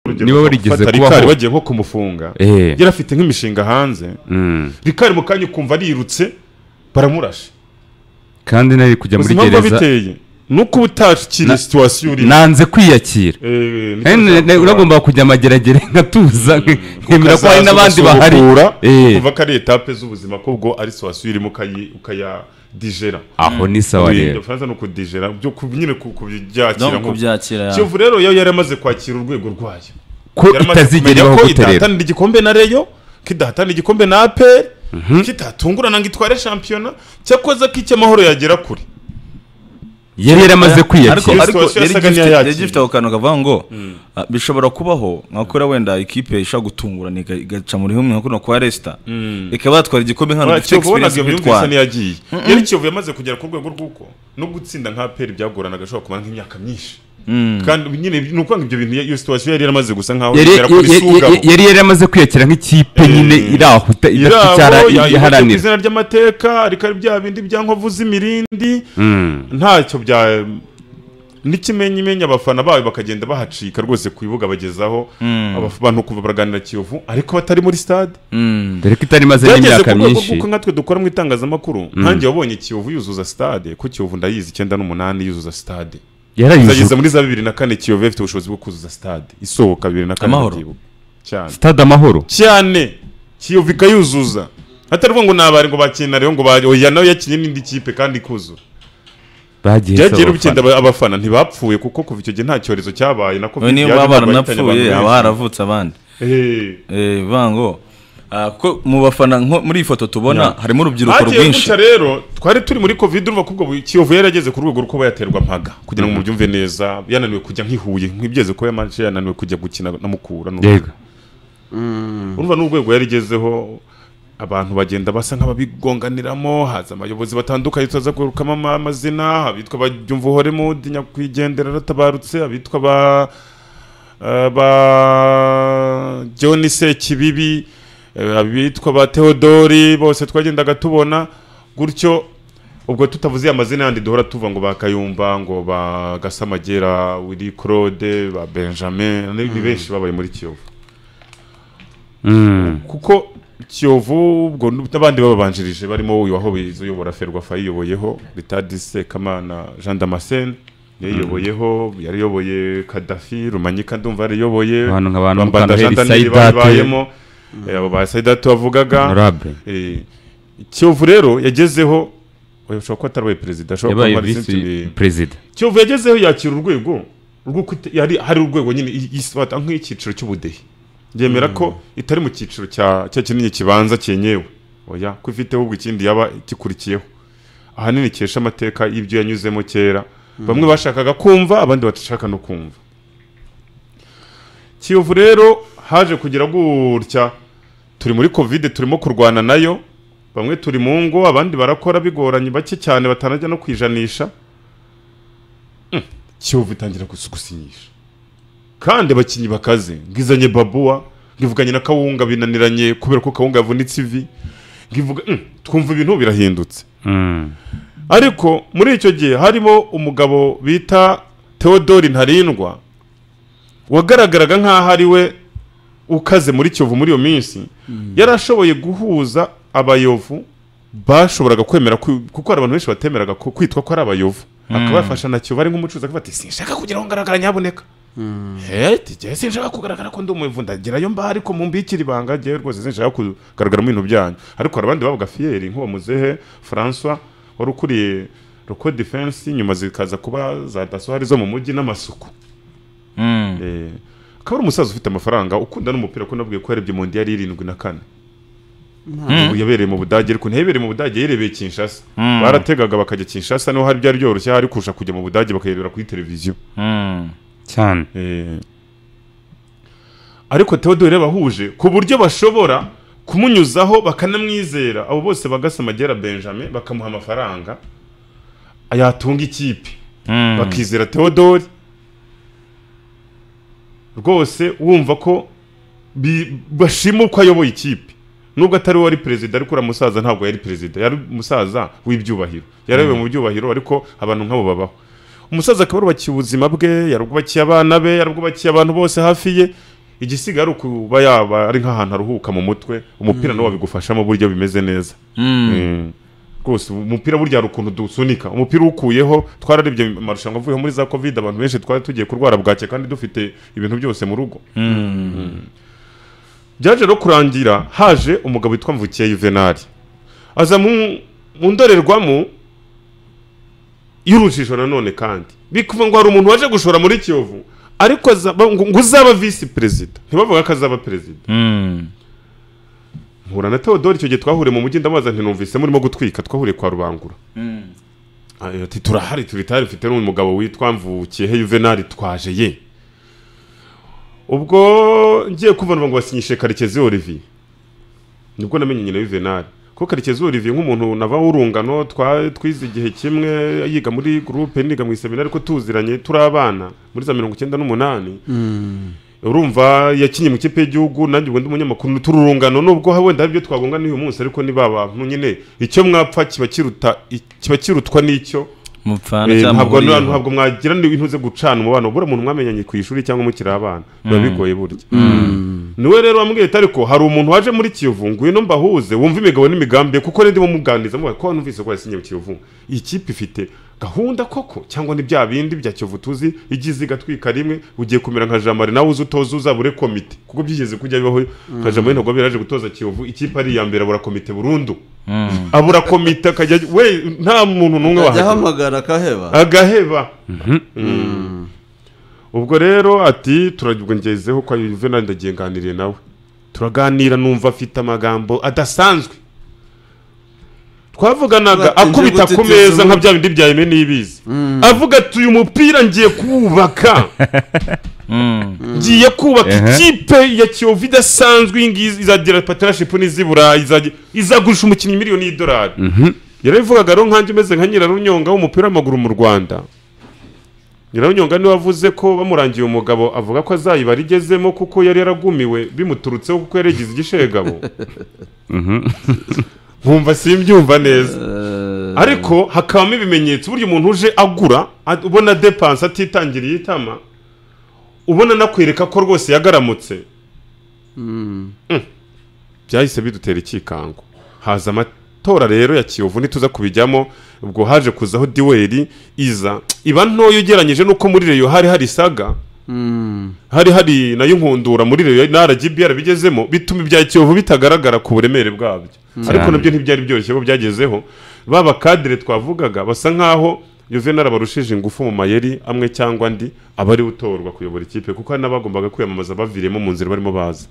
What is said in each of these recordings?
urugero Niba barigeze bafata kubaho. rikari bagiye nko kumufunga Eh. yari afite nk'imishinga hanze Mm. rikari mu kanya ukumva arirutse baramurashe kandi nari kujya muri ubuzima buba gereza biteye ni uko uba utakiri Na- situwasiyo urimo nanze kwiyakira Eh, niko Eh, ne- ne- bizakora. uragomba kujya amageragere nkatuza nk- nkemera ko hari Ukazaza n'abandi bahari ugasubukura, Eh. ukumva ko ari etape z'ubuzima ko ubwo ari situwasiyo urimo ukayi- ukayadigera aho ni sawa kuyirinda rero ufaransa ni ukudigera byo ku- nyine ku- kubyakira no nko kubyakira kiyovu rero yo yari amaze kwakira urwego rwayo ko Yari amaze itazigera kumenya ibaho ko gute rero idahatanira igikombe na reyo ko idahatanira igikombe na aperi ko itatungurana ngo itware shampiyona cyakoze ko icy'amahoro yagera kure yari yaramaze ariko kwiyakira ariko Situation yari yasaga igifite- n'iyakira. yari igifite ako kantu kavuga ngo ah, bishobora kubaho nka kuriya wenda ikipe ishobora gutungurana iga- igaca muri humwe nka kuno kwa resita ikaba yatwara igikombe nk'ahantu Uriya gifite kiyovu egisperiyensi wabonaga yumvise nk'itwara ntiyagiye yari kiyovu yamaze kugera ku rwego rw'uko no gutsinda nka aperi byagoranaga ashobora kumara nk'imyaka myinshi kandi nyine ni ukuvuga ngo ibyo bintu iyo situwasiyo yari yaramaze gusa nkaho yari igera kuri yari- sugabo yari- yari yaramaze kwiyakira nk'ikipe Eh, nyine iri aho ita- idafite irabo icyo yayibatse ku iharanira izina ry'amateka ariko ari bya bindi bya nkovu z'imirindi Mm. ntacyo bya n'ikimenyimenya abafana bawe bakagenda bahacika rwose ku bibuga bagezaho abaf- abantu kuva baraganira kiyovu ariko batari muri stade dore ko itari imaze byageze n'imyaka ku rwego myinshi rw'uko nkatwe dukora mu itangazamakuru nkanjye wabonye kiyovu yuzuza stade ko kiyovu ndayizi icyenda n'umunani yuzuza stade yarayujuje izageza muri za bibiri na kane kiyovu yari ifite ubushobozi bwo kuzuza stade isohoka bibiri na kane Amahoro. ndabyibuka. cyane stade amahoro cyane kiyovu ikayuzuza atari ukuvuga ngo nabari ngo bakina rero ngo ba- oya nawe yakinnye n'indi kipe kandi ikuzura bagiye byagiye isaba bitinda abafana. aba- abafana ntibapfuye kuko kuva icyo gihe nta cyorezo cyabaye na we covid niyo yaje baba bahitanye abantu baranapfuye benshi. haba haravutse abandi Eh, Eh, bivuga ngo ah, kuko mu bafana nko muri iyi foto tubona harimo urubyiruko hagiye rwinshi guca rero twari turi muri covid urumva ko ubwo bu- kiyovu yari ageze ku rwego rw'uko yaterwa mpaga kugira ngo mubyumve neza yananiwe kujya nk'ihuye nk'ibyeze ko yamanje yananiwe kujya gukina na mukura n'urundi. yego urumva n'urwego yarigezeho abantu bagenda basa nk'ababigonganiramo haza abayobozi batandukanye tuza kwerukamo ama- amazina abitwa abayumva uhore mudi nyakwigendera yaratabarutse abitwa ba eh, ba john sekibibi eh, abitwa ba theodori bose twagendaga tubona gutyo ubwo tutavuze iyo amazina yandi duhora tuva ngo ba kayumba ngo ba gasamagera wili claude ba benjamin ni ni benshi babaye muri kiyovu Mm. kuko kiyovu ubwo n'abandi bababanjirije barimo uyu wahobizi uyobora ferwafa yiyoboyeho bitadise kamana jean damascene yayiyoboyeho yariyoboye kadafi rumanyika ndumva yariyoboye Abantu nka ba Mukandaheri Bambanda Jean Daniel Saidate. bayibayemo eh, abo ba sayidatu bavugaga honorable Eh, kiyovu rero yagezeho oya, ushobora kuba atarabaye perezida ashobora kuba yabaye amara visi izindi- perezida kiyovu yagezeho yakira urwego rw'uko ite- yari hari urwego nyine i- isibata nk'icyiciro cy'ubudehe yemera ko itari mu cyiciro cya cya kinini kibanza cyenyewe oya ko ifite ahubwo ikindi yaba gikurikiyeho ahanini cyesha amateka y'ibyo yanyuzemo kera bamwe bashakaga kumva abandi bashaka no kumva kiyovu rero haje kugira gutya turi muri kovide turimo kurwana nayo bamwe turi mu ngo abandi barakora bigoranye bake cyane batanajya no kwijanisha Mm, kiyovu itangira gus- gusinyisha kandi abakinnyi bakaze ngizanye babuwa ngivuganye na kawunga binaniranye kubera ko kawunga yavunitse ivi ngivuga mm, twumva ibintu birahindutse Mm. ariko muri icyo gihe harimo umugabo bita Theodore Ntarindwa wagaragaraga nk'aho ari we ukaze muri Kiyovu muri iyo minsi yari ashoboye guhuza abayovu bashoboraga kwemera ku- kuko hari abantu benshi batemeraga ku- kwitwa ko ari abayovu akabafasha na Kiyovu ari nk'umucuruzi akavuga ati sinshaka kugira ngo ngaragara nyaboneka heti njyewe sinshaka kugaragara ko ndi umuyovu ndagerayo mba ariko mumbikira ibanga njyewe rwose sinshaka kugaragara mu bintu byanyu ariko hari abandi bavuga fiyeri nk'uwo muzehe François wari ukuriye Roko Defense nyuma zikaza kuba za daso hari zo mu mujyi n'amasuku Mm. Eh, akaba ari umusaza ufite amafaranga ukunda n'umupira ko nabwiye ko yarebye mu ndiyari irindwi na kane Ubu yabereye mu budage ariko ntiyabereye mu budage yayirebeye kinshasa barategaga bakajya kinshasa niho hari byari byoroshye hari kurusha kujya mu budage bakayirebera kuri televiziyo Mm. cyane Eh, ariko Theodore yabahuje ku buryo bashobora kumunyuzaho bakanamwizera abo bose bagasamagera Benjamin bakamuha amafaranga yatunga ikipe bakizera Theodore rwose wumva ko bi- bashima uko ayoboye ikipe nubwo atari we wari perezida ariko uriya musaza ntabwo yari perezida yari umusaza w'ibyubahiro yarayoboye mu byubahiro ariko abantu nk'abo babaho umusaza akaba yarubakiye ubuzima bwe yarubakiye abana be yarubakiye abantu bose hafi ye igisigaye ari ukuba yaba ari nk'ahantu aruhuka mu mutwe umupira nawo wabigufashamo buryo bimeze neza Mm. rwose umupira burya hari ukuntu dusunika umupira uwukuyeho twararebye amarushanwa avuyeho muri za covid abantu benshi twari tugiye kurwara bwake kandi dufite ibintu byose mu rugo byaje no kurangira haje umugabo witwa mvukiye yuvenali aza mu mu ndorerwamo y'urujijo nanone kandi bikuva ngo hari umuntu waje gushora muri kiyovu ariko azaba- ngo ngo uzaba visi perezida ntibavuga ko azaba perezida Mm. mpura na Theodore icyo gihe twahuriye mu mujyi ndamubaza nti numvise murimo gutwika twahuriye kwa rubangura Ayo ati turahari turitari mfite n'uyu mugabo witwa mvukiyehe yuvenali twaje ye ubwo ngiye kuvanwa ngo basinyishe karekezi olivier nibwo namenye nyina yuvenali ko karekezi olivier nk'umuntu nava w'urungano twa- twize igihe kimwe yiga muri gurupe niga mu iseminari ariko tuziranye turi abana muri za mirongo icyenda n'umunani urumva yakinnye mu kipe y'igihugu nanjye ubundi umunyamakuru turi urungano nubwo wenda hari ibyo twagonga n'uyu munsi ariko ni ba bantu nyine icyo mwapfa kiba kiruta kiba kirutwa n'icyo mupfana Eh, cyangwa ntabwo muhuriyeho. ntabwo mwagira ibintu uze gucana umubano buriya umuntu mwamenyanye ku ishuri cyangwa mukiri abana biba bigoye burya niwe rero wambwiye ati ariko hari umuntu waje muri Kiyovu ngwino mbahuze wumva imigabo n'imigambi ye kuko ndimo muganiriza mubaye ko wanumvise ko yasinye mu Kiyovu iyi kipe ifite gahunda koko cyangwa ni bya bindi bya Kiyovu tuzi igize igatwika rimwe ugiye kumera nka Jean Marie nawe uzi utoza uzabure komite kuko byigeze kujya bibaho nka Jean Marie ntabwo yari yaje gutoza Kiyovu ikipe ari iya mbere abura komite burundu abura komite akajya we nta muntu n'umwe Ajya wahagera ahamagara akaheba agaheba Mm. ubwo rero ati turagibwa ngezeho kwa yuvenali ndagiye nganiriye nawe turaganira numva afite amagambo adasanzwe twavuganaga Batinze akubita ku gutitiriza meza nka umutwe. bya bindi bya yeme n'ibizi avuga ati uyu mupira ngiye kuwubaka ngiye kubaka Ehe. ikipe ya kiyovu idasanzwe iyi ngiyi izagira patarashipu n'iz'i burayi izajya- izagurisha umukinnyi miliyoni y'idolari yarabivugaga rero nkanjye umeze nka nyirarunyonga w'umupira w'amaguru mu rwanda nyirarunyonga niwe wavuze ko bamurangiye umugabo avuga ko azayibara igezemo kuko yari yaragumiwe bimuturutseho kuko yari yagize igishegabo nkumva simbyumva neza ariko hakabamo ibimenyetso uburyo umuntu uje agura a- ubona depanse atitangiriye itama ubona anakwereka ko rwose yagaramutse Mm. byahise bidutera ikikango haza amatora rero ya kiyovu ntituza kubijyamo ubwo haje kuzaho diwari iza iba ntoya ugereranyije n'uko muri reyo hari hari saga hari hari nayo nkundura muri reyo na rgb yarabigezemo bituma ibya kiyovu bitagaragara ku buremere bwabyo ariko Cyane. nabyo ntibyari byoroshye ko byagezeho baba kadire twavugaga basa nkaho Juvenal abarushije ingufu mu mayeri amwe cyangwa andi aba ariwe utorwa kuyobora ikipe kuko hari n'abagombaga kwiyamamaza baviriyemo mu nzira barimo baza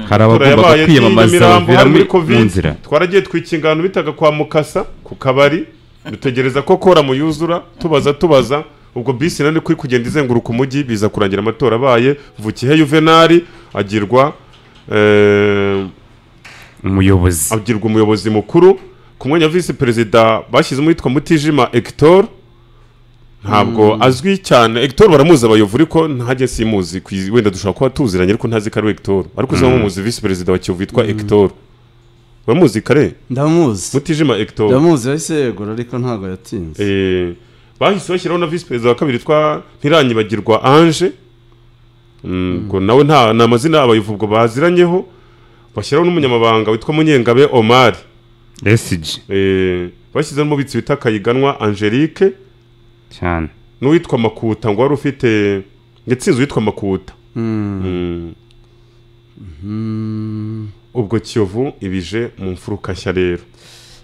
hari abagomba yabaye kwiyamamaza Nyamirambo bavira hari muri mu mu covid nzira twaragiye twikingano bitaga kwa mukasa ku kabari dutegereza ko kora mu yuzura tubaza tubaza ubwo bisi nani kuri kugenda izenguruka umujyi biza kurangira amatora abaye vukihe yuvenali agirwa eh, umuyobozi agirwa umuyobozi mukuru ku mwanya wa visi perezida bashyizemo uwitwa mutijima egitor ntabwo azwi cyane egitor baramuzi abayovu ariko ntajye simuzi ku iz- wenda dushobora kuba tuziranye ariko ntazi ko ari we egitor ariko uzaba umuzi visi perezida wa kiyovu witwa egitor uramuzi kare ndamuzi mutijima egitor ndamuzi yahise yegura ariko ntabwo yatinze Eh, bahise bashyiraho na visi perezida wa kabiri witwa ntiranyibagirwa ange Mm, ubwo nawe nta ni amazina abayovu ubwo baziranyeho bashyiraho n'umunyamabanga witwa munyengabe omari esiji Eh, bashyizeho umubitsi bita kayiganwa angelique cyane n'uwitwa makuta ngo wari ufite yatsinze uwitwa makuta Mm. ubwo kiyovu ibije mu mfuruka nshya rero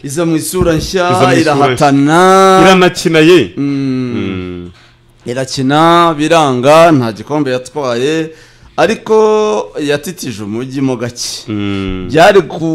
iza mu isura Iza mu nshya isura irahatana iranakina ye Mm. Mm. irakina biranga nta gikombe yatwaye ariko yatitije umujyi mo gake Mm. byari ku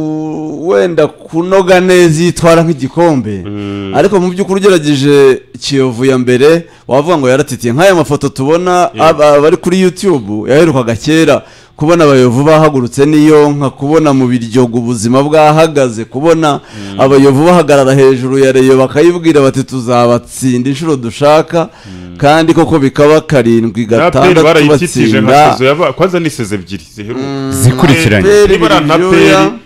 wenda kunoga neza iyo itwara nk'igikombe Mm. ariko mu by'ukuri ugerageje kiyovu ya mbere wavuga ngo yaratitiye nk'aya mafoto tubona aba- abari kuri youtube yaherukaga kera kubona abayovu bahagurutse n'iyonka kubona mu biryogo ubuzima bwahagaze kubona abayovu bahagarara hejuru ya reyo bakayibwira bati tuzabatsinda inshuro dushaka kandi koko bikaba karindwi Na APR gatandatu barayikikije nka batsinda sezo yaba kwanza ni sezo ebyiri ziheruka zikurikiranye APR niba ari biryoya. anaperi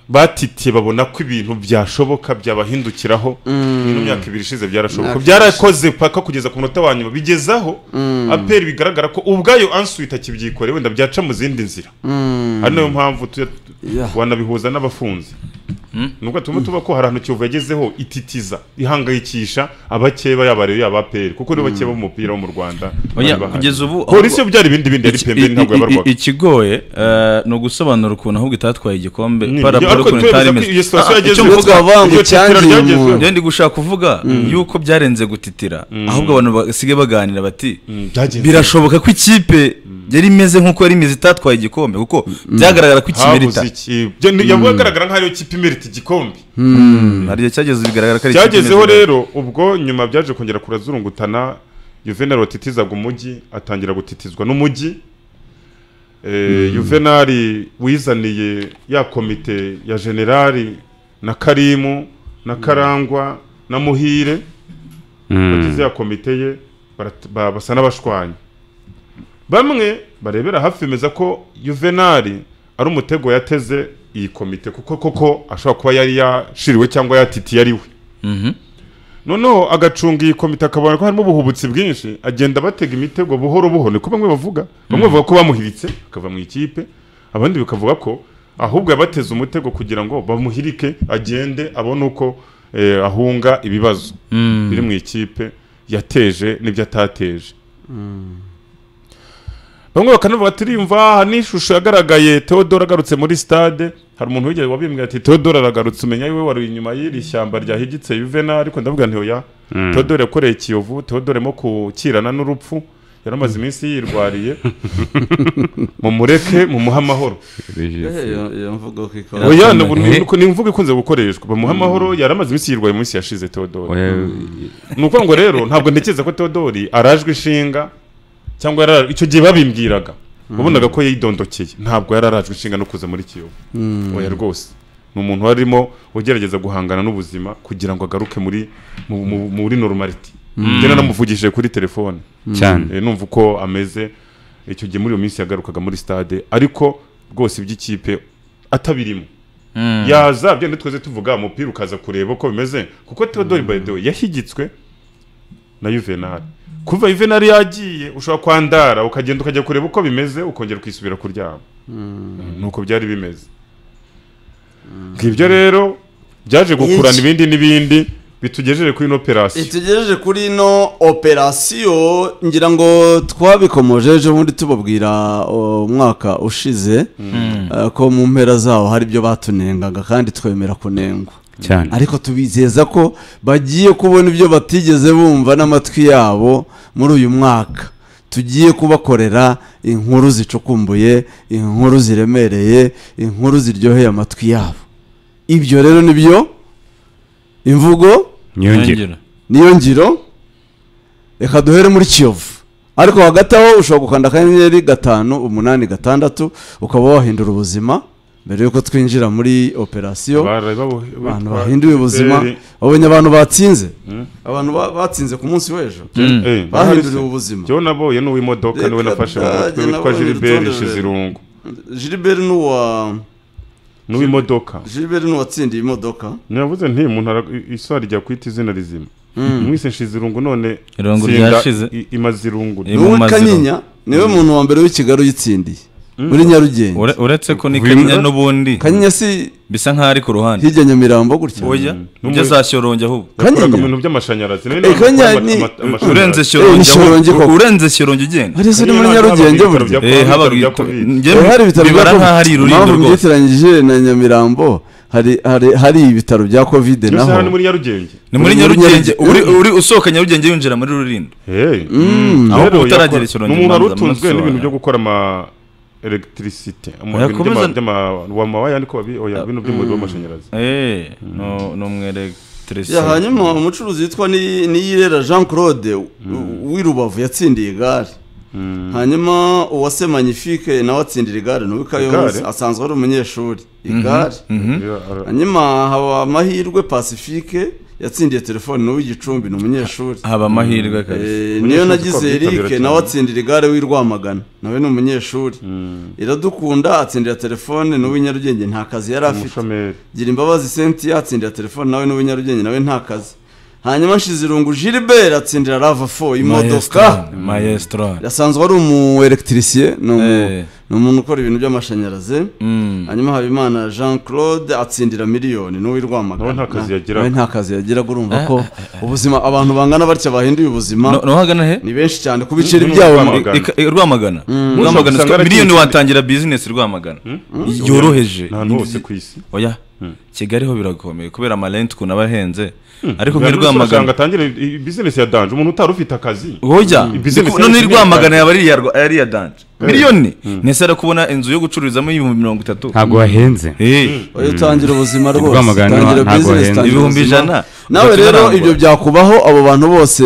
batitiye babona ko ibintu byashoboka byabahindukiraho mu myaka ibiri ishize byarashoboka Myaka byarakoze paka kugeza ku munota wa nyuma bigezaho aperi bigaragara ko ubwayo ansuwi itakibyikoreye wenda byaca mu zindi nzira ari nayo mpamvu tuya- Yeah. wanabihuza n'abafunze nubwo turimo tuba ko hari ahantu kiyovu yagezeho ititiza ihangayikisha abakeba yaba rero yaba aperi kuko nibo bakeba umupira wo mu rwanda bari Oya, bahari. kugeza ubu polisi yo byari ibindi bindi yari Iki- pembeni i- ntabwo i- yabarwaga i- ikigoye eh, ni ugusobanura ukuntu ahubwo itatwaye igikombe Ni- para ariko polo ukuntu turemeza itari ko imeze iyo Ah, sitasiyo ah, icyo yagezeho mvuga- twavuga ngo iryo titira cyangiye ryagezeho. umuntu. rero ndi gushaka kuvuga yuko byarenze gutitira ahubwo abantu basigaye baganira bati byagenze birashoboka ko ikipe yari imeze nk'uko yari imeze itatwaye igikombe kuko byagaragara ko ikimerita habuze iki Byo ni- yagaragara nk'aho ariyo kipe imerita igikombe hari igihe cyageze bigaragara ko ari ikipe byagezeho imeze rero ubwo nyuma byaje kongera kurazurungutana Juvenal watitizaga umujyi atangira gutitizwa n'umujyi Eh, Juvenal wizaniye ya komite ya generali na karimu na karangwa na muhire bagize ya komite ye barat- ba- basa n'abashwanya bamwe barebera hafi bemeza ko juvenali ari umutego yateze iyi komite kuko koko ashobora kuba yari yashiriwe cyangwa yatitiye ari we Mhm. noneho agacunga iyi komite akabona ko harimo ubuhubutsi bwinshi agenda batega imitego buhoro buhoro niko bamwe bavuga bamwe bavuga ko bamuhiritse akava mu ikipe abandi bakavuga ko ahubwo yabateze umutego kugira ngo bamuhirike agende abone uko eh, ahunga ibibazo Mm. biri mu ikipe yateje n'ibyo atateje bamwe bakanavuga ati "Urumva, aha ni ishusho yagaragaye teodoro agarutse muri stade hari umuntu wigeze wabimbwira ati teodoro aragarutse umenya we wari inyuma y'iri shyamba ryahigitse yuvena ariko ndavuga nti oya teodoro yakoreye ikiyovu teodoro arimo gukirana n'urupfu yari amaze iminsi yirwariye mumureke mumuhe amahoro oya ni ubu- ni uko- ni imvugo ikunze gukoreshwa bamuhe amahoro yari amaze iminsi yirwaye mu minsi yashize teodoro ni ukuvuga ngo rero ntabwo ntekereza ko teodori arajwe ishinga cyangwa yarara- icyo gihe babimbwiraga wabonaga ko yidondokeye ntabwo yari arajwe ishinga no kuza muri kiyovu oya rwose ni umuntu wari urimo ugerageza guhangana n'ubuzima kugira ngo agaruke muri mu- mu- muri normality njye naramuvugishije kuri telefone cyane Eh, numva uko ameze icyo gihe muri iyo minsi yagarukaga muri stade ariko rwose iby'ikipe atabirimo Mm. yaza byenda twese tuvuga umupira ukaza kureba uko bimeze kuko Theodore Bayedewe yahigitswe na Juvenal kuva Juvenal yagiye ushobora kwandara ukagenda ukajya kureba uko bimeze ukongera ukisubira kuryama nuko byari bimeze ngibyo rero byaje gukurana Iki- ibindi n'ibindi bitugejeje kuri ino operasiyo itugejeje kuri ino operasiyo ngira ngo twabikomoje ejo bundi tubabwira o, umwaka ushize eh, ko mu mpera zawo hari ibyo batunengaga kandi twemera kunengwa cyane ariko tubizeza ko bagiye kubona ibyo batigeze bumva n'amatwi yabo muri uyu mwaka tugiye kubakorera inkuru zicukumbuye inkuru ziremereye inkuru ziryoheye amatwi yabo ibyo rero ni byo imvugo nyongera niyo ngiro reka duhere muri kiyovu ariko hagati aho ushobora gukanda akanyenyeri gatanu umunani gatandatu ukaba wahindura ubuzima mbere y'uko twinjira muri operasiyo abantu bahinduye ubuzima babonye abantu batsinze abantu ba- batsinze ku munsi w'ejo bahinduriwe ubuzima jyewe naboye n'uw'imodoka niwe Reka nafashe mu mutwe ndange witwa nabonye gilibert urutonde nshizirungu gilbert n'uwa n'uw'imodoka gilbert n'uwatsindiye imodoka navuze nti umuntu ara- i- iswa rijya kwita izina rizima mwise nshizirungu none Irungu nsinda ryashize. i- imazirungu Ni mu niwe maziro. kanyinya niwe muntu wa mbere w'ikigali uyitsindiye muri nyarugenge Ure- uretse ko ni kanyinya n'ubundi kanyinya si bisa nkaho ari ku ruhande hirya nyamirambo gutya oya N'umu- ujya za shyorongi ahubwo yakoraga Kanyinya? mu bintu by'amashanyarazi nawe Eh, none Kanyinya akora ama- ni- ama- amashanyarazi. urenze ni shyorongi shyorongi ahubwo koko. urenze shyorongi ugenda hari se ni muri Kanyinya ntabwo nyarugenge hari ibitaro burya bya- Eh, haba ibitaro bya bita- Covid. njye Eh, hari ibitaro bya bibara nkaho ari covid ururindo impamvu rwose mbyiteranyije na nyamirambo hari hari hari ibitaro bya covid Iyo naho saha ni muri nyarugenge ni muri muri nyarugenge Nyarugenge. uri uri usohoka nyarugenge yinjira muri rurindo Hey. aho Rero utaragera yakora- ikirombe ni umuntu wari ubanza utunzwe amaso n'ibintu wawe. byo gukora ama electricity ama- Oya, ibintu komeza- by'ama- by'ama- wamawaya niko babi oya ibintu by'umuriro w'amashanyarazi eh no no mwelektrisite Ya, hanyuma umucuruzi witwa Ni- niyirera jean claude w- w'i rubavu yatsindiye igare hanyuma uwase magnifique nawe atsindira igare ni uw'ikayonza Igare? asanzwe ari umunyeshuri igare Iyo ara- hanyuma haba amahirwe pacifique yatsindiye telefone ni uw'igicumbi ni umunyeshuri haba amahirwe kabisa Eh, Umunyeshuri niyo twakwitabira nagize erike cyane. nawe atsindira igare w'i rwamagana nawe ni umunyeshuri iradukunda atsindira telefone ni uw'inyarugenge nta kazi yari afite umushomeri gira imbabazi senti atsindira telefone nawe n'uw'inyarugenge nawe nta kazi hanyuma nshizirungu gilbert atsindira lava fo imodoka Maestro, maestro asanzwe ari umu elegitirisie ni umu- Eh. ni umuntu ukora ibintu by'amashanyarazi Mm. hanyuma habimana jean claude atsindira miliyoni n'uw'i Nawe rwamagana nta kazi yagiraga. nawe nta kazi yagiraga urumva ko ubuzima abantu bangana batya bahinduye ubuzima No- nohagana he ni benshi cyane ku biceri Ni- ni byabo mu- Rwamagana. I- i- rwamagana Usanga rwamagana siko- aracyitse- miliyoni watangira bizinesi rwamagana yoroheje nta hantu hose ku isi oya kigali ho birakomeye kubera amarenti ukuntu aba ahenze ariko Hari nk'i n'ushobora gusanga rwamagana atangire i- bizinesi ya danje umuntu utari ufite akazi woja Business Niko- none yacu i ni rwamagana yaba ari iya Rwa- ari iya danje miliyoni ntese ari kubona inzu yo gucururizamo y'ibihumbi mirongo itatu ntabwo wahenze Eh, oya utangira ubuzima rwose Rwamagana utangira ntabwo business wahenze. utangira Ibihumbi ubuzima. ijana. nawe Ugahita rero unarangura. ibyo byakubaho abo bantu bose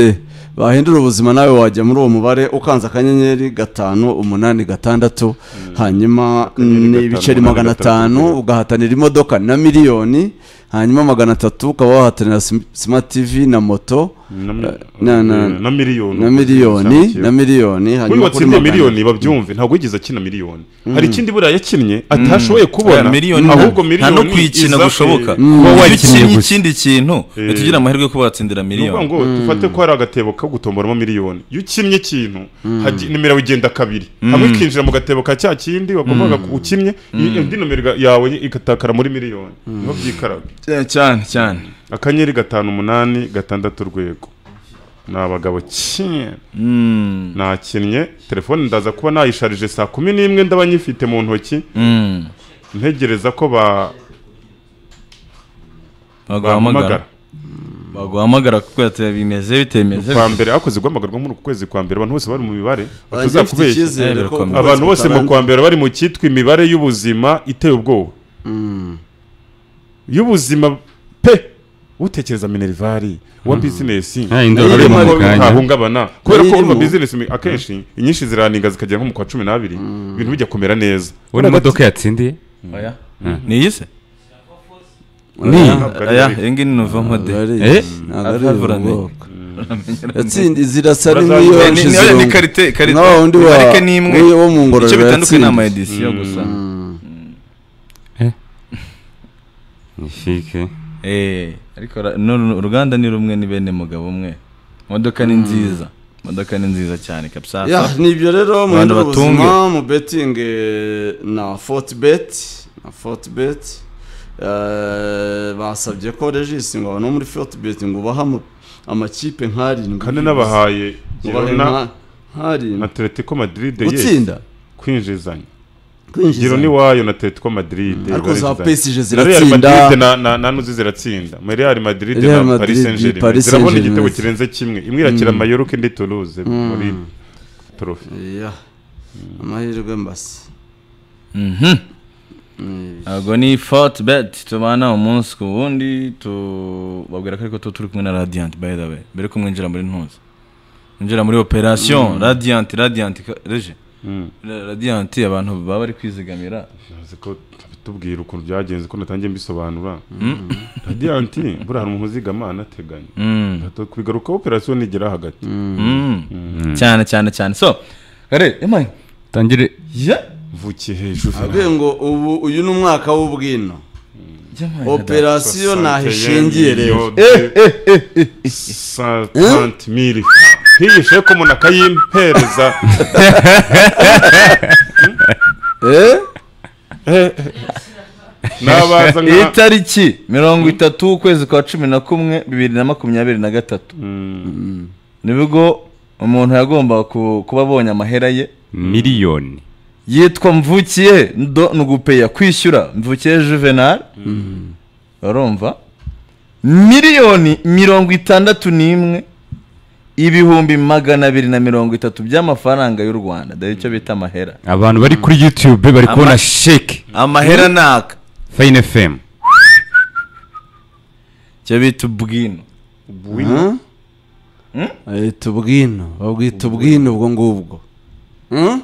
bahindura ubuzima nawe wajya muri uwo mubare ukanze akanyenyeri gatanu umunani gatandatu hanyuma Akanyenyeri ni gatanu, ibiceri umunani magana gatandatu, atanu urwego. ugahatanira imodoka na miliyoni hanyuma magana atatu ukaba wahatanira sim- smart tv na moto na mi- na- na- na miliyoni na miliyoni na miliyoni uyu hanyuma kuri watsindiye magana- miliyoni babyumve ntabwo yigeze akina miliyoni hari ikindi buriya yakinnye atashoboye Aya kubona miliyoni nta- ahubwo nta miliyoni no kuyikina iza- gushoboka Eh, kuba Iyo wakinnye ukinnye ikindi kintu tugira amahirwe yo kuba watsindira ni ukuvuga miliyoni ngo dufate ko hari agatebo ko gutomboramo miliyoni iyo ukinnye ikintu hagi- nimero yawe igenda kabiri hamwe ikinjira mu gatebo ka cya kindi wagombaga ku- ukinnye i- indi nomero yawe igatakara muri miliyoni niho byikaraga cyane cyane akanyenyeri gatanu umunani gatandatu urwego ni abagabo cyane Mm, nakinnye telefone ndaza kuba nayisharije saa kumi n'imwe ndaba nyifite mu ntoki mm. ntegereza ko ba- baguhamagara bampamagara baguhamagara kuko yateye bimeze bitemeze kwa mbere hakoze guhamagarwa muri uku kwezi kwa mbere abantu bose bari mu mibare Banjye mfite batazakubeshya icyizere ko Abantu abantu bose mu butarangira. kwa mbere bari mu cyitwa imibare y'ubuzima iteye ubwoba y'ubuzima pe utekereza minervari uwa bizinesi Ah, indi ureba urimo ko mu kanya. ntahungabana kubera ko urumva irimo. bizinesi mi- akenshi inyinshi ziraninga zikagera nko mu kwa cumi n'abiri ibintu bijya kumera neza ubona imodoka yatsindiye oya niyi se ni Ntabwo ari oya ariko. iyi ngiyi ni novamo de Ari- Eh? ntabwo ari Atavura ubwoko. mbere. yatsindiye zirasa Urazamuka. n'imiliyoni Ni- Ni- ni- zirungu. ni karite karite nka wa wundi wa- marike ni imwe wo mu icyo ngororero bitandukanye ni ama yatsindiye edisiyo gusa ni fike Eh, ariko ra- no- no- uruganda ni rumwe ni bene mugabo umwe imodoka ni nziza imodoka ni nziza cyane kabisa ya ni ibyo rero muhindura batunge. ubuzima mu betting eh, na fortbet na fortbet eh, basabye ko regisi ngo abantu bo muri fortbet ngo ubahe ama- amakipe nk'arindwi kane n'abahaye ubahe Girona nka- nk'arindwi na Atletico Madrid yes gutsinda kwinjizanya kwinjiza Giro ni wayo na Atletico Madrid ariko za barizizanya. PSG Na Real Madrid ziratsinda na na na nuzi ziratsinda Ma Real Madrid Real na Madrid, Paris Saint-Germain Paris zirabona Saint-Germain. igitego kirenze kimwe imwe irakira Mallorca indi Toulouse muri trophy Ya. amahirwe mbasi Mhm. Ntabwo ni foti beti tubana umunsi ku wundi tubabwira ko ariko tu turi kumwe na radiyanti by the way mbere ko mwinjira muri ntuza mwinjira muri operasiyo radiyanti radiyanti ka- reje Mm. Ra- radiyanti abantu baba bari kwizigamira Ntazi ko tubwira ukuntu byagenze ko natangiye mbisobanura Radiant buriya hari umuntu uzigama anateganya Mm. kubigaruka operasiyo nigera hagati Mm. cyane cyane cyane so kare emaye tangire ya vukiye hejuru avuye ngo ubu uyu ni umwaka w'ubwino Opera operasiyo ntaho ishingiye rero santanti miri hihishe ko umuntu akayimpereza Eh? nabaza nka itariki mirongo itatu ukwezi kwa cumi na kumwe bibiri na makumyabiri na gatatu nibwo umuntu yagomba ku- kuba abonye amahera ye miliyoni yitwa mvukiye ndo nugupeya kwishyura mvukiye juvenal urumva miliyoni mirongo itandatu n'imwe ibihumbi magana abiri na mirongo itatu by'amafaranga y'u rwanda dore icyo bita amahera abantu bari kuri youtube bari kubona sheke amahera ni aka fayini fm icyo bita ubwino Huh? Eh, tubwino babwita ubwino ubwo ngubwo Hmm?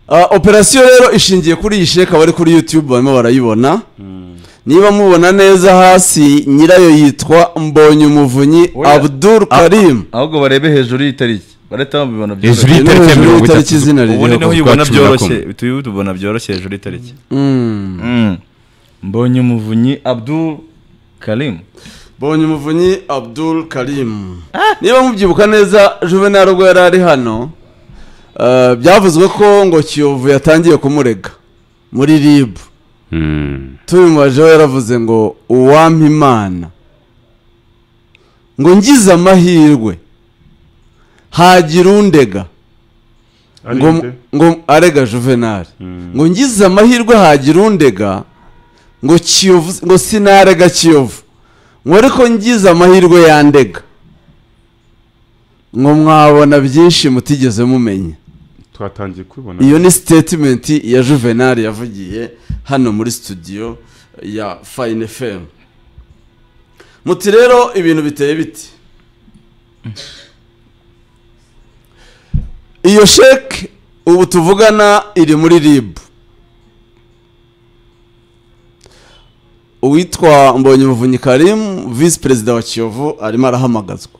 Ah, operasiyo rero ishingiye kuri iyi sheka bari kuri youtube barimo barayibona niba mubona neza hasi nyirayo yitwa mbonye umuvunyi Oya. abdul karim ahubwo barebe hejuru y'itariki barahita babibona byoroshye Hejuru y'itariki ya Hejuru mirongo y'itariki itatu. izina ubundi ririho niho kuva ubibona cumi na byoroshye kumwe. tuba tubona byoroshye hejuru y'itariki Mm. mbonye umuvunyi abdul karimu Bonye umuvunyi Abdul Karim. Niba mubyibuka neza Juvenal ubwo yari ari hano eh, byavuzwe ko ngo Kiyovu yatangiye kumurega muri RIB. Mm. Tubimubajeho yaravuze ngo uwampa imana. Ngo ngize amahirwe. Hagira undega. ngo, arinde ngo arega juvenal ngo ngize amahirwe hagira undega ngo kiyovu ngo sinarega kiyovu ngo ariko ngize amahirwe yandega ngo mwabona byinshi mutigeze mumenya twatangiye kwibona iyo ni statement ya juvenal yavugiye hano muri studio ya fine fm muti rero ibintu biteye biti iyo sheke ubu tuvugana iri muri rib uwitwa mbonye umuvunyi karim visi perezida wa kiyovu arimo arahamagazwa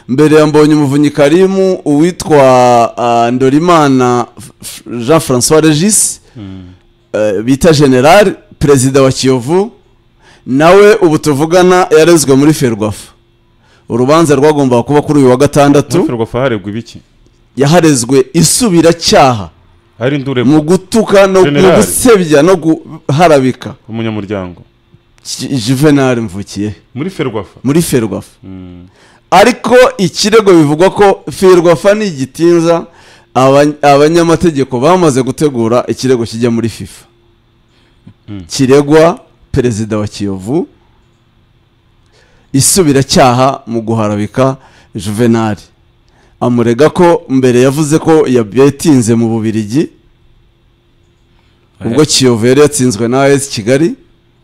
mbere ya mbonye umuvunyi karimu uwitwa ah, ndorimana F- F- jean francois regis eh, bita general perezida wa kiyovu nawe ubu tuvugana yarezwe muri ferwafa urubanza rwagombaga kuba kuri uyu wa gatandatu ferwafa harebwa ibiki yaharezwe isubiracyaha hari ndure mu gutuka no mu General. gusebya no guharabika umunyamuryango Ji- juvenal mvukiye muri ferwafa muri ferwafa Mm. ariko ikirego bivugwa ko ferwafa ni igitinza aba- abanyamategeko bamaze gutegura ikirego kijya muri fifa kiregwa perezida wa kiyovu isubiracyaha mu guharabika juvenali amurega ko mbere yavuze ko yatinze mu bubirigi ubwo kiyovu yari yatsinzwe na as kigali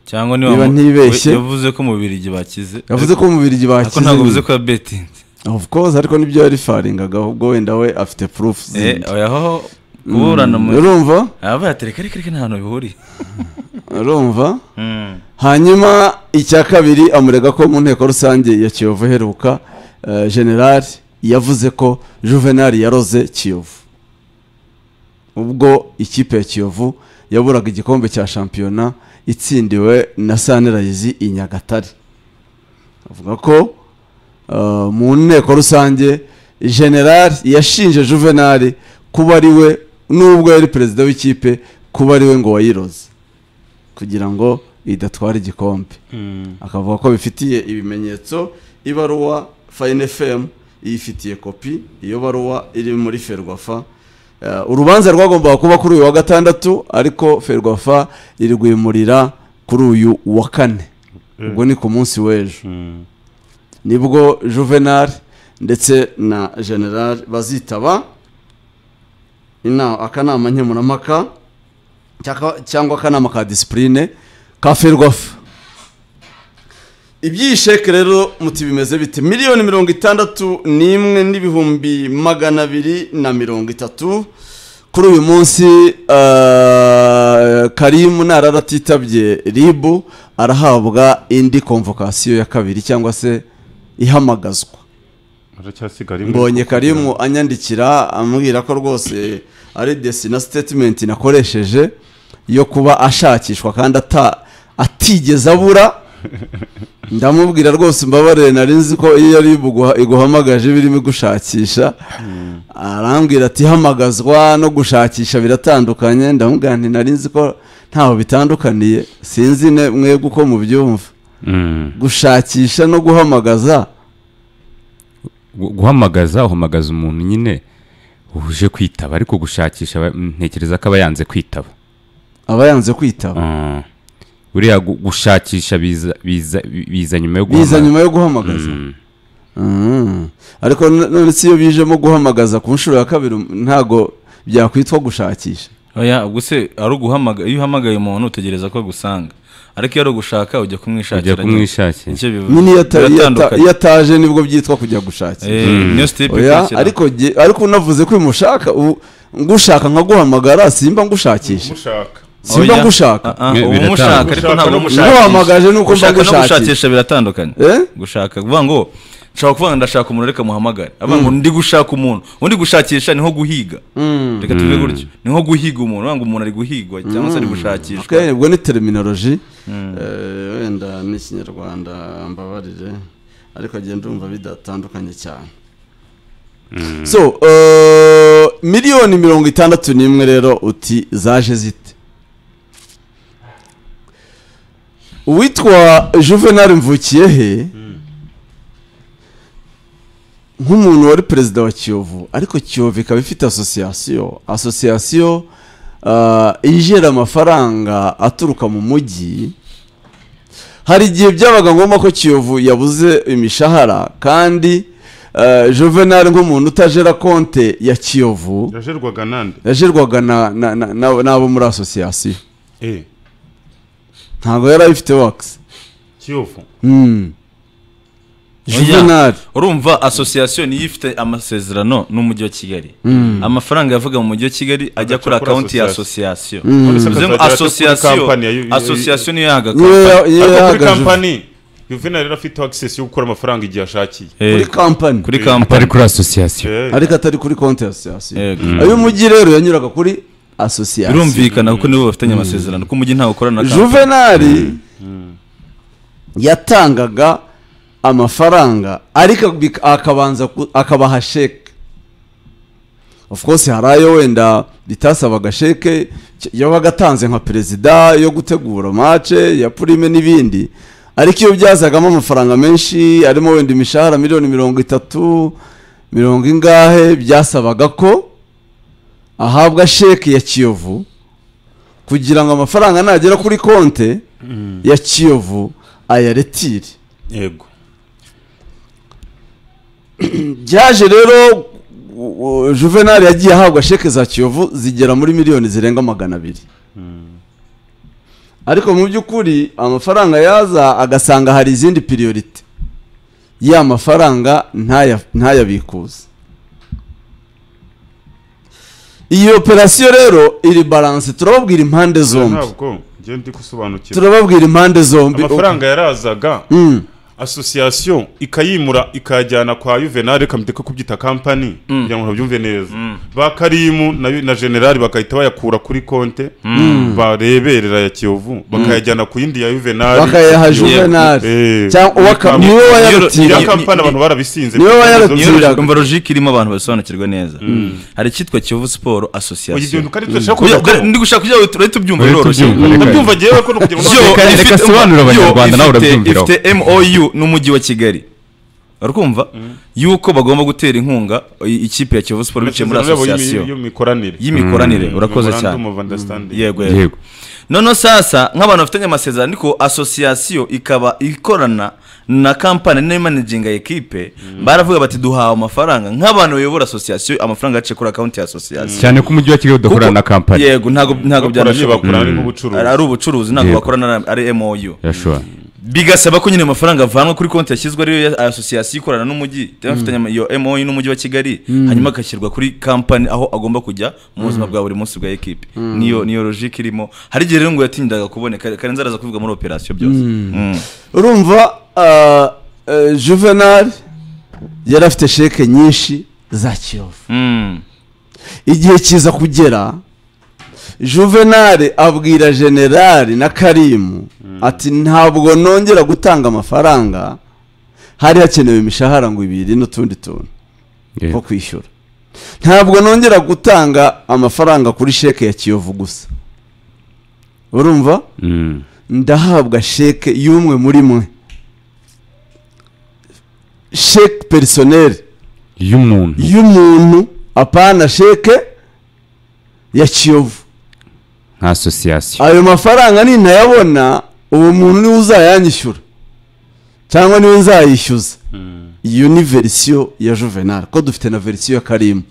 cyangwa Niba ntibeshye. we- yavuze ko mu bubirigi bakize yavuze ko mu bubirigi ariko ntabwo bakize bivuze ko yabetinze of course ariko nibyo yari faringaga ahubwo wenda we afite proof eh zindi oya hoho kuburana mu urumva aba yatereka ariko ariko nta hantu bihuriye urumva hanyuma icya kabiri amurega ko mu nteko rusange ya kiyovu iheruka eh, general yavuze ko juvenal yaroze kiyovu ubwo ikipe ya kiyovu yaburaga igikombe cya shampiyona itsindiwe na sanirayizi i nyagatare avuga ko eh, mu nteko rusange general yashinje juvenal kuba ari we nubwo yari perezida w'ikipe kuba ari we ngo wayiroze kugira ngo idatwara igikombe akavuga ko bifitiye ibimenyetso ibaruwa fayine fm iyifitiye kopi iyo baruwa iri muri ferwafa Eh, urubanza rwagombaga kuba kuri uyu wa gatandatu ariko ferwafa iri guhimurira kuri uyu wa kane ubwo ni ku munsi w'ejo Mm. nibwo juvenal ndetse na general bazitaba ina akanama nkemurampaka cyaka- cyangwa akanama ka disipurine ka ferwafa iby'iyi sheke rero muti bimeze bite miliyoni mirongo itandatu n'imwe n'ibihumbi magana abiri na mirongo itatu kuri uyu munsi eh, karimu narara atitabye ribu arahabwa indi konvokasiyo ya kabiri cyangwa se ihamagazwa aracyasigara mbonye karimu anyandikira ambwira ko rwose ari desina sitetimenti nakoresheje yo kuba ashakishwa kandi ata atigeze abura ndamubwira rwose mbabare nari nzi ko iyo ari buguha- iguhamagaje iba irimo igushakisha arambwira ati hamagazwa no gushakisha biratandukanye ndamubwira nti nari nzi ko ntaho bitandukaniye sinzi ne- mwebwe uko mubyumva Mm. gushakisha no guhamagaza Gu- guhamagaza uhamagaza umuntu nyine uje kwitaba ariko gushakisha aba- ntekereza ko aba yanze kwitaba aba yanze kwitaba Mm. buriya gu- gushakisha biza biza biza nyuma yo biza guhamagaza. nyuma yo guhamagaza Mm. Mm. ariko n- none si iyo bijemo guhamagaza ku nshuro ya kabiri ntago byakwitwa gushakisha oya ubwo se ari uguhamagara iyo uhamagaye umuntu utegereza ko agusanga ariko iyo ari ugushaka ujya kumwishakira ujya kumwishakira nicyo bivuze nyine iyo ata- iyo ata- biratandukanye iyo ataje nibwo byitwa kujya gushakisha Eh, niyo sitipu oya ikurikira ariko ge- ariko unavuze ko uyu mushaka ubu- ngushaka nkaguhamagara simba ngushakisha mushaka simba Oya. ngushaka Ah, Mwe- ah, uba biratandukanye. umushaka ariko Gushaka ntabwo no umushakisha Nkuhamagaje nuko mba Gushaka no ngushakisha. gushakisha biratandukanye Eh? gushaka kuvuga ngo nshaka kuvuga ngo ndashaka umuntu reka muhamagare avuga ngo ndi gushaka umuntu undi gushakisha ni nko guhiga reka tuve gutyo ni nko guhiga umuntu uvuga ngo umuntu ari guhigwa cyangwa se ari gushakishwa Okay, ubwo ni terminology Eh, wenda n'ikinyarwanda mbabarire ariko agenda ndumva bidatandukanye cyane so eh, miliyoni mirongo itandatu n'imwe rero uti zaje zite uwitwa juvenal mvukiyehe nk'umuntu wari perezida wa kiyovu ariko kiyovu ikaba ifite asosiyasiyo asosiyasiyo ah, yinjira amafaranga aturuka mu mujyi hari igihe byabaga ngombwa ko kiyovu yabuze imishahara kandi ah, juvenal nk'umuntu utajera konte ya kiyovu yajerwaga nande yajerwaga na- na- na- na- n'abo muri asosiyasiyo eh ntabwo yari ayifite wakisi kiyovu juvenal urumva asosiyasiyo niyo ifite amasezerano n'umujyi wa kigali amafaranga yavaga mu mujyi wa kigali ajya Agaca kuri kuri akawunti ya association. asosiyasiyo Polisi bivuze ngo akazajya aca kuri asosiyasiyo kampani ya- ya- ya- asosiyasiyo niyo yahaga niwe kampani ya- ariko kuri yahagaze kampani yuvenali yari afite akisesi yo gukora amafaranga igihe ashakiye Eh, kuri kampani kuri atari kampani kuri asosiyasiyo Eh, ariko atari kuri konti ya asosiyasiyo Yego. ay'umujyi rero yanyuraga kuri asosiyasiyo birumvikana kuko nibo bafitanye amasezerano ko umujyi ntawe ukorana na kampani juvenali yatangaga amafaranga ariko bik- akabanza ku- akabaha sheke of course hari ayo wenda bitasabaga sheke cy- yabaga atanze nka perezida yo gutegura mace ya purime n'ibindi ariko iyo byazagamo amafaranga menshi arimo wenda imishahara miliyoni mirongo itatu mirongo ingahe byasabaga ko ahabwa sheke ya kiyovu kugira ngo amafaranga nagera kuri konte ya kiyovu ayaretire yego byaje rero u- u- juvenal yagiye ahabwa sheke za kiyovu zigera muri miliyoni zirenga magana abiri ariko mu by'ukuri amafaranga yaza agasanga hari izindi piriyorite ya mafaranga ntaya- ntayabikuze iyi operasiyo rero iri baranse turababwira impande zombi ntabwo njye ndi gusobanukirwa turababwira impande zombi amafaranga yarazaga Mm. asosiyasiyo ikayimura ikayajyana kwa yuvenali ikamuteka kubyita kampani kugira ngo babyumve neza ba karimu na, na generali bakahita bayakura kuri konte bareberera ya kiyovu bakayajyana ku yindi ya yuvenali bakayaha Eh. juvenali cyangwa uwaka- Ni- niwe ya wayarutiriye Ni- kampani abantu barabisinze niwe wayarutiriye. niyo Turaga. umva logike irimo abantu basobanukirwa neza hari icyitwa kiyovu siporo asosiyasiyo ibintu kandi turashaka Oya, kubyumva ndi gushaka kugira ngo turabe tubyumva Turabe biroroshye tubyumva. ndabyumva ngewe ko kugira ngo Yo. Reka- reka sobanurira Abanyarwanda nawe urabyumviraho. ifite mou n'umujyi wa kigali urumva yuko bagomba gutera inkunga i- ikipe ya kiyovu siporo biciye muri Amasezerano yabo y'imi- asosiyasiyo y'imikoranire y'imikoranire urakoze cyane Memorandum of understanding. yego yego yego noneho sasa nk'abantu bafitanye amasezerano ariko asosiyasiyo ikaba ikorana na kampani nayo imanajinga ekipe baravuga bati duhawe amafaranga nk'abantu bayobora asosiyasiyo amafaranga yaciye kuri akawunti ya asosiyasiyo cyane ko umujyi wa kigali udakorana na kampani yego ntabwo ntabwo bakoranye byanashoboka bakorana n'ubucuruzi ari ubucuruzi ntabwo Yego. bakorana na- ari mou yashobora bigasaba ko nyine amafaranga avanwa kuri konti yashyizwe ariyo ya asosiyasiyo ikorana n'umujyi afitanye ama- iyo mou n'umujyi wa kigali hanyuma agashyirwa kuri kampani aho agomba kujya mu buzima bwa buri munsi bwa ekipi niyo niyo logike irimo hari igihe rero ngo yatindaga kuboneka karenzi araza kubivuga muri operasiyo byose Mm. urumva ah, eh, juvenal yari afite sheke nyinshi za kiyovu Mm. igihe kiza kugera juvenal abwira generali na karimu ati ntabwo nongera gutanga amafaranga hari hakenewe imishahara ngo ibiri n'utundi tuntu two yego kwishyura ntabwo nongera gutanga amafaranga kuri sheke ya kiyovu gusa urumva Mm. ndahabwa sheke y'umwe muri mwe sheke perisoneri y'umuntu y'umuntu apana sheke ya kiyovu nka asosiyasiyo ayo mafaranga nintayabona uwo muntu niwe uzayanyishyura cyangwa niwe nzayishyuza iyo ni verisiyo ya juvenal ko dufite na verisiyo ya karimu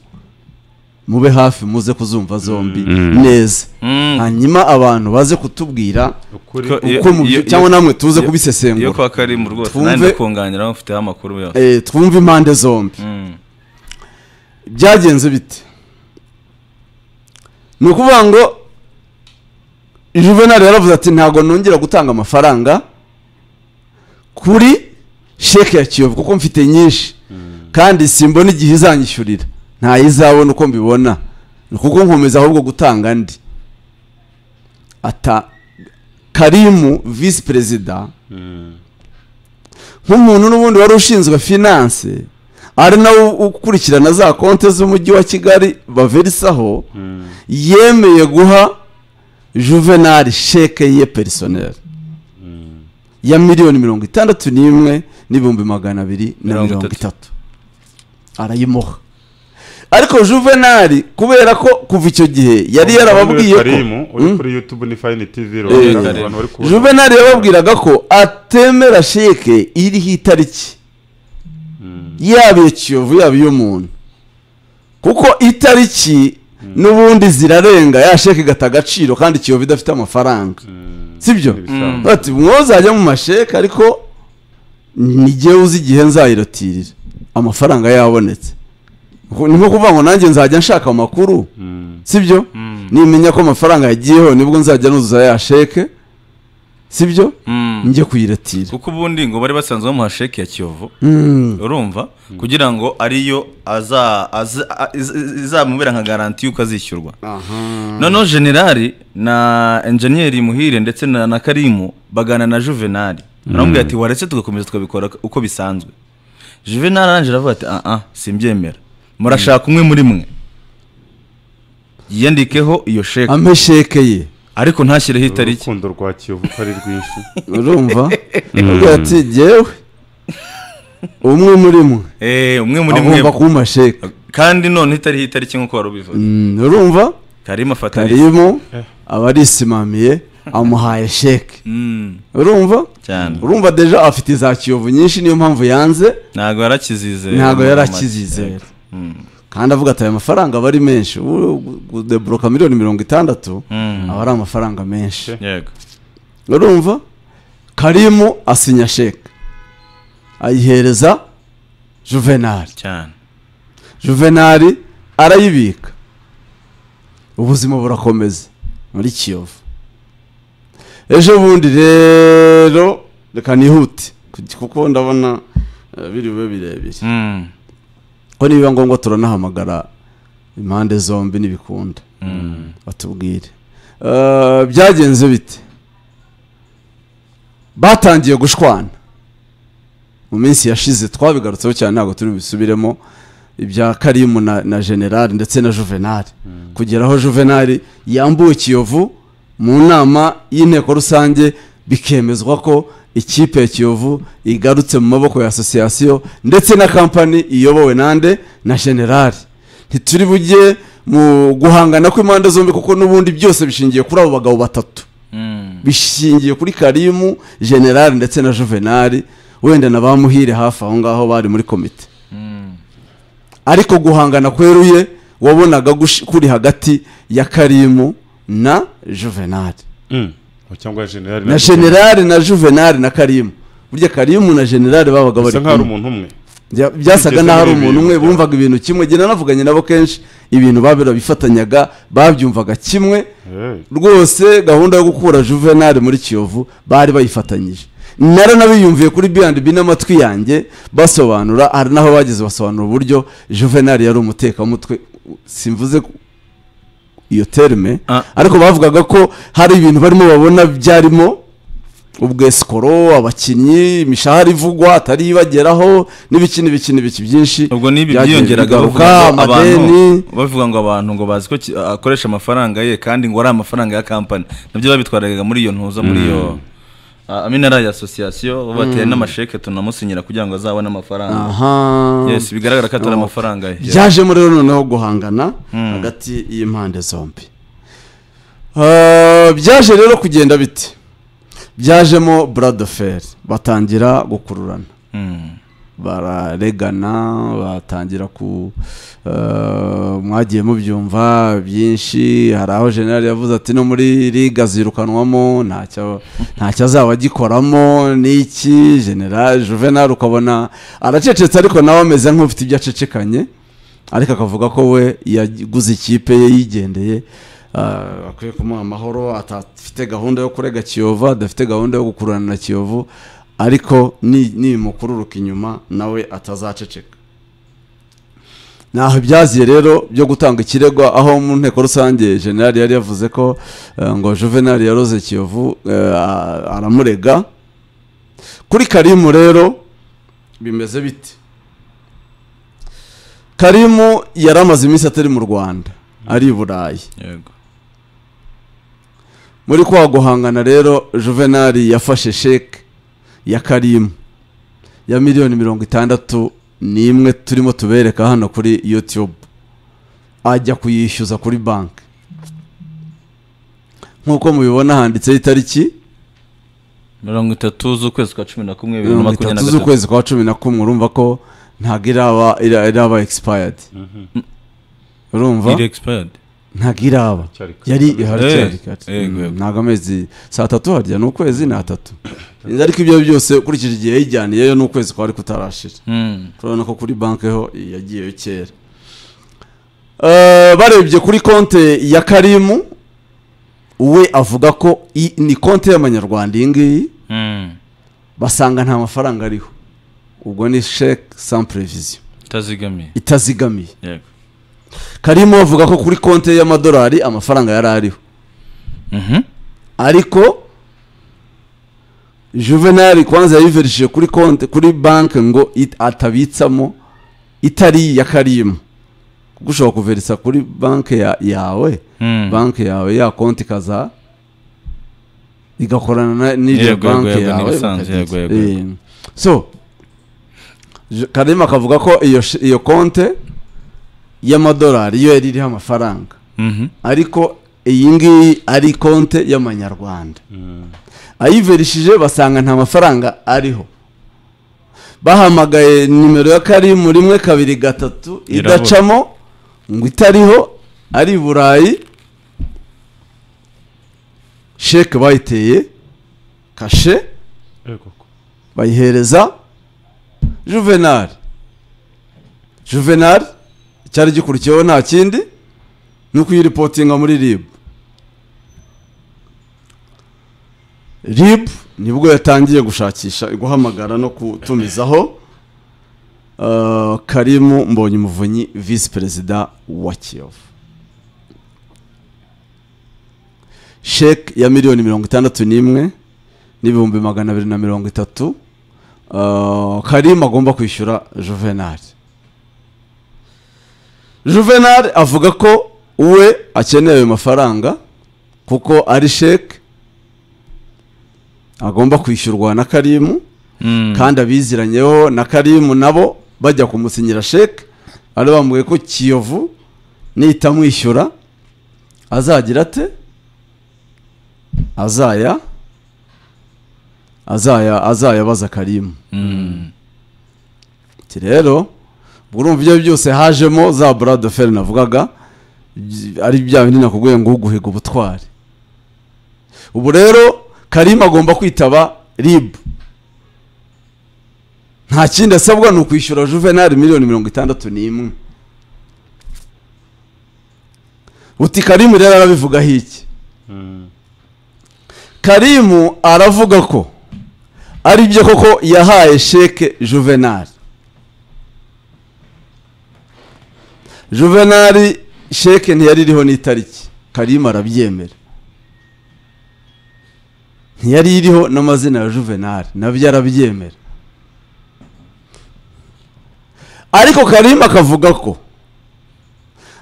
mube hafi muze kuzumva zombi neza Mm. hanyuma abantu baze kutubwira ukuri Ko- Iyo- uko mu iyo- byo- cyangwa namwe tuze iyo- iyo kubisesengura kwa karimu rwose Twumve- nanjye kunganira mufiteho amakuru yose Eh, twumve impande zombi Mm. byagenze bite ni ukuvuga ngo juvenali yaravuze ati ntabwo nongera gutanga amafaranga kuri sheke ya kiyovu kuko mfite nyinshi kandi simbona igihe izanyishyurira ntayizabona uko mbibona ni kuko nkomeza ahubwo gutanga andi ata karimu visi perezida nk'umuntu n'ubundi wari ushinzwe finance ari nawe ukurikirana za konti z'umujyi wa kigali baverisaho yemeye guha juvenali sheke ye perisoneri ya miliyoni mirongo itandatu n'imwe n'ibihumbi magana abiri na Mirongo mirongo itatu. itatu arayimuha ariko juvenali kubera ko kuva icyo gihe yari yarababwiye ko karimu uri Mm? kuri youtube ni fayini tv Eh, rero Karimu. abantu bari kubona juvenali yababwiraga ko atemera sheke iriho itariki yaba iya kiyovu yaba iy'umuntu kuko itariki n'ubundi zirarenga ya sheke igata agaciro kandi kiyovu idafite amafaranga sibyo Ibisanzwe. bati mwozajya mu masheke ariko nijye uzi igihe nzayirotirira amafaranga yabonetse Ngo- ni nko kuvuga ngo nanjye nzajya nshaka amakuru Mm. sibyo nimenya ko amafaranga yagiyeho nibwo nzajya nuzuza ya sheke sibyo njye kuyiratira kuko ubundi ngo bari basanzwe bamuha sheke ya kiyovu urumva kugira ngo ariyo aza- aza- a- iz- izamubera nka garanti y'uko azishyurwa noneho generali na enjeniyeri muhire ndetse na na karimu bagana na juvenali aramubwira ati waretse tugakomeza tukabikora uko bisanzwe juvenali arangije aravuga ati aha simbyemera murashaka umwe muri mwe yiyandikeho iyo sheke ampe sheke ye ariko ntashyireho itariki urukundo rwa kiyovu ko ari rwinshi urumva avuga ati jyewe umwe muri mwe Eh, umwe muri mwe agomba kumpa sheke kandi noneho itariho itariki nk'uko wari ubivuze Mm, urumva karimu afata karimo abarisimamiye amuhaye sheke Mm, urumva cyane urumva deja afite za kiyovu nyinshi niyo mpamvu yanze ntabwo yarakizizera ntabwo yari akizizera kandi avuga ati aya mafaranga aba ari menshi ubu gudeboroka miliyoni mirongo itandatu Mm. aba ari amafaranga menshi yego urumva karimu asinya sheke ayihereza juvenali cyane juvenali arayibika ubuzima burakomeza muri kiyovu ejo bundi rero reka nihute kuko ndabona eh, biriwe birebire Mm, ko nibiba ngombwa turanahamagara impande zombi n'ibikunda batubwire Eh, byagenze bite batangiye gushwana mu minsi yashize twabigarutseho cyane ntabwo turi busubiremo ibya karimu na, na generali ndetse na juvenali kugera aho juvenali yambuwe kiyovu mu nama y'inteko rusange bikemezwa ko ikipe ya kiyovu igarutse mu maboko ya asosiyasiyo ndetse na kampani iyobowe nande na generali ntituri bujye mu guhangana kw'impande zombi kuko n'ubundi byose bishingiye kuri abo bagabo batatu mm, bishingiye kuri karimu generali ndetse na juvenali wenda na ba muhire hafi aho ngaho bari muri komite mm, ariko guhangana kweruye wabonaga gush- kuri hagati ya karimu na juvenali Mm. cyangwa generali na generali na juvenali na karimu burya karimu na generali babaga bari bisa nkaho ari kumwe umuntu umwe Bya- byasaga Bigeze n'aho ari muri umuntu bibiri, bya- umwe bumvaga ibintu kimwe njye nanavuganye nabo kenshi ibintu babera bifatanyaga babyumvaga kimwe Eh, rwose gahunda yo gukura juvenali muri kiyovu bari bayifatanyije nari nabiyumviye kuri B&B n'amatwi yanjye basobanura hari n'aho bageze basobanura uburyo juvenali yari umutekamutwe simvuze ku- iyo terme Ah. ariko bavugaga ko hari ibintu barimo babona byarimo ubwesikoro abakinnyi imishahara ivugwa atari ibageraho n'ibiki n'ibiki n'ibiki byinshi ubwo n'ibi byagiye byiyongeraga bigaruka, bavuga ngo abantu amadeni bavuga ngo abantu ngo bazi ko ki- akoresha amafaranga ye kandi ngo ari amafaranga ya kampani nabyo babitwaraga muri iyo ntuza muri iyo ah, amina ari asosiyasiyo bateye n'amasheke tunamusinyira kugira ngo azabone amafaranga aha yes bigaragara ko atari Oh. amafaranga ye byajemo rero noneho guhangana hagati y'impande zombi Ah, byaje rero kugenda bite byajemo buradoferi batangira gukururana Mm, bararegana batangira ku ah, mwagiye mubyumva byinshi hari aho generali yavuze ati no muri liga zirukanwamo ntacyo ntacyo azaba agikoramo n'iki generali juvenali ukabona aracecetse ariko nawe ameze nk'ufite ibyo acecekanye ariko akavuga ko we yaguze ikipe ye yigendeye ah, bakwiye kumuha amahoro atafite gahunda yo kurega kiyovu adafite gahunda yo gukururana na kiyovu ariko ni- nimukururuka inyuma nawe atazaceceka ntaho ibyaziye rero byo gutanga ikirego aho mu nteko rusange generali yari yavuze ko eh, ngo juvenali yaroze kiyovu eh, a- aramurega kuri karimu rero bimeze bite karimu yari amaze iminsi atari mu rwanda ari i burayi yego muri kwa guhangana rero juvenali yafashe sheke ya karimu ya miliyoni mirongo itandatu n'imwe turimo tubereka hano kuri youtube ajya kuyishyuza kuri banki nk'uko mubibona handitseho itariki mirongo itatu z'ukwezi kwa cumi na kumwe bibiri na mirongo makumyabiri itatu na gatatu z'ukwezi kwa cumi na kumwe urumva ko ntabwo iraba ira- iraba expired urumva iri expired ntabwo iraba Cyari kare. yari ihari Eh, cyari kare. yego, Mm, yego. ntabwo amezi saa tatu harya ni ukwezi ni atatu ariko ibyo byose ukurikije igihe yayijyaniyeyo ni ukwezi kwari kutarashira Mm. turabona ko kuri banki ho yagiyeyo kera Eh, barebye kuri konte ya karimu we avuga ko i- ni konte y'amanyarwanda iyi ngiyi Mm. basanga nta mafaranga ariho ubwo ni sheke sans prevision itazigamiye itazigamiye yego karimu avuga ko kuri konte y'amadolari amafaranga yari ariho Mhm. ariko juvenali kwanza yayiverishije kuri konti kuri banki ngo it- atabitsamo itari iya karimu kuko ushobora kuverisa kuri banki ya, yawe Mm. banki yawe ya konti ikaza igakorana na Yego, n'iryo yego, banki yego, yawe n'ibisanzwe, bakagira- yego, yego, Eh, so Ju- karimu akavuga ko iyo sh- iyo konti y'amadolari yo yari iriho amafaranga Mhm. ariko iyi ngiyi ari konte y'amanyarwanda ayiverishije basanga nta mafaranga ariho bahamagaye nimero ya karimu rimwe kabiri gatatu Irabura. idacamo ngo itariho ari i burayi sheke bayiteye kashe bayihereza juvenali juvenali icyari gikurikiyeho nta kindi ni ukuyiripotinga muri rib rib nibwo yatangiye gushakisha guhamagara no gutumizaho eh, karimu mbonye umuvunyi visi perezida wa kiyovu sheke ya miliyoni mirongo itandatu n'imwe n'ibihumbi magana abiri na mirongo itatu eh, karimu agomba kwishyura juvenali juvenal avuga ko we akeneye ayo mafaranga kuko ari sheke agomba kwishyurwa na karimu Mm. kandi abiziranyeho na karimu nabo bajya kumusinyira sheke ari bambwiye ko kiyovu nitamwishyura azagira ate azaya azaya azayabaza karimu Mm. Ati rero ubwo urumva ibyo byose hajemo za buradoferi navugaga by- ari bya bindi nakubwiye ngo uguhiga ubutwari ubu rero karima agomba kwitaba ribu nta kindi asabwa ni ukwishyura juvenali miliyoni mirongo itandatu n'imwe uti karimu rero arabivugaho iki karimu aravuga ko ari byo koko yahaye sheke juvenali juvenali sheke ntiyari iriho n'itariki karimu arabyemera ntiyari iriho n'amazina ya juvenali nabyo arabyemera ariko karimu akavuga ko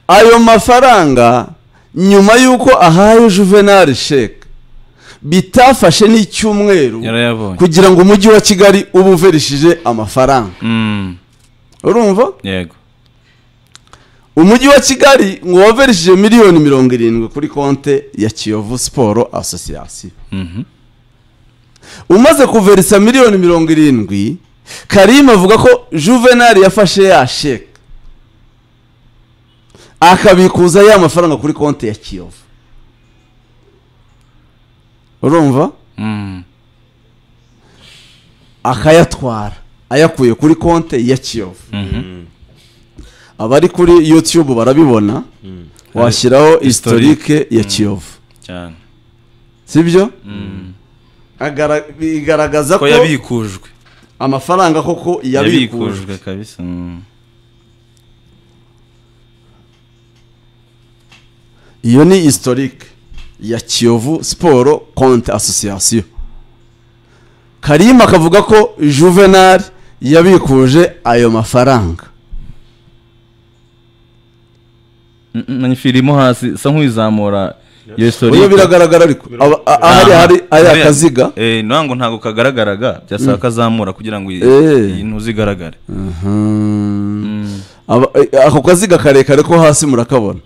ayo mafaranga nyuma y'uko ahaye juvenali sheke bitafashe n'icyumweru yarayabonye kugira ngo umujyi wa kigali uba uverishije amafaranga Mm. urumva yego umujyi wa kigali ngo waverishije miliyoni mirongo irindwi kuri konte ya kiyovu siporo asosiyasiyo Mhm. umaze kuverisa miliyoni mirongo irindwi karimu avuga ko juvenali yafashe ya sheke akabikuza ya mafaranga kuri konti ya kiyovu urumva Mm. akayatwara ayakuye kuri konti ya kiyovu Mhm. abari kuri youtube barabibona washyiraho historique ya kiyovu cyane sibyo Mm. Agara- bigaragaza ko ko yabikujwe amafaranga koko yabikujwe yabikujwe kabisa Mm. iyo ni historique ya kiyovu siporo konti asosiyasiyo karima akavuga ko juvenal yabikuje ayo mafaranga manyifi irimo hasi isa nk'uyizamura iyo uyu historique biragaragara ariko aba- a- ahari hari hari Hariya- akaziga eh ntabwo ntabwo kagaragaraga byasaba kazamura kugira ngo iyi- Eh. iyi ntuzi igaragare Mm. Aba- eh, ako kaziga karekare ko hasi murakabona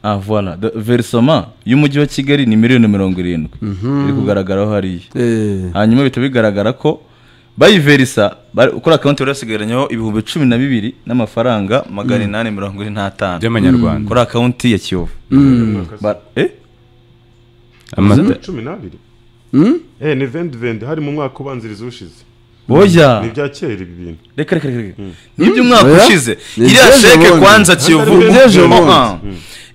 ah voila The verisoma y'umujyi wa kigali ni miliyoni mirongo irindwi iri kugaragaraho hariya Eh, hanyuma bihita bigaragara ko bayiverisa bari- kuri akawunti bari basigaranyeho ibihumbi cumi na bibiri n'amafaranga magana inani mirongo ine n'atanu by'amanyarwanda kuri akawunti ya kiyovu Ba- eh? amata cumi n'abiri Mm? Eh, ni vendi vendi hari mu mwaka ubanziriza ushize oya ni ibya kera ibi bintu reka reka reka n'iby'umwaka Oya. ushize Ni iriya iby'ejo sheke bundi. kwanza kiyovu Atari iby'ejo Oh, bundi. ah.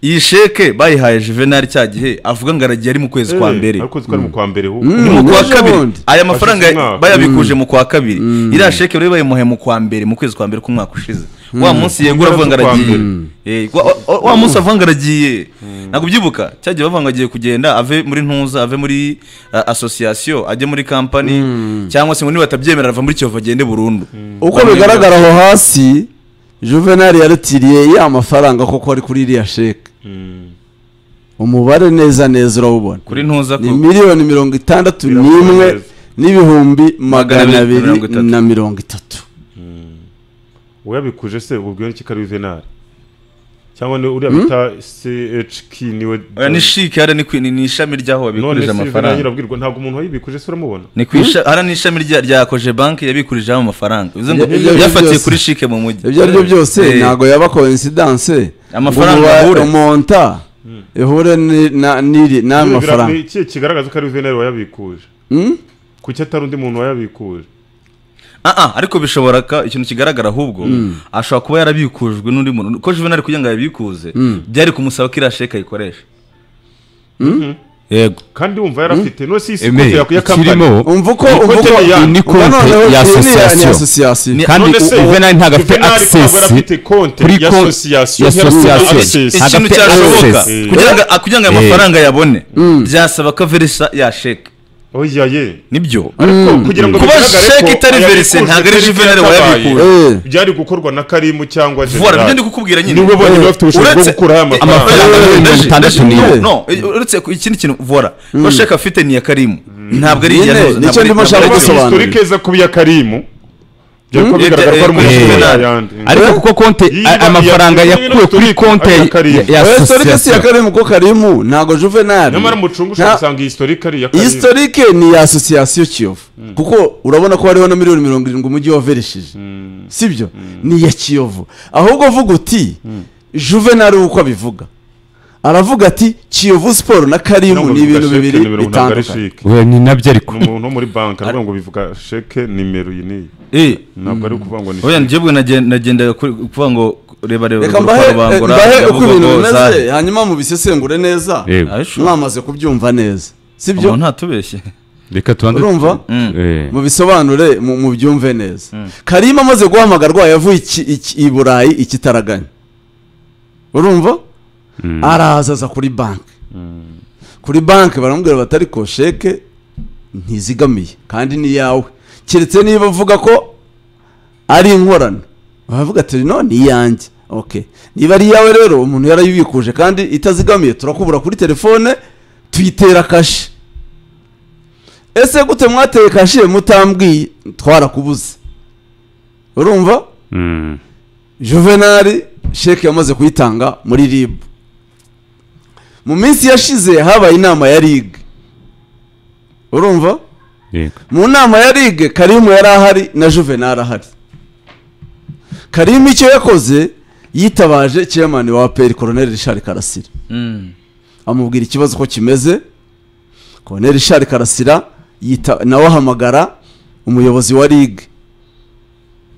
iyi sheke bayihaye juvenali cya gihe avuga ngo aragiye ari mu kwezi kwa Eh, mbere ariko zitwara mu kwa mbere ho Mm. mu kwa Ejo kabiri bundi. aya Hashize mafaranga umwaka. bayabikuje mu kwa kabiri iriya sheke bari bayimuhaye mu kwa mbere mu kwezi kwa mbere k'umwaka ushize wa munsi yegura avuga ngo Kwa aragiye mbere. Eh, wa- wa- wa munsi avuga ngo aragiye ntabwo ubyibuka cyagiye bavuga ngo agiye kugenda ave muri ntuza ave muri uh, asosiyasiyo ajye muri kampani cyangwa se ngo niba batabyemera ava muri kiyovu agende burundu uko bigaragara aho hasi juvenal yaratiriye ya mafaranga koko ari kuri iriya sheke Mm. umubare neza neza urawubona kuri ntuza ni ko miliyoni mirongo itandatu Birakomeye. n'imwe n'ibihumbi magana Magana abiri abiri mirongo itatu. na mirongo itatu uyabikuje se ubwo ni kikari venari cyangwa ni uriya bita CHK niwe oya ni shike hariya ni kwi- ni ni ishami ry'aho none babikurije se venari amafaranga nyirabwirwa ntabwo umuntu wayibikuje se uramubona ni ku isha hariya ni ishami rya rya koje banki yabikurijeho amafaranga bivuze ngo Ibyo- ibyo- ibyo yafatiye byose. kuri shike mu mujyi ibyo ari byo byose Eh, ntabwo yaba coincidence Amafaranga ahure. monta ihure ni- na- n'iri n'ayo Bira- mafaranga ni iki kigaragaza ko ari venari wayabikuje Mm? kuki atari undi muntu wayabikuje ah ah ariko bishobora ka ikintu kigaragara ahubwo ashobora kuba yarabikujwe n'undi muntu ko juvenali kugira ngo yabikuze byari kumusaba ko iriya sheke ayikoresha yego kandi wumva yarafite none si isi eme kote ya kampani ikirimo umva uko Ni umva uko konti ya- ni konti noneho ya iyi ni iya- ni association. association. Ni- kandi None se uvenali ntabwo afite Juvenal ntabwo yarafite access konti kuri ya konti- association, ya yarafite association. access. Ntabwo afite ikintu cyashoboka access. kugira ngo kugira ngo ayo Eh. mafaranga ayabone byasaba ko averisa ya sheke oya ye nibyo ariko kugira ngo kuba bigaragare ko sheke itari ayabikuje verise ntabwo ari tariki juvenali yakabaye, wayabikuje Eh, byari gukorwa na karimu cyangwa vuba nibyo ndi generali kukubwira nyine niwe bonyine bafite ubushobozi bwo uretse- gukuraho aya mafaranga amafaranga Eh, mirongo eh, itandatu eh, n'iyo. no, no, uretse ku- ikindi kintu vora ko sheke afite ni iya karimu ntabwo ari iya Nyine, ntuza, nicyo ntabwo ari- ndimo ntabwo ari nshaka iya gusobanura. ntuza. historike za kubi ya karimu byari ko bigaragara ko ari Eh, umuntu eh, wayandi ariko kuko konti Yiba- a- amafaranga iya- yakuwe kuri iya- konti iya- ya- ya- ya oya, historique si iya association karimu ko karimu ntabwo juvenal nyamara mu cungu ushobora gusanga iyi historike ari iya karimu historique ni iya association kiyovu kuko urabona ko hariho na miliyoni mirongo irindwi umujyi wavereshije sibyo ni iya kiyovu ahubwo vuga uti juvenal uko abivuga aravuga ati kiyovu siporo na No, ngo karimu ni bivuga ibintu sheke bibiri nimero ntabwo ari bitandukanye sheke. we ni nabyo ariko ni umuntu wo muri banki aravuga ngo bivuga sheke nimero iyi n'iyi Eh, ntabwo ari ukuvuga ngo ni oya njyewe nagen- nagendaga kuri- kuvuga ngo reba reba reka urwo mbahe rubangura, mbahe uko yavuga ibintu ngo zahe. bimeze hanyuma mubisesengure neza Yego. Ah, sure. mwamaze kubyumva neza umuntu sibyo ntatubeshye reka tubanze urumva Eh. mubisobanure mu- mubyumve neza karima amaze guhamagarwa yavuye iki- iki- i burayi ikitaraganya urumva araza aza kuri banki kuri banki baramubwira bati ariko sheke ntizigamiye kandi ni iyawe keretse niba uvuga ko ari inkorano baravuga ati no ni iyanjye okay niba ari iyawe rero umuntu yarayibikuje kandi itazigamiye turakubura kuri telefone tuyitera kashi ese gute mwateye kashiye mutambwiye twarakubuze urumva Mm. juvenali sheke yamaze kuyitanga muri rib mu minsi yashize habaye inama ya rig urumva Yego. mu nama ya rig karimu yari ahari na juvenali ahari karimu icyo yakoze yitabaje chairman wa aperi koroneli rishari karasira amubwira ikibazo ko kimeze koroneli rishari karasira yita nawe ahamagara umuyobozi wa rig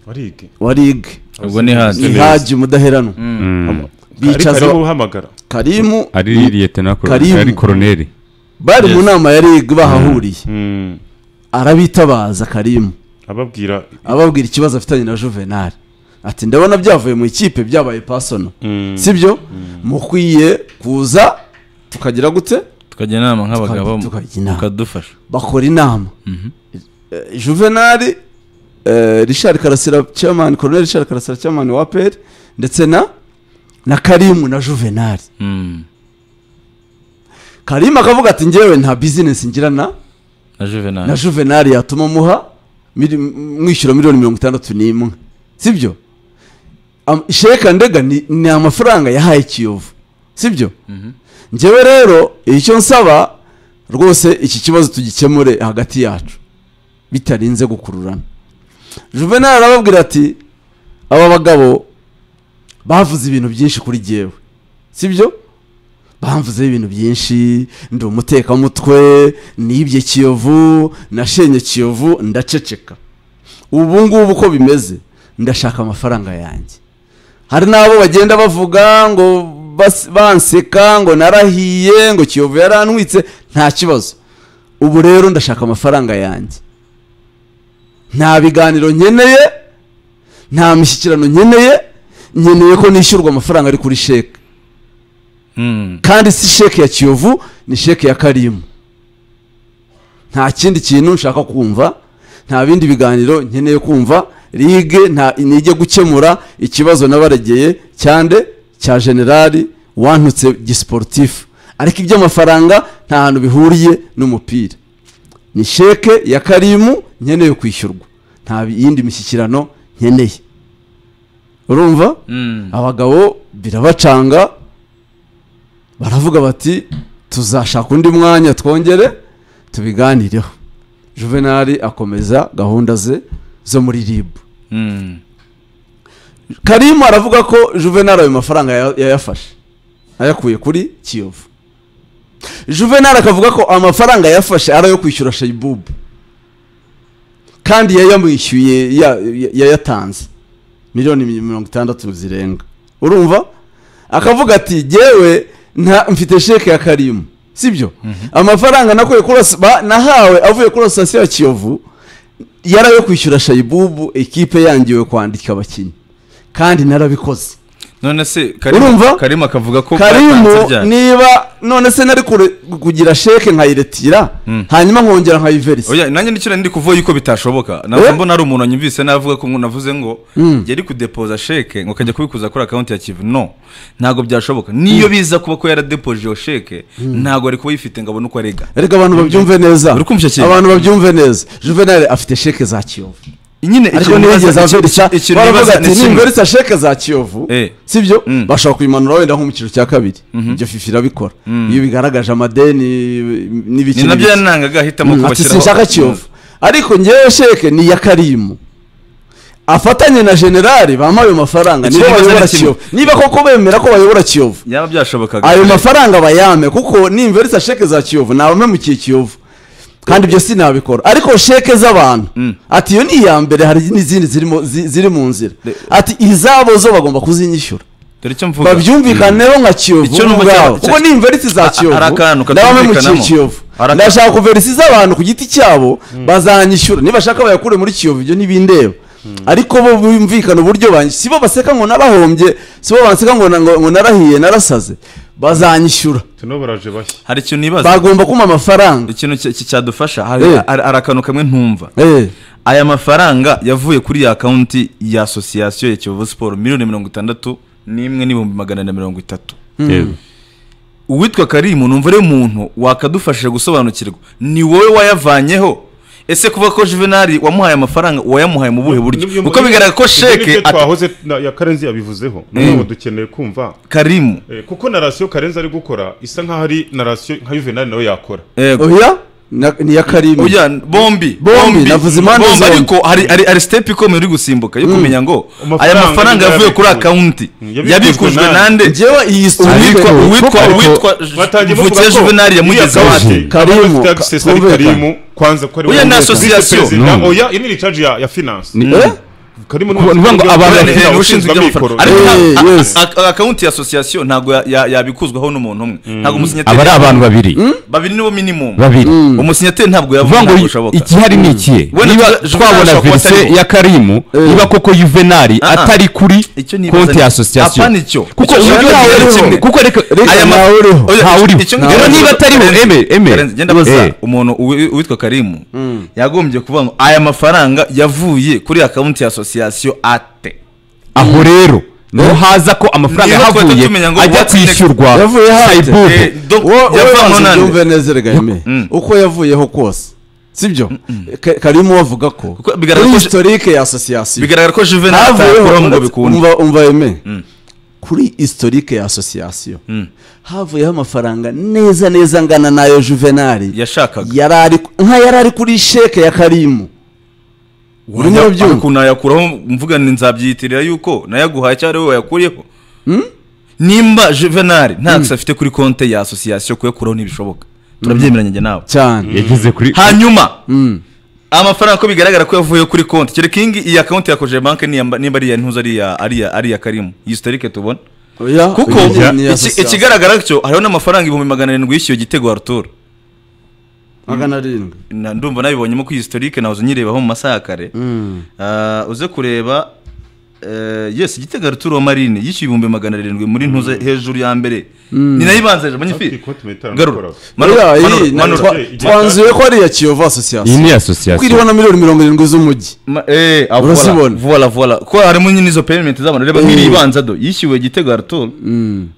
warige wa rig ubwo ni hasi ihaji umudaheranwa Mm. ari bicaza karibu uhamagara karimu ari liyetena Karimu. ari koroneri bari mu Yes. nama yari bahahuriye Mm, arabitabaza karimu ababwira ababwira ikibazo afitanye na juvenal ati ndabona byavuye mu ikipe byabaye pasono Mm. sibyo mukwiye kuza tukagira gute tukajya inama nk'abagabo Tuka- tukajya inama. mukadufasha bakora inama Eh, juvenal eh, richard karasira chairman colonel richard karasira chairman wa peri ndetse na na karimu na juvenal Mm. karimu akavuga ati njyewe nta bizinesi ngirana na juvenal na juvenal yatuma muha miri- mwishyura miliyoni mirongo itandatu n'imwe sibyo Am- sheka ndega ni, ni amafaranga yahaye kiyovu sibyo njyewe rero icyo nsaba rwose iki kibazo tugikemure hagati yacu bitarinze gukururana juvenal arababwira ati aba bagabo bavuze ibintu byinshi kuri jyewe sibyo bamvuzeho ibintu byinshi ndi umutekamutwe nibye kiyovu nashenye kiyovu ndaceceka ubu ngubu uko bimeze ndashaka amafaranga yanjye hari n'abo bagenda bavuga ngo bas- banseka ngo narahiye ngo kiyovu yaranwitse nta kibazo ubu rero ndashaka amafaranga yanjye nta biganiro nkeneye nta mishyikirano nkeneye nkeneye ko nishyurwa amafaranga ari kuri sheke Mm. kandi si sheke ya kiyovu ni sheke ya karimu nta kindi kintu nshaka kumva nta bindi biganiro nkeneye kumva ligue nta nige gukemura ikibazo nabaregeye cyande cya generali wantutse gisiporutifu ariko iby'amafaranga nta hantu bihuriye n'umupira ni sheke ya karimu nkeneye kwishyurwa nta yindi mishyikirano nkeneye urumva Mm. abagabo birabacanga baravuga bati tuzashaka undi mwanya twongere tubiganireho juvenali akomeza gahunda ze zo muri rib Mm. karimu aravuga ko juvenali ayo mafaranga ya- yayafashe ayakuye kuri kiyovu juvenali akavuga ko amafaranga yafashe ari ayo kwishyura shayibubu kandi yayamwishyuye ya- ya- yayatanze miliyoni mirongo itandatu zirenga urumva akavuga ati jyewe nta mfite sheke ya karimu sibyo amafaranga nakuye kuri as- ba- nahawe avuye kuri asitasiyo ya kiyovu yari ayo kwishyura shayibubu ekipe yangiwe kwandika abakinnyi kandi narabikoze none se karimu Urumva? karimu akavuga ko byatanze karimu ryari? niba none se nari kure- kugira sheke nkayiretira Mm. hanyuma nkongera nkayiverisa oya nanjye nicyo ndi kuvuga yuko bitashoboka nabwo Eh? mbona hari umuntu wanyumvise navuga ko navuze ngo Mm. yari kudepoza sheke ngo kajya kubikuza kuri akaunti ya kivu no ntabwo byashoboka niyo biza kuba ko yaradepoje iyo sheke ntabwo ari kuba yifite ngo abone uko arega reka abantu babyumve neza Uri kumva icyo kintu? abantu babyumve neza juvenal afite sheke za kiyovu nyine ariko ikintu ntiyigeze nibaza- averisa iki- ikintu baravuga nibaza ati ni kimwe nimberitsa sheke za kiyovu Eh. sibyo Mm. bashobora kubimanura wenda nko mu cyiciro cya kabiri ibyo fifi irabikora iyo bigaragaje amadeni n'ibiki ni nabyo n'ibiki. yanangaga ahitamo ati kubashyiraho sinshaka kiyovu ariko ngewe sheke ni iya karimu afatanye na generali bamuha ayo mafaranga Iki nibo kibazo bayobora ni kimwe. kiyovu niba koko bemera ko bayobora kiyovu yaba byashobokaga ayo mafaranga bayame kuko nimberitsa sheke za kiyovu nabamemukiye kiyovu kandi ibyo sinabikora ariko sheke z'abantu Mm. ati iyo ni iya mbere hari n'izindi zirimo zi- ziri mu nzira Le- ati izabo zo bagomba kuzinyishyura dore icyo mvuga babyumvikaneho nka Icyo kiyovu numva ubwabo cya- kuko cya- ni imverisi A- za a- kiyovu hari akantu ndabamemukiye katumvikanamo. kiyovu Hari aka- ndashaka kuverisi z'abantu ku giti cyabo bazanyishyura nibashaka bayakure muri kiyovu ibyo ntibindeba ariko bo bumvikana uburyo banyishyura si bo baseka ngo nabahombye si bo banseka ngo na- ngo ngo narahiye narasaze bazanyishyura tuno baraje bashya hari ikintu nibaza bagomba kumpa amafaranga ikintu ki- ki- cyadufasha hari Eh. hari- hari akantu kamwe ntumva Eh, aya mafaranga yavuye kuri ya akaunti ya asosiyasiyo ya kiyovu siporo miliyoni mirongo itandatu n'imwe n'ibihumbi magana ane na mirongo itatu yego uwitwa karimu numva ari umuntu wakadufashije gusobanukirwa ni wowe wayavanyeho ese kuva ko juvenali wamuhaye amafaranga wayamuhaye mu buhe buryo Nibyo- kuko bigaragara ko ibyo nibyo sheke ati- twahoze na- ya karenzi yabivuzeho noneho dukeneye kumva karimu Eh, kuko narasiyo karenzi ari gukora isa nkaho ari narasiyo nka juvenali nawe yakora yego oya na- ni iya karimu Oya, bombi navuze impande bombi zombi. ariko hari hari hari step ikomeye uri gusimbuka yo kumenya ngo aya Amafaranga mafaranga yavuye kuri yabikujwe. akaunti Mm, yabikujwe yabikujwe nande. nande njyewe iyi story uwitwa uwitwa Koko- uwitwa batangiye bavuga mvutse ko juvenali yamugezeho iriya ati kaunti, Karimu, abafite access ari kumvikana. karimu kwanza ko ari Oya, we ni vice association. perezida. No. oya iyi ni recharge ya ya finance Ni- Eh? karimo Kuba- ni ukuvuga ngo abantu- Buriya ni n'umushinga Henry ushinzwe ushinzwe iby'amafaranga amikoro ariko Eh, nta- yes. a- a- akawunti ya asosiyasiyo ntabwo ya- ya- yabikuzwaho n'umuntu umwe ntabwo umusinyateri aba ari abantu babiri babiri nibo minimum babiri umusinyateri ntabwo uvuga yavuna ngo ntabwo bishoboka ikihari ni ikihe Wenda niba Juvenal twabona ashobora kuba verise atariho. ya karimu niba koko yuvenali Ah, ah. atari kuri Icyo nibaza konti ni- ya asosiyasiyo apana icyo. kuko Icyo uburyo Juvenal ntawe ari kimwe. uriho kuko reka Aya ma- uriho. Oya, ntawuriho icyo ngicyo rero ndabaza- niba atariho Karenzi, eme Karenzi, eme njya ndabaza Eh. umuntu uwi- witwa karimu yagombye kuvuga ngo aya mafaranga yavuye kuri akawunti ya asosiyasiyo ate aho rero niho haza ko amafaranga Niba twahita yahavuye tumenya ngo ajya what's next? kwishyurwa Yavuye hate? Saibourg. Eh, donc, wowe yavuye wowe hano wanze nande. ubyumve neza regame uko yavuyeho kose sibyo Ka- karimo bavuga ko Kuko bigaragara kuri ko- historike ya asosiyasiyo bigaragara ko juvenal atakora ngo havuyeho bikunde umva umva eme kuri historike ya asosiyasiyo havuyeho amafaranga neza neza angana n'ayo juvenali yashakaga yari ari nka yari ari kuri sheke ya karimu urimo Wajya- urabyumva? ariko unayakuraho mvuga ni nzabyiyitirira yuko nayaguhaye cyangwa ari wowe wayakuriyeho nimba juvenal nta kasi afite kuri konti ya asosiyasiyo kuyakuraho ntibishoboka turabyemeranya njye nawe cyane yageze kuri hanyuma Mm. amafaranga ko bigaragara ko yavuyeho kuri konti kereka iyi ngiyi iya konti yakojeje banki niya- nimba ari iya ntuza ari iya- ari iya- ari iya karimu iyi sitorike tubona Oya, kuko iyi ni- ni iya iki- asosiyasiyo. ikigaragara cyo hariho n'amafaranga ibihumbi magana arindwi y'icyo gitego ya rutura magana arindwi Na- ndumva nabibonyemo ko iyi sitorike nahoze nyirebaho mu masaha ya kare Ah, uze kureba eh, yes igitego ya rutura wa marine yishyuye ibihumbi magana arindwi muri ntuza hejuru ya mbere ni nayo ibanza hejuru Hafi manyifi ikote metanu garura ikora. Manura, Oya, iyi manura, na- manura. twa- Igihe- twanzuye ko ari iya kiyovu iyi asosiyasiyo ni kuko asosiyasiyo iriho na miliyoni mirongo irindwi z'umujyi Ma- eh, ah, Urasibona? voilà, voilà voilà ko harimo nyine izo payment z'abantu reba nk'iri ibanza do yishyuwe igitego ya rutura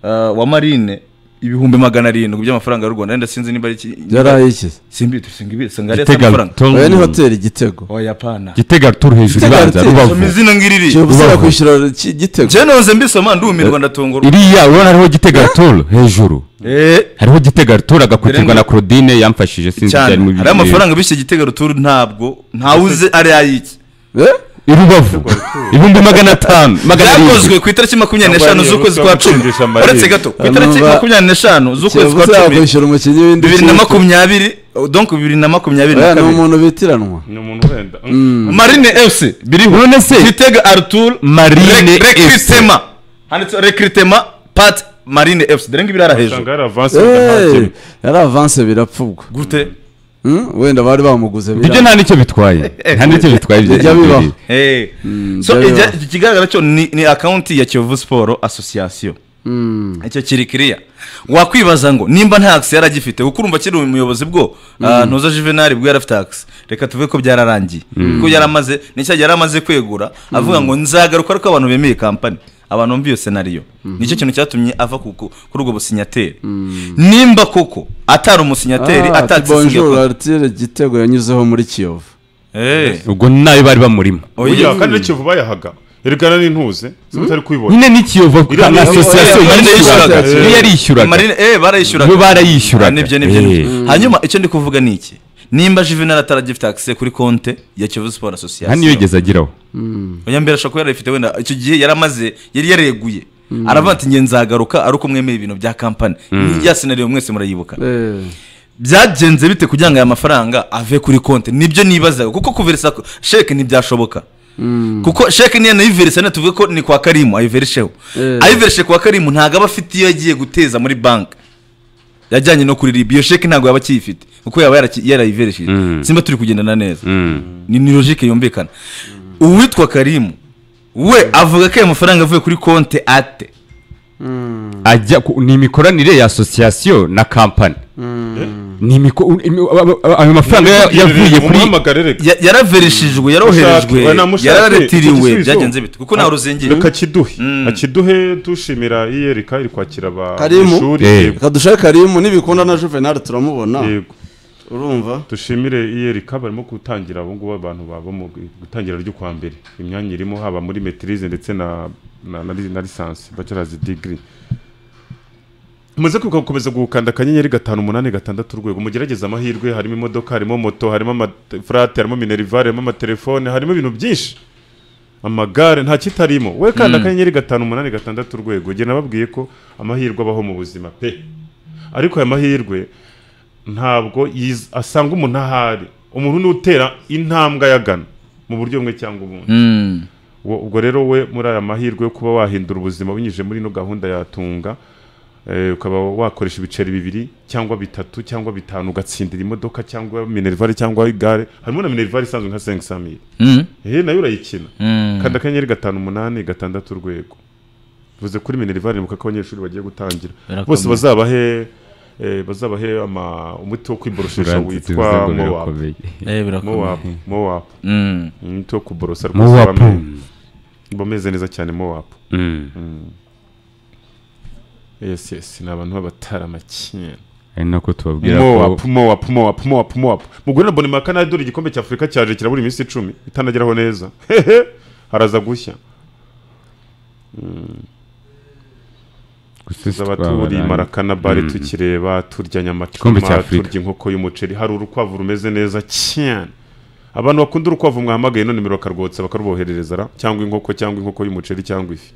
ah, wa marine ibihumbi magana arindwi by'amafaranga y'u rwanda wenda sinzi niba ari iki yari ayishyize simbi singi ari gitega amafaranga turu oya ni hoteli igitego oya pana gitega turu hejuru Gitega ibanza turu. rubavu izina ngiriri kiyovu Rubavu. kwishyura iki- igitego je noze mbisoma ndumirwa ndatungurwa iriya urabona hariho gitega turu hejuru eh hariho gitega turu agakurikiranwa Birenga. na claudine yamfashije sinzi cyane byari mu hari amafaranga bishyuye igitego ruturu ntabwo ntawuze ari ayiki Eh? irubavu ibihumbi magana atanu magana arindwi byakozwe ku itariki makumyabiri n'eshanu Ntabwo z'ukwezi ari kwa ubusa cumi gutsindisha amarira. uretse gato ku itariki Numva- makumyabiri n'eshanu z'ukwezi kiyovu kwa cumi kwishyura umukinnyi w'indi bibiri na kipe. makumyabiri donc bibiri na makumyabiri na Oya, ni kabiri umuntu bitiranwa ni umuntu wenda marine fc biriho none se gitega artur marine fc rekritema handitse rekritema pat marine fc dore ngibiri ari hejuru usanga yari avansi wenda nta kintu. Eh, yari avanse birapfubwa gute Hmm? wenda bari bamuguze ibyo birapfubwa nta nicyo bitwaye nta nicyo bitwaye ibyo- Bijya bibaho. ibyo- Eh. so byabaho. ijya- ikigaragara cyo ni ni akawunti ya kiyovu siporo asosiyasiyo icyo kiri kiriya wakwibaza ngo nimba nta akisi yari agifite kuko urumva akiri umuyobozi bwo ah, ntuza juvenali bwo yari afite akisi reka tuve ko byararangiye kuko yari amaze nicyo yari amaze kwegura avuga ngo nzagaruka ariko abantu bemeye kampani abantu bumva iyo senariyo nicyo kintu cyatumye ava ku- ku- kuri ubwo businyateri nimba koko atari umusinyateri Ah, ati bonjour atakisi artire igitego yanyuzeho muri kiyovu ubwo nayo bari bamurimo Oya, kandi n'ikivu bayahaga erekana n'intuze ziba utari kwibona nyine n'ikiyovu Iriya na ni- asosiyasiyo Oya, Marine yishyuraga yishyuraga. niyo yari Marine- yishyuraga eh, barayishyuraga Bo barayishyuraga. Ah, nibyo nibyo Eh. nibyo. hanyuma icyo ndi kuvuga ni iki nimba juvenal ataragifite akise kuri konte ya kivu nta siporo niyo asosiyasiyo yigeze agiraho oya mbere ashobora kuba yarayifite wenda icyo gihe yari amaze yari yareguye aravuga ati nge nzagaruka ari uko mwemeye ibintu bya kampani ya senariyo mwese murayibuka byagenze bite kugira ngo aya mafaranga ave kuri konti nibyo nibazaga kuko kuverisa ko- sheke ntibyashoboka kuko sheke niyo nayiverisa niyo tuvuge ko ni kwa karimu ayiverisheho ayiverishe kwa karimu ntabwo aba afite iyo yagiye guteza muri banki yajyanye no kuri ribi iyo sheke ntabwo yaba akiyifite kuko yaba yaraki- yarayiverishije simba turi kugendana neza ni ni logike yumvikana uwitwa karimu we avuga ko aya mafaranga avuye kuri konti ate ajya ku- ni imikoranire ya asosiyasiyo na kampani ni imiko- imi- aba- aba- ayo mafaranga ya- yavuye kuri umuhamagare reka Ya- yaraverishijwe yaroherejwe Mushake, we na mushake, icyo yararetiriwe gisubizo. byagenze bite kuko ntawe ruzingiye reka kiduhe Mm. akiduhe dushimira iyereka iri kwakira Karimu. abanyeshuri Eh. yego reka dushake karimu nibikunda na juvenal turamubona yego urumva dushimire iyereka barimo gutangira ubu ngubu abantu baba mu gutangira ry'ukwa mbere imyanya irimo haba muri metirize ndetse na na, na, na lisansi bachelors degree muze kwibuka gukomeza gukanda akanyenyeri gatanu umunani gatandatu urwego mugerageze amahirwe harimo imodoka harimo moto harimo amafurate harimo minerivare harimo amatelefone harimo ibintu byinshi amagare nta kitarimo we kanda akanyenyeri gatanu umunani gatandatu urwego njye nababwiye ko amahirwe abaho mu buzima pe ariko aya mahirwe ntabwo yiz- asanga umuntu ahari umuntu ni utera intambwe ayagana mu buryo bumwe cyangwa ubundi Uwo- ubwo rero we muri aya mahirwe yo kuba wahindura ubuzima binyuze muri ino gahunda yatunga ukaba wakoresha ibiceri bibiri cyangwa bitatu cyangwa bitanu ugatsindira imodoka cyangwa minervari cyangwa igare harimo na minervari isanzwe nka sengi samiri Mm. ehe nayo urayikina Mm. kanda akanyenyeri gatanu umunani gatandatu urwego bivuze kuri minervari nibuka ko abanyeshuri bagiye gutangira Birakomeye. bose bazabahe eh, bazabahe ama umuti wo kwiboroshesha witwa mowapu Eh, birakomeye mowapu mowapu Mm. umuti wo kuborosa rwose mowapu bamwe bameze neza cyane mowapu yes yes ni abantu b'abataramacyenga ari nako tubabwira ko mowapu mowapu mowapu mowapu mowapu mugore na bonima kanadura igikombe cya afurika cyaje kirabura iminsi icumi itanageraho neza hehe haraza gushya gusa abaturi marakana bari tukireba turya Igikombe cya nyamacuma Afurika. turya inkoko y'umuceri hari urukwavu rumeze neza cyane abantu bakunda urukwavu mwahamagaye none nimero bakarwotsa bakaruboherereza ra cyangwa inkoko cyangwa inkoko y'umuceri cyangwa ifi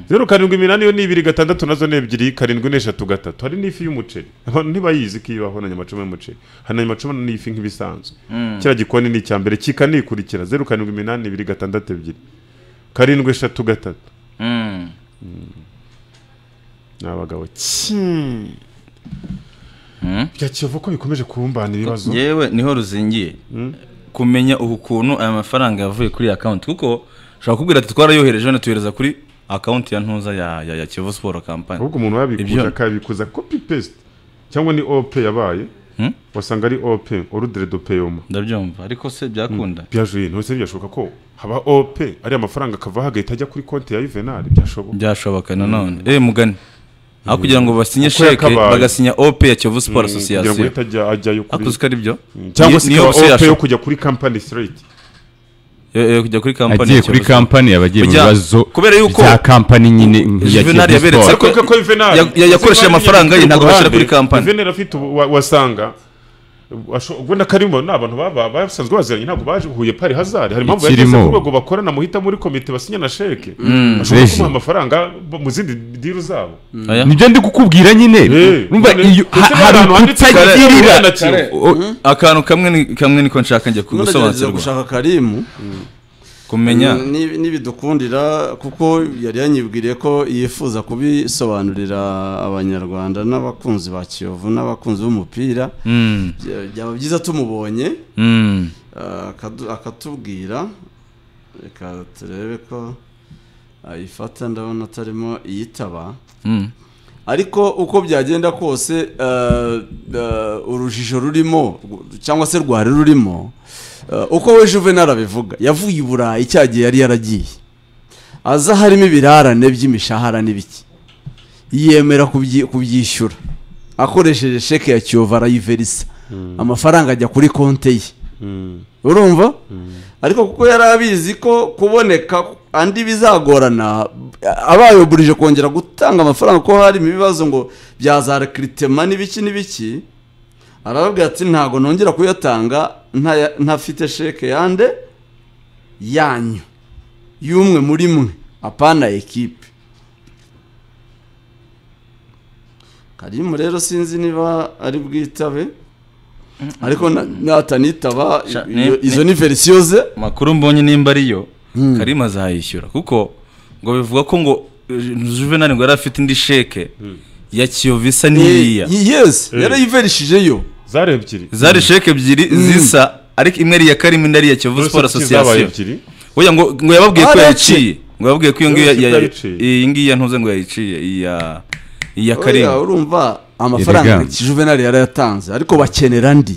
zeru karindwi iminani yo ni ibiri gatandatu nazo ni ebyiri karindwi n'eshatu gatatu hari n'ifi y'umuceri abantu ntibayizi ko ibaho na nyamacuma y'umuceri hari na nyamacuma n'ifi nk'ibisanzwe kiriya gikoni ni icya mbere kikanikurikira zeru karindwi iminani ibiri gatandatu ebyiri karindwi eshatu gatatu Mm. ni abagabo cyii Mm. bya kiyovu ko bikomeje kubumbana ibibazo yewe niho ruzingiye kumenya ubu ukuntu aya mafaranga yavuye kuri iyi akawunti kuko ushobora kubwira ati twarayohereje wenda tuyohereza kuri akawunti ya ntuza ya, ya, ya kiyovu siporo kampani ahubwo umuntu yabikuza Ibyo- akabikuza copy paste cyangwa ni ope yabaye Hmm? wasanga ari ope orudere do peyoma ndabyumva ariko se byakunda byajuye ntose byashoboka ko haba ope ari amafaranga akava hagahita ajya kuri konti ya yuvenali byashoboka byashoboka nanone eh mugani aho kugira ngo basinye Uko yakabaye. sheke bagasinya ope ya kiyovu siporo kugira ngo asosiyasiyo ihite ajya ajyayo kuri akuzi ko ari byo cyangwa se Niyo ikaba bose ope yo yashoboka. kujya kuri kampani straight Eh, eh, kujya kuri kampani agiye ya kuri Kiyovu Sport. kampani abagiye mu Kujya- bibazo kubera yuko bya kampani nyine nk'iya Juvenal Kiyovu yaberetse Sport. ariko ko yuvenali Ya- ya- yakoresheje amafaranga ye, ntabwo bashyira kuri kampani. yuvenali afite ubu- wa- wasanga asho- ubwo nakarimo ni abantu baba basanzwe baziranye ntabwo baje huye pari hazari hari impamvu yageze Ikirimo. ku rwego bakorana muhita muri komite basinya na sheke bashobora Reji. kumuha amafaranga bo- mu zindi diru zabo Aya? nibyo ndi kukubwira nyine Eh, Urumva none- iyo- ndetse ha- hari n'ahantu handitse ukutagirira Kare- Kare- O- akantu kamwe ni- kamwe niko nshaka njya tunagerageza kugusobanukirwa gushaka karimu kumenya Mm, nib- nibidukundira kuko yari yanyibwiriye ko yifuza kubisobanurira abanyarwanda n'abakunzi ba kiyovu n'abakunzi b'umupira Mm, Bya- byaba byiza tumubonye mm. ah, akadu- akatubwira reka turebe ko ayifata ndabona atarimo iyitaba Mm. ariko uko byagenda kose eh, eh, urujijo rurimo rw- cyangwa se rwari rurimo eh, uko we juvenal abivuga yavuye i burayi cya gihe yari yaragiye aza harimo ibirarane by'imishahara n'ibiki yemera kubyi- kubyishyura akoresheje sheke ya kiyovu arayiverisa amafaranga ajya kuri konte ye urumva ariko kuko yari abizi ko kuboneka andi bizagorana abayoburije kongera gutanga amafaranga ko hari ibibazo ngo bya za rekiritema n'ibiki n'ibiki arababwira ati ntabwo nongera kuyatanga ntaya- ntafite sheke yande yanyu y'umwe muri mwe apana ekipe karimu rero sinzi niba ari bwitabe ariko na- natanitaba Sha- i- iyo- ni- izo ni- ni verisiyo ze makuru mbonye nimba ariyo karima azayishyura kuko ngo bivuga ko ngo eh, juvenal ngo yari afite indi sheke ya kiyovu isa n'iriya Ye- yesi Eh. yarayiverishijeyo zari ebyiri zari sheke ebyiri zisa ariko imwe ari iya karima indi ari iya kiyovu Uretse siporo ko zabaye asosiyasiyo ebyiri Oya ngo ngo yababwiye ko Areke. yaciye ngo yababwiye ko iyo ngiyo Uretse ko ya- ya- yayiciye. iyi ngiyi ya ntuze ngo yayiciye iya iya Oya, karima urumva amafaranga Erega. juvenali yarayatanze ariko bakenera andi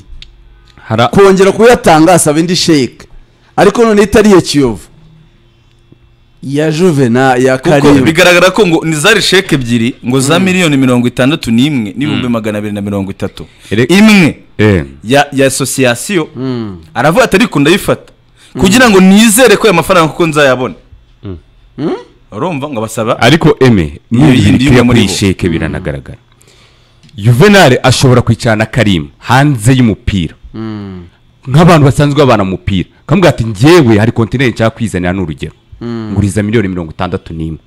hari a- kongera kuyatanga asaba indi sheke ariko none itari iya kiyovu iya juvena ya kuko karibu bigaragara ko ngo ni zari sheke ebyiri ngo za miliyoni mirongo itandatu n'imwe n'ibihumbi magana abiri na mirongo itatu Ere- imwe eh, ya ya asosiyasiyo aravuga ati ariko ndayifata kugira ngo nizere ko aya mafaranga kuko nzayabona urumva ngo basaba ariko eme yindi nibirikira y'umwe muri kuri bo. sheke biranagaragara juvenal ashobora kwicarana karimu hanze y'umupira nk'abantu basanzwe babana mu mupira kamubwira ati njyewe hari kontineri nshaka kwizanira n'urugero nguriza miliyoni mirongo itandatu n'imwe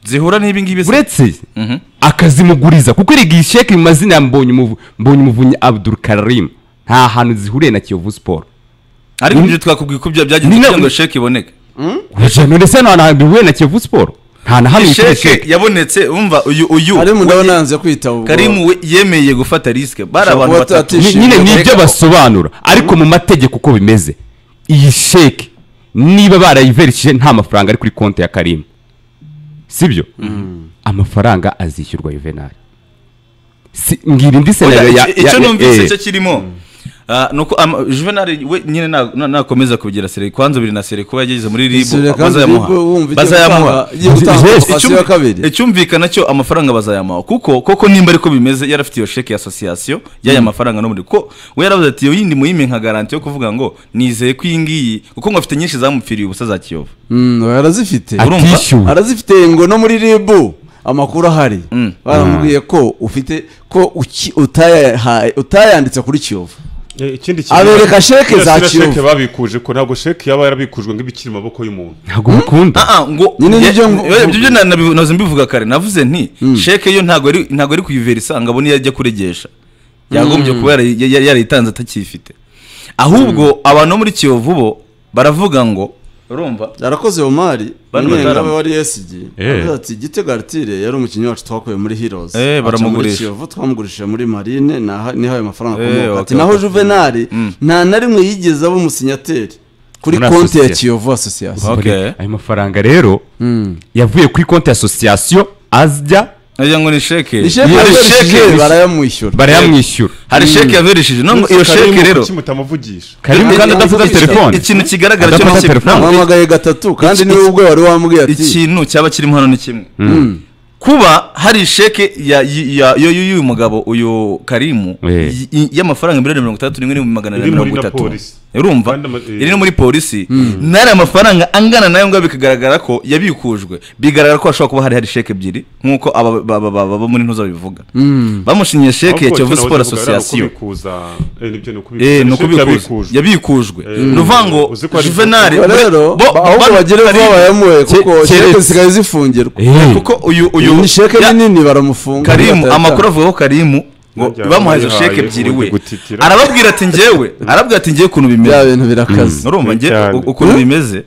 zihura n'ibi ngibi se uretse Mhm. akazimuguriza kuko erega iyi sheke mu mazina ya mbonye umuvunyi abdul karim nta hantu zihuriye na kiyovu siporo ariko Ni- ibyo twakubwiye ko bya- Ni byagenze na- kugira ngo sheke iboneke Uretse none se nta hantu bihuye na Kiyovu Sport nta na hamwe ifite sheke sheke yabonetse umva uyu uyu karimu ndabona we- yanze kwitaba ubwo karimu we yemeye gufata risike bari Ushobora abantu kuba batatu atati- Ni- nyine Sheke ni ibyo bareka- basobanura ariko mu mategeko uko bimeze iyi sheke niba barayiverishije nta mafaranga ari kuri konti ya karimu sibyo amafaranga azishyurwa juvenali Si- ngira indi Oya, senero ya icyo- icyo ya- numvise eh, cyo kirimo Ah, nuko ama- juvenali we nyine na- na- nakomeza kubigira sere kwanza biri na sere kuba yageze muri ribu Sere kandi bazayamuha Ribu wumva igiye bazayamuha gutanga- igiye gutanga Yes. occupation ya kabiri. icyumvikana cyo amafaranga bazayamuha kuko koko nimba ariko bimeze yari afite iyo sheke ya asosiyasiyo y'aya mafaranga no muri ko we yaravuze ati iyo yindi muyime nka garanti yo kuvuga ngo nizeye ko iyi ngiyi kuko ngo afite nyinshi zamupfiriye ubusa za kiyovu Mm, oya, arazifite Urumva? atishyuwe arazifite ngo no muri ribu amakuru ahari Mm. baramubwiye ko ufite ko uki- utayahaye- utayanditse kuri kiyovu Eh, ikindi Abereka sheke Iriya za siriya Kiyovu. sheke babikuje ko ntabwo sheke yaba yarabikujwe ngo iba ikiri mu maboko y'umuntu ntabwo bikunda Ah, ah, ngo Nyine ye- nibyo ngo- ye- ibyo na- nabi- nahoze mbivuga kare navuze nti sheke yo ntabwo ari ntabwo ari kuyivera ngo abone iyo ajya kuregesha yagombye kuba yara- ya- ya- yarayitanze atakiyifite ahubwo abantu bo muri kiyovu bo baravuga ngo urumva yarakoze omari Bano umunyenga batarama. we wari esigi Eh. avuze ati gitega aritire yari umukinnyi wacu twakuye muri heroes Eh, Aca muri baramugurisha. kiyovu twamugurishije muri marine naha- niho ayo mafaranga Eh, akomoka ati waka- naho waka- juvenali Mm. nta na rimwe yigeze aba umusinyateri kuri Muri konti ya association. kiyovu asosiyasiyo okay ayo mafaranga rero yavuye kuri konti ya asosiyasiyo ajya nagira ngo ni sheke ni sheke Iyo yakoresheje sheke- barayamwishyura barayamwishyura hari sheke yaverishije no ngo iyo sheke Karimu rero kuki mutamuvugisha karimu kandi adafata Iki- telefone ikintu kigaragara cyo Adafata ni kimwe telefone. ntabwo- wamuhamagaye gatatu kandi Iki- niwe ubwe wari wamubwiye ati ikintu cyaba kirimo hano ni kimwe kuba hari sheke ya- ya- yo- y'uyu mugabo uyu karimu Eh. y- y- y'amafaranga miliyoni mirongo itandatu n'imwe n'ibihumbi magana Iri abiri muri mirongo na itatu polisi. urumva Kandi ama- eh. iri no muri polisi n'ari amafaranga angana nayo ngayo bikagaragara ko yabikujwe bigaragara ko hashobora kuba hari hari sheke ebyiri nk'uko aba ba- ba- ba- ba- bo muri ntuza babivuga bamushinyiye sheke ya Ahubwo kiyovu icyo siporo navuze ngo ari asosiyasiyo ukubikuza. Eh, nibyo, ni ukubikuza. Eh, Sheke ni ukubikuza yabikujwe. yabikujwe ni ukuvuga ngo Uzi ko ari- juvenali Ubwo rero bo- bo- ahubwo bano- bagire vuba Karimu- bayamuhe kuko Ke- sheke keretse- zisigaye zifungirwa Eh, kuko uyu uyu ni sheke ya- nini baramufunga karimu batayatanga. amakuru avuga ko karimu ngo Yajyanye bamuhaye yihaye, sheke ebyiri we ubundi gutitira. arababwira ati njyewe arabwira ati njyewe ukuntu bya bimeze bintu birakaze urumva njye Cyane. u- ukuntu bimeze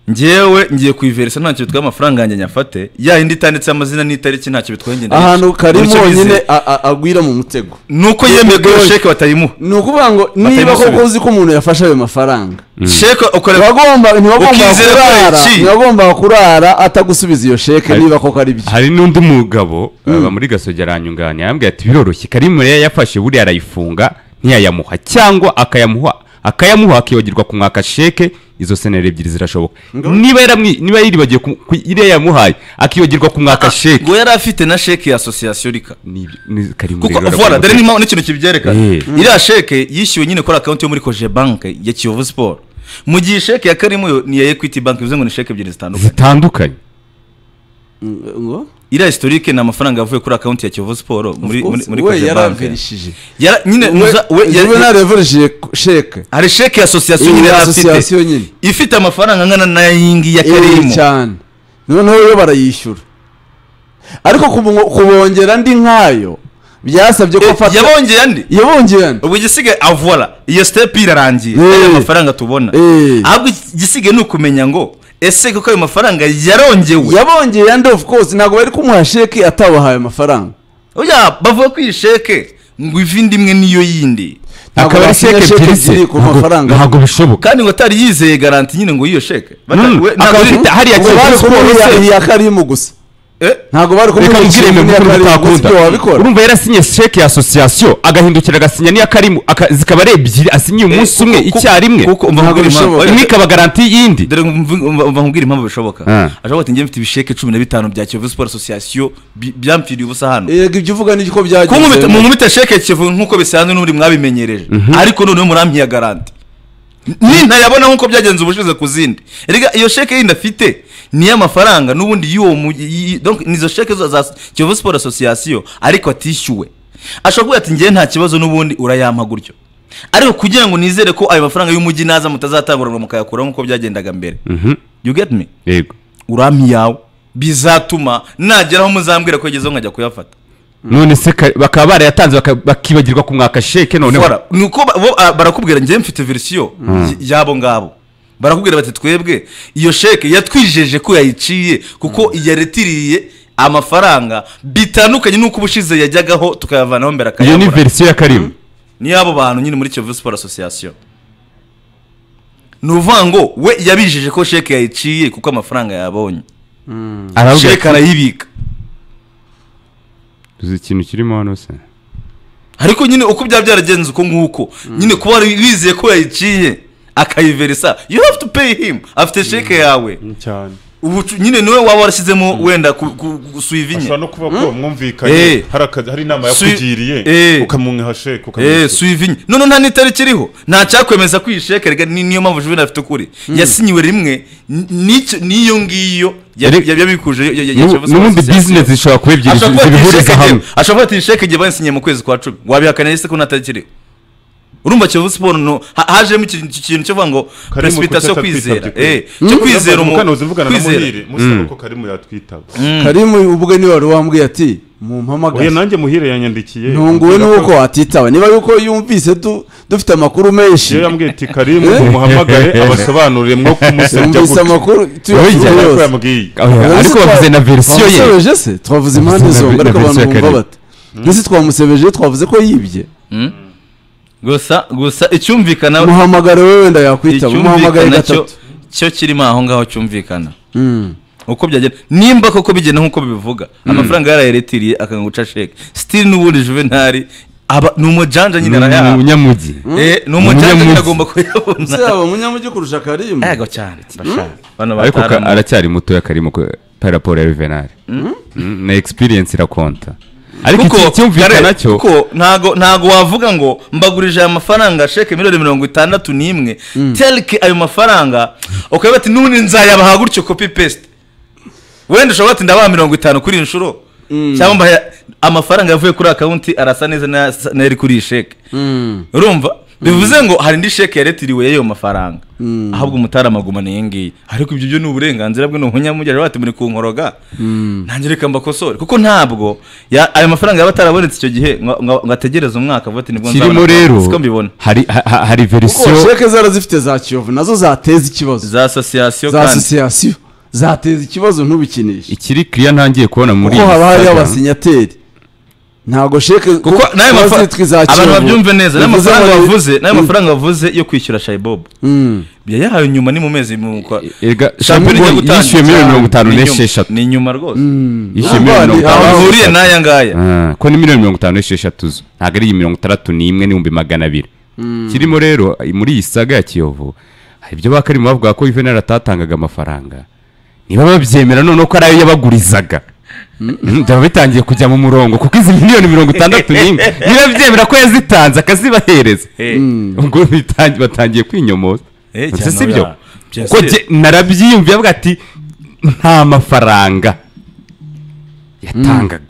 njyewe ngiye kuyiveresa ntacyo bitwaye amafaranga yanjye nyafate ya yindi itanditseho amazina n'itariki ntacyo bitwaye ngenda ahantu karimu honyine a- a- agwira mu mutego ni uko yemeye ko iyo Goye. sheke batayimuha ni ukuvuga ngo niba Batayimusubiza. koko uzi ko umuntu yafashe ayo mafaranga sheke ukorera ntibagomba ntibagomba Ukizera ko kurara yaciye. ntibagomba kurara atagusubiza iyo sheke Hari- niba koko ari byo hari n'undi mugabo aba muri gasogi aranyunganira yambwiye ati biroroshye karimu rero yafashe buriya arayifunga ntiyayamuha cyangwa akayamuha akayamuha akibagirwa kumwaka sheke izo seneri ebyiri zirashoboka niba yaramwi niba yiribagiye ku- ku- iriya yamuhaye akibagirwa kumwaka sheke ngo yari afite na sheke ya asosiyasiyo rika Ni- ni- karimu kuko rero vuba dore arakomeye. n'impamvu n'ikintu kibyerekana Eh. iriya sheke yishyuwe nyine kuri akawunti yo muri koje banke ya kiyovu siporo mu gihe sheke ya karimu yo ni iya ekwiti banke bivuze ngo ni sheke ebyiri zitandukanye zitandukanye ngo iriya historike ni amafaranga yavuye kuri akawunti ya kiyovu siporo muri muri muri we koje banke yaravirishije Yara- nyine nuza- we- ya- we naravirishije sheke hari sheke ya asosiyasiyo nyine iyi yari afite asosiyasiyo nyine ifite amafaranga angana n'ayingi ya iyi karimu cyane noneho yo barayishyura ariko kubu- kubongera andi nkayo byasabye ko Eh, afata yabongeye andi yabongera andi ubwo igisigaye avora iyo step irarangiye Eh. aya mafaranga tubona Eh. ahubwo igisigaye ni ukumenya ngo ese koko ayo mafaranga yarongewe yabongeye andi of course ntabwo bari kumuha sheke atabahaye amafaranga oya bavuga ko iyi sheke ngo iva indi imwe n'iyo yindi Ntabwo akaba ari basinya sheke sheke ebyiri se ebyiri ku ntabwo- mafaranga. ntabwo bishoboka kandi ngo atari yizeye garanti nyine ngo iyo sheke Bata- Mm, we- ntabwo akaba ari- afite hariya ubwo bari kiyovu siporo kumuha se iya karimu gusa Eh, ntabwo bari reka kumuha nkubwire ikintu mwe n'iya kuko karimu gusa mutakunda ibyo wabikora urumva yarasinye sheke ya asosiyasiyo agahindukira agasinya n'iya karimu aka- zikaba ari ebyiri asinye umunsi umwe kuko- icyarimwe kuko umva Ntabwo nkubwire impamvu bishoboka. imwe Oya, ikaba garanti y'indi dore umva- umva umva nkubwire impamvu bishoboka Ah. ashobora ati njye mfite ibisheke cumi na bitanu bya kiyovu siporo asosiyasiyo bi- byamfiriye ubusa hano yego ibyo uvuga ni ko byagenze kunkubita mu nkubita sheke kivu nk'uko bisanzwe n'ubundi mwabimenyereje ariko noneho murampiye garanti ni ntayabona nk'uko byagenze ubushize ku zindi erega iyo sheke yindi afite ni iy'amafaranga n'ubundi y'uwo mu y- y- donc nizo sheke zo za kivu siporo asosiyasiyo ariko atishyuwe ashobora kuvuga ati njyewe nta kibazo n'ubundi urayampa gutyo ariko kugira ngo nizere ko ayo mafaranga y'umujyi naza mutazatangurana mukayakuraho nk'uko byagendaga mbere you get me yego urampi yawe bizatuma nageraho muzambwira ko yagezeho nkajya kuyafata none se ka- bakaba barayatanze baka- bakibagirwa kumwaka sheke noneho Fora, ni uko ba- bo, ah, barakubwira njyewe mfite verisiyo y- y'abo ngabo barakubwira bati twebwe iyo sheke yatwijeje ko yayiciye kuko yaretiriye amafaranga bitandukanye n'uko ubushize yajyagaho tukayavanaho mbere iyo ni akayabura verisiyo ya karimu ni abo bantu nyine muri kiyovu siporo asosiyasiyo ni ukuvuga ngo we yabijeje ko sheke yayiciye kuko amafaranga yabonye arabwira sheke arayibika ati, uzi ikintu kirimo hano se ariko nyine uko byaba byaragenze uko nguko nyine kuba wari wizeye ko yayiciye akayiveresa you have to pay him afite sheke yawe cyane ubu cu- nyine niwe waba warashyizemo wenda ku- ku- gusuivi ashobora nye no kuba ko mwumvikanye Eh. hari akazi- hari inama Su- yakugiriye Eh. ukamunka sheke eee ukamuha suivi nye none nta n'itariki iriho nta cyakwemeza ko iyi sheke rega ni- niyo mpamvu juvenal afite ukuri yasinyiwe rimwe n- n'icyo- n'iyo ngiyo ya- Yari- ya- yabikuje ya- ya- ya- ya- N'ubu- Chelsea n'ubundi Association. bizinesi zishobora kuba ebyiri ashobora kuba ati zibihuriza sheke hamwe njyewe ashobora kuba ati sheke njyewe bayisinyiye mu kwezi kwa cumi wabihakana yise ko ntatariki iriho urumva kiyovu siporo no- ha- hajemo iki- iki kintu cyo kuvuga ngo kuki precipitation yo atatwitabye kwizera ukuri. eee cyo kwizera umu- mukanoze mvugana na kwizera. muhire musaba ko karimu yatwitaba karimu ubwe niwe wari wambwiye ati oya mumpamagaze nanjye muhire yanyandikiye ntunguwe ambwira n'uko ko- watitaba niba yuko yumvise du- dufite amakuru menshi iyo yambwiye ati karimu Eh? umuhamagare abasobanurire mwo kumusebya yumvise gutya amakuru Wigeze tuyakuru Kubera ko yose yambwiye Oya, Ubu ariko se bavuze na twa- verisiyo ye twamusebeje se twavuze impande Bavuze na zombi ve- ariko na abantu verisiyo ya bumva Karimu. bati mbese twamusebeje twavuze ko yibye gusa gusa icyumvikana muhamagare we wenda yakwitaba umuhamagare icyumvikana cyo gatatu cyo kirimo aho ngaho cyumvikana Mm. uko byagenda nimba koko bigenda nk'uko bibivuga amafaranga yarayeretiriye akanga guca sheke sitiri n'ubundi juvenali aba ni umujanja nyine arayaha umunyamugi Eh, ni umujanja nyine Umunyamunsi. agomba kuyabona ese yaba umunyamujyi kurusha karimu yego cyane bashaka bano ariko ka- batarama aracyari mutoya karimo ko par rapport ya juvenal na experience irakonta ariko iki cyumvikana Kare, cyo kuko ntago ntago wavuga ngo mbagurije aya mafaranga sheke miliyoni mirongo itandatu n'imwe telike ayo mafaranga ukavuga ati n'ubundi nzayabaha gutyo kopi pesite wenda ushobora kuba ati ndabaha mirongo itanu kuri iyi nshuro cyangwa mbahe amafaranga yavuye kuri akawunti arasa neza n'aya- n'ayari kuri iyi sheke urumva bivuze ngo hari indi sheke yaretiriwe y'ayo mafaranga ahubwo umutaramagumana iyi ngiyi ariko ibyo byo ni uburenganzira bwe ni umunyamujyi bati muri kunkoroga nanjye reka mbakosore kuko ntabwo ya- ayo mafaranga yaba atarabonetse icyo gihe ngo- ngo ngo ategereze umwaka vuba ati nibwo kirimo nzabona." rero siko mbibona hari ha- ha- hari kuko verisiyo sheke zara zifite za kiyovu nazo zateza ikibazo za asosiyasiyo za kandi asosiyasiyo zateza ikibazo ntubikinishe ikiri kiriya ntangiye kubona muri kuko iyi haba hariyo saga. abasinyateri ntago sheke kuko n'ayo mafaranga abantu babyumve neza n'ayo mafaranga bavuze n'ayo mafaranga bavuze yo kwishyura shayibobo yayahawe nyuma ni mu mezi mu kwa Erega shampiyona ijya Shampiyona gutangira yishyuye miliyoni mirongo itanu Ni nyuma- n'esheshatu ni inyuma rwose yishyuye Urumva miliyoni mirongo ni- itanu aho bihuriye n'aya ngaya Ah, ko ni miliyoni mirongo itanu n'esheshatu zo ntabwo ari iyi mirongo itandatu n'imwe n'ibihumbi magana abiri kirimo rero muri iyi saga ya kiyovu hari ibyo bakarimo bavuga ko juvenal atatangaga amafaranga niba babyemera noneho ko ari ayo yabagurizaga Mm, byaba bitangiye kujya mu murongo kuko izi miliyoni mirongo itandatu n'imwe niba byemera ko yazitanze akazibahereza Eh. ubwo bitangi- batangiye kwinyomoza Eh, Ese cyane si byo oya. Bya ko se- jye narabyiyumviye avuga ati nta mafaranga yatangaga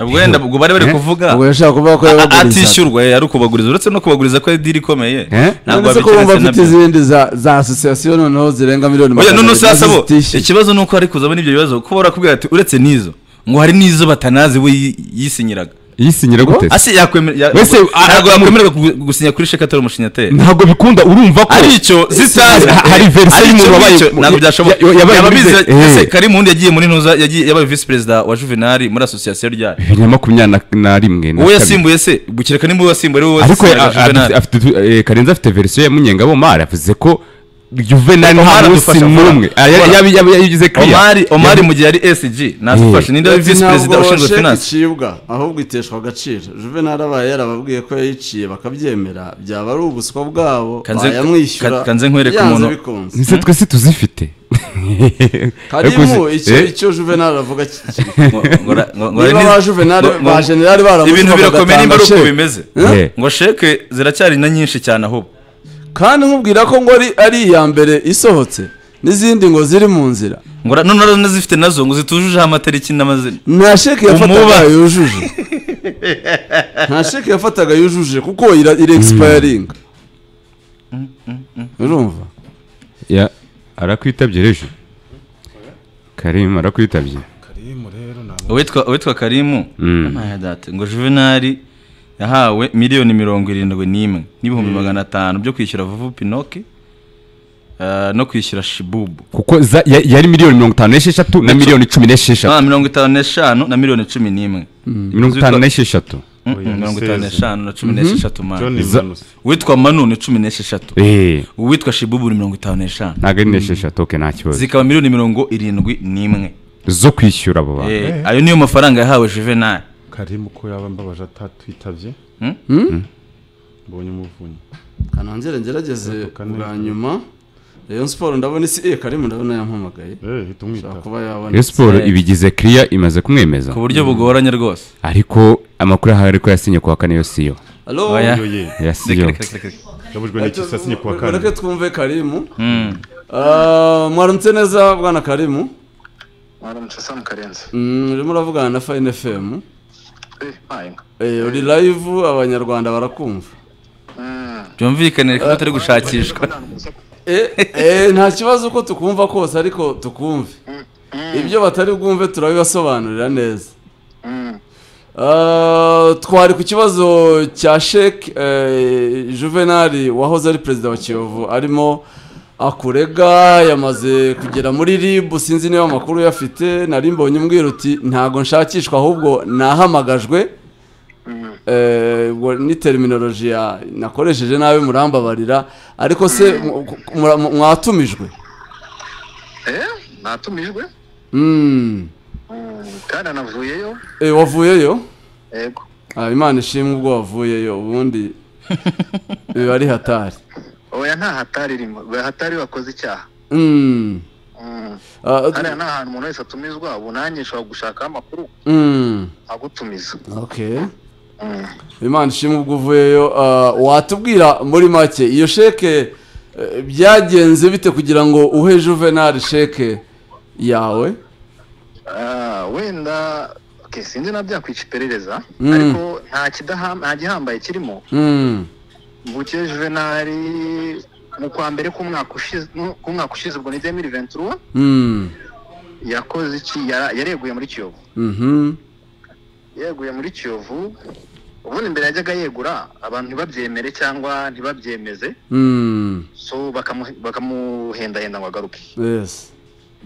ubwo wenda ubwo bari bari Eh? kuvuga ubwo yashaka kuvuga ko a- a- yabagurizaga atishyurwa yari ukubaguriza uretse no kubaguriza ko ari diri ikomeye Eh? ntabwo none se ko wabikeretse bumva na afite byo. izindi za za asosiyasiyo noneho zirenga miliyoni oya none se nazo asabo zitishyuye. ikibazo ni uko hari kuzamo n'ibyo bibazo kuko barakubwira ati uretse n'izo ngo hari n'izo batanazi we yi- yisinyiraga yisinyira gute se? ase yakwemera ya- Wese, ntabwo- a- ntabwo a- yakwemererwa kugu- gusinya kuri sheke atari umushinyateri ntabwo bikunda urumva ko ari icyo zitazi Ha- hari verisiyo Ari y'umuntu icyo wabaye- ngicyo, ntabwo byashoboka ya- ya- yabaye yaba muri bize ze- eh. ese kari mundi yagiye muri ntuza yagiye yabaye visi perezida wa juvenali muri asosiyasiyo ryayo bibiri na makumyabiri na- na rimwe na uwo kabiri. yasimbuye se gukireka nimba uwo yasimbuye ari we ariko wasimbuye a- juvenali afite- afite utu- eh, karenzi afite verisiyo ya munyengabomari yavuze ko juvenali Omar nta munsi adufasha n'umwe vuba. Ah, ya- ya- ya- ya- yagize kiriya omari omari mu gihe yari esg ntazifashe ninde wari visi perezida ushinzwe finance icibwa ahubwo iteshwa agaciro juvenal abaye yarababwiye ko yayiciye bakabyemera byaba ari ubuswa bwabo Kanze- bayamwishyura ka- kanze nkwereke byanze umuntu- bikunze ese twese tuzifite Ariko karimu uzi- icyo eh? icyo juvenal avuga kikiri Ngo- ngo- ngo- ngo- niba ngo- ba juvenal ngo- ngo- ba general ibintu baramushyize birakomeye nimba ari uko sheke. bimeze Eh. ngo sheke ziracyari na nyinshi cyane ahubwo kandi nkubwira ko ngo ari- ari iya mbere isohotse n'izindi ngo ziri mu nzira ngo ra- none rero nazifite nazo ngo zitujujeho amatariki n'amazina nta sheke yafataga Umuba. yujuje nta sheke yafataga yujuje kuko ira iri egisipayaringa urumva Ya, arakwitabye rejo karim arakwitabye uwitwa uwitwa karimu Amaye data, ngo juvenali yahawe miliyoni mirongo irindwi n'imwe n'ibihumbi magana atanu byo kwishyura vuvu pinoki eh, no kwishyura shibubu kuko za- ya- yari miliyoni mirongo itanu n'esheshatu na miliyoni cumi n'esheshatu Ah, mirongo itanu n'eshanu na miliyoni cumi n'imwe mirongo itanu n'esheshatu Mm, mm, Oya, mirongo itanu niseze. n'eshanu na cumi n'esheshatu man John Manus. uwitwa manu ni cumi n'esheshatu eee uwitwa shibubu ni mirongo itanu n'eshanu ntabwo ari n'esheshatu oke nta kibazo zikaba miliyoni mirongo irindwi n'imwe zo kwishyura abo bantu Eh, ayo niyo mafaranga yahawe juvenal karimu ko yaba mbabaje atatwitabye mbonye umuvunyi hano nzere ngerageze Gatatu kane. bwa nyuma rayon siporo ndabona isi eh karimu ndabona yampamagaye eh hita ashobora umwita kuba yabona Rayon siporo ibigize kiriya imaze kumwemeza ku buryo bugoranye rwose ariko amakuru ahari ariko yasinye kuwa kane yo siyo alo Oya. yo ye ya Reka, siyo reka, reka, reka. yabujwe n'iki saa sinye kuwa Mureke kane twumve karimu Mm. Ah, mwaramutse neza bwana karimu mwaramutse samu karenze Mm, urimo uravugana na fayini efemu Eh, mpayinga uri live abanyarwanda barakumva byumvikane reka tutari gushakishwa nta n'umusaku Eh, eh, nta kibazo uko tukumva kose ariko tukumve ibyo batari bwumve turabibasobanurira neza Ah, twari ku kibazo cya sheke juvenali wahoze ari perezida wa kiyovu arimo akurega yamaze kugera muri ribu sinzi niba amakuru yafite nari mbonye umbwira uti ntabwo nshakishwa ahubwo nahamagajwe Eh, ubwo ni terminoloji ya nakoresheje nabi murambabarira ariko se mu- ku- ku- mura- mu- mwatumijwe eh natumijwe Mm. Mm, kandi anavuyeyo Eh, wavuyeyo yego Ah, imana ishimwe ubwo wavuyeyo ubundi biba ari hatari oya nta hatari irimo oya, hatari wakoze icyaha Mm. Mm. Ah, hariya nta hantu umuntu wese atumizwa ubu nanjye nshobora gushakaho amakuru mm. agutumiza Okay. Mm. imana ishimwe ubwo uvuyeyo Ah, watubwira muri make iyo sheke eh, byagenze bite kugira ngo uhe juvenali sheke yawe Ah, wenda okay, sinzi na byakwica iperereza Mm. ariko nta kidaham- nta gihambaye kirimo Mm. mvukiye juvenali mu kwa mbere k'umwaka ushize mu- k'umwaka ushize ubwo ni demiri ventura Mm. yakoze iki yara- yareguye muri kiyovu Mhm. yeguye muri kiyovu ubundi mbere yajyaga yegura abantu ntibabyemere cyangwa ntibabyemeze Mm. so bakamu- bakamuhendahenda ngo agaruke Yes.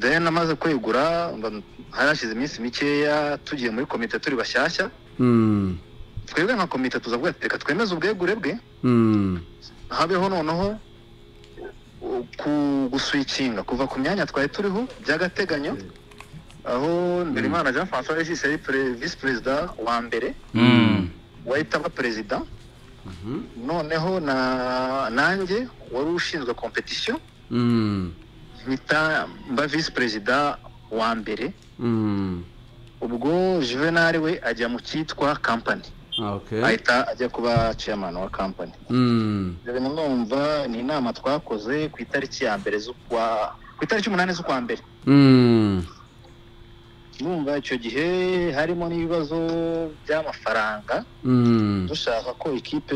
then amaze kwegura mba- hari hashize iminsi mikeya tugiye muri komite turi bashyashya Mm. twebwe nka komite tuzavuga ati reka twemeze ubwegure bwe Mm. habeho noneho uh, ku guswikinga kuva ku myanya twari turiho by'agateganyo aho Ndurimana jean françois regis yari pre- visi perezida wa mbere Mm. wahita aba perezida noneho na nanjye wari ushinzwe kompetisiyo Mm. mpita mba visi perezida wa mbere Mm. ubwo juvenal we ajya mu cyitwa kampani Okay. ahita ajya kuba chairman wa kampani Mm. rero mwumva ni inama twakoze ku itariki ya mbere z'ukwa ku itariki umunani z'ukwa mbere Mm. mwumva icyo gihe harimo n'ibibazo by'amafaranga Mm. dushaka ko ikipe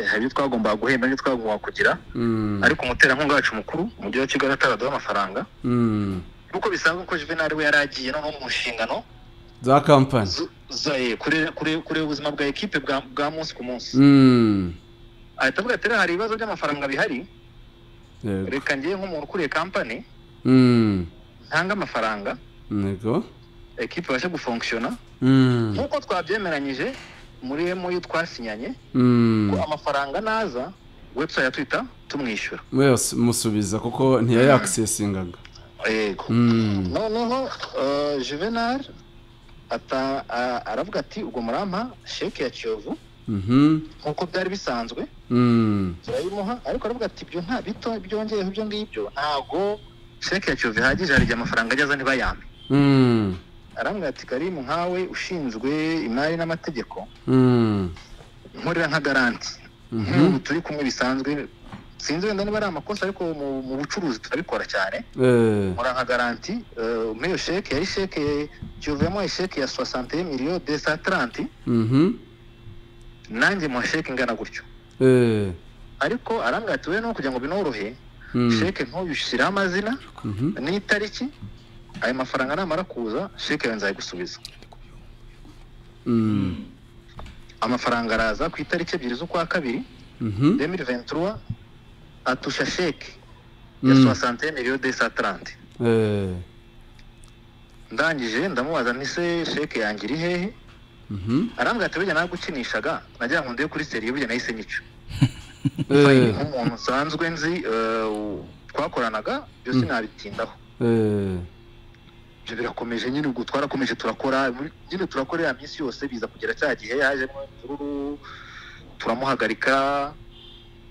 hari ibyo twagombaga guhemba n'ibyo twagombaga kugira Mm. ariko umuterankunga wacu mukuru umujyi wa kigali ataraduha amafaranga Mm. nk'uko bisanzwe ko juvenali we yari agiye noneho mu nshingano Za kampani. zo- za- kure- kure- kureba ubuzima bwa ekipe bwa bwa munsi ku munsi Mm. ahita avuga ati "Rero hari ibibazo by'amafaranga bihari Yego. reka ngewe nk'umuntu ukuriye kampani Mm. ntanga amafaranga Yego. ekipe ibashe gufonkishona Mm. nk'uko twabyemeranyije muri emu twasinyanye ko Mm. amafaranga naza webusayiti ya twita tumwishyura Mwese musubiza kuko ntiyayakisesingaga. yego Mm. noneho eh, juvenal ata a- aravuga ati ubwo murampa sheke ya kiyovu Mhm. nk'uko byari bisanzwe Mm. turayimuha ariko aravuga ati ibyo nta bito byongeyeho ibyo ngibyo ntabwo sheke ya kiyovu ihagije hari igihe amafaranga ageza ntibayampe Mm. arambwira ati karimu nkawe ushinzwe imari n'amategeko Mm. nkorera nka garanti nk'ubu turi kumwe bisanzwe sinzi wenda niba ari amakosa ariko mu- mu bucuruzi turabikora cyane Eh. nkora nka garanti eh, muri iyo sheke yari sheke kiyovu yamuhaye sheke ya soixante miliyo de sa taranti Mhm. nanjye muha sheke ingana gutyo Eh. ariko arambwira ati we no kugira ngo binorohe Mm. sheke nk'uyu ushyiraho amazina Mhm. n'itariki ayo mafaranga namara kuza sheke yawe nzayigusubiza Mm. amafaranga araza ku itariki ebyiri z'ukwa kabiri Mhm. demiri ventura atusha sheke ya soixantaine iriho de satarante eh, ndangije ndamubaza nti se sheke yanjye iri hehe arambwira ati burya nagukinishaga nagira ngo ndebe kuri seriye burya nahise nica eh, nk'umuntu nsanzwe nzi eh, u- twakoranaga byose nabitindaho eh, ibyo birakomeje nyine ubwo twarakomeje turakora muri- nyine turakora ya minsi yose biza kugera cya gihe yajemo imvururu turamuhagarika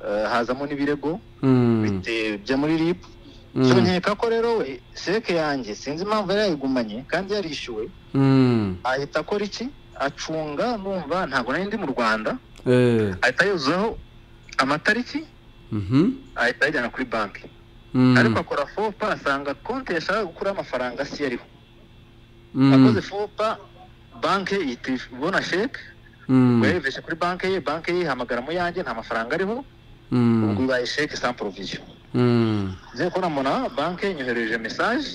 eh, hazamo n'ibirego mm, bite- bya muri rip Mm. so nkeka ko rero we sheke yanjye sinzi impamvu yari yayigumanye kandi yarishyuwe mm, ahita akora iki acunga numva ntabwo nari ndi mu rwanda eh, ahita yuzuzaho amatariki mhm, ahita ayajyana kuri banki ariko mm, akora fopa asanga konti yashaka gukuraho amafaranga si yariho akoze mm, fopa banki ihita ibona sheke mm, wereveje kuri banki ye banki ye ihamagaramo yanjye nta mafaranga ariho ubwo mm, ibaye sheke sans provision mm, ngiye kubona mbona banki inyohereje mesaje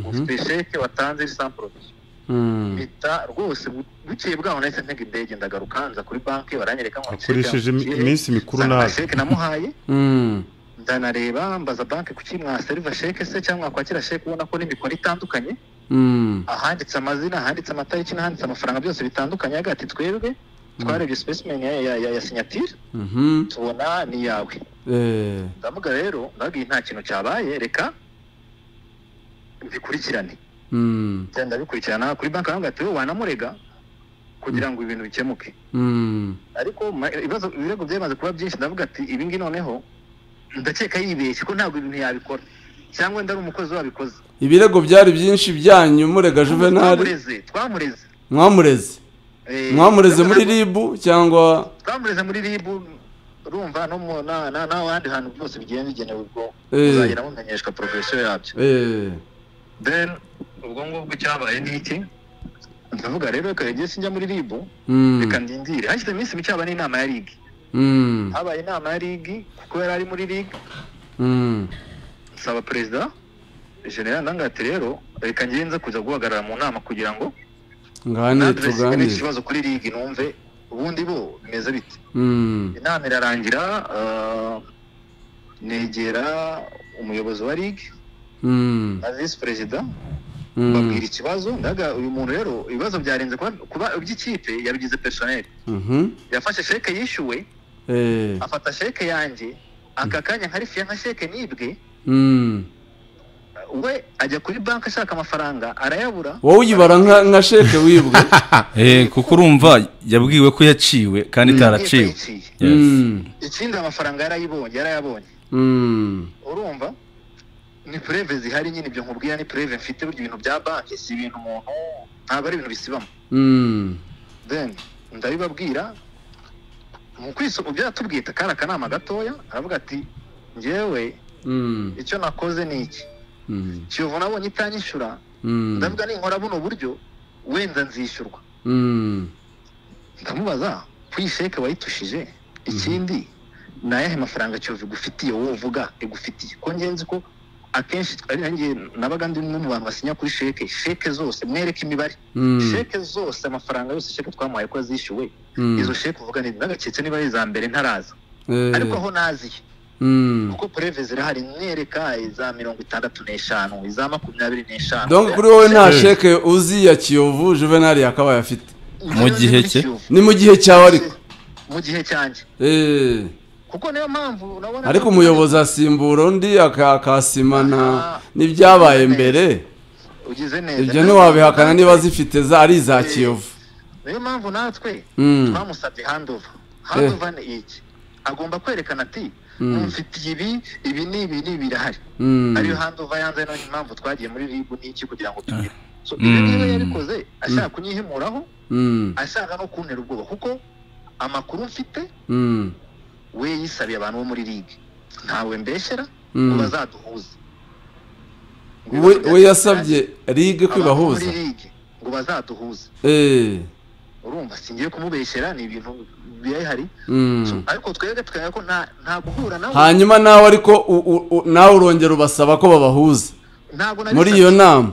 ufite sheke watanze iri sans provision mm, mpita rwose bu- bukeye bwaho nahise ntega indege ndagaruka nza kuri banki baranyereka ngo akoresheje imi- iminsi mikuru nabi nabi sheke namuhaye mm, ndanareba mbaza banki kuki mwaseriva sheke se cyangwa mwakwakira sheke ubona ko n'imikoro itandukanye mm, ahanditse amazina ahanditse amatariki n'ahanditse amafaranga byose bitandukanye agira ati twebwe twarebye specimen ya, ya, ya, ya sinyatire mhm, tubona ni yawe eh, ndavuga rero ndabwiye nta kintu cyabaye reka mbikurikirane mm, Njya ndabikurikirana kuri banki baravuga ati wowe wanamurega kugira ngo ibintu bikemuke mm, ariko ma- ibibazo ibirego byamaze kuba byinshi ndavuga ati ibi ngibi noneho ndakeka yibeshye ko ntabwo ibintu yabikora cyangwa ndari umukozi wabikoze ibirego byari byinshi byanyu murega juvenali twamureze twamureze mwamureze Eh, mwamureze muri ndavuga ngo ribu cyangwa twamureze muri ribu urumva no mu na na na ahandi hantu byose bigiye bigenewe ubwo Eh. uzagera mumenyeshwa porofesiyo yabyo eh, then ubwo ngubwo cyabaye ni iki ndavuga rero reka igihe sinjya muri ribu mm, reka ndindire hashize iminsi mike haba n'inama ya ligi mm, habaye inama ya ligi kuko yari ari muri ligi mm, nsaba perezida general ndangati rero reka ngenze kuza guhagarara mu nama kugira ngo nganire nadressinge n'iki tuganire kibazo kuri ligi numve ubundi bo bimeze bite mm, inama irarangira ah, negera umuyobozi wa ligi mm, na visi perezida mm, babwira ikibazo ndaga uyu muntu rero ibibazo byarenze kuba- kuba iby'ikipe yabigize personel mhm, yafashe sheke yishyuwe eh, afata sheke yanjye aka kanya nka rifiya nka sheke nibwe mm. we ajya kuri banki ashaka amafaranga arayabura wowe uyibara nka nka sheke wibwe Eh, kuko urumva yabwiwe ko yaciwe kandi itaraciwe Yaraciye. Mm, ikindi amafaranga yarayibonye yarayabonye mm, urumva ni pureve zihari nyine ibyo nkubwira ni pureve mfite burya ibintu bya banki si ibintu umuntu ntabwo ari ibintu bisibamo mm, then ndabibabwira mu kwisomo byatubwiye kari akanama gatoya aravuga ati ngewe mm, icyo nakoze ni iki mm, kiyovu nabonye itanyishyura mm, ndavuga ninkora buno buryo wenda nzishyurwa mm, ndamubaza ko iyi sheke wayitushije ikindi ni ayahe mafaranga kiyovu igufitiye wowe uvuga igufitiye ko ngenzi ko akenshi ari nanjye nabaga ndi umwe mu bantu basinya kuri sheke sheke zose mwereke imibare mm, sheke zose amafaranga yose sheke twamuhaye ko yazishyuwe Mm. izo sheke uvuga ni ndagaketse niba ari iza mbere ntaraza ariko eh, aho naziye mm. kuko pureve zirahari mwereka iza mirongo itandatu n'eshanu iza makumyabiri n'eshanu donc kuri wowe nta sheke uzi ya kiyovu juvenali yakabaye afite Mu gihe cye? ni mu gihe cyawe ariko mu gihe cyanjye Eh, kuko niyo mpamvu nabona ariko umuyobozi asimbura undi aka- akasimana n'ibyabaye mbere ugize neza ibyo ntiwabihakana niba zifite za- ari iza kiyovu niyo mpamvu natwe Mm. twamusabye handova handova ni iki agomba kwerekana ati mfitiye ibi ibi ni ibi ni birahari Mm, ariyo handova yanze no impamvu twagiye muri ribu n'iki kugira ngo tugire so ibyo niba yabikoze ashaka kunyihimuraho mm, ashaka no kuntera ubwoba kuko amakuru mfite mm, we yisabiye abantu bo muri ligue ntawe mbeshyera Mm. ngo bazaduhuze we we yasabye ligue ko abantu bo muri ibahuza ligue ngo bazaduhuze Eh, urumva singiye kumubeshyera ni ibintu bihari mm. ariko twebwe tukemera ko nta nta guhura nawe hanyuma nawe ariko u- u- u- nawe urongera ubasaba ko babahuza ntabwo nari- muri iyo nama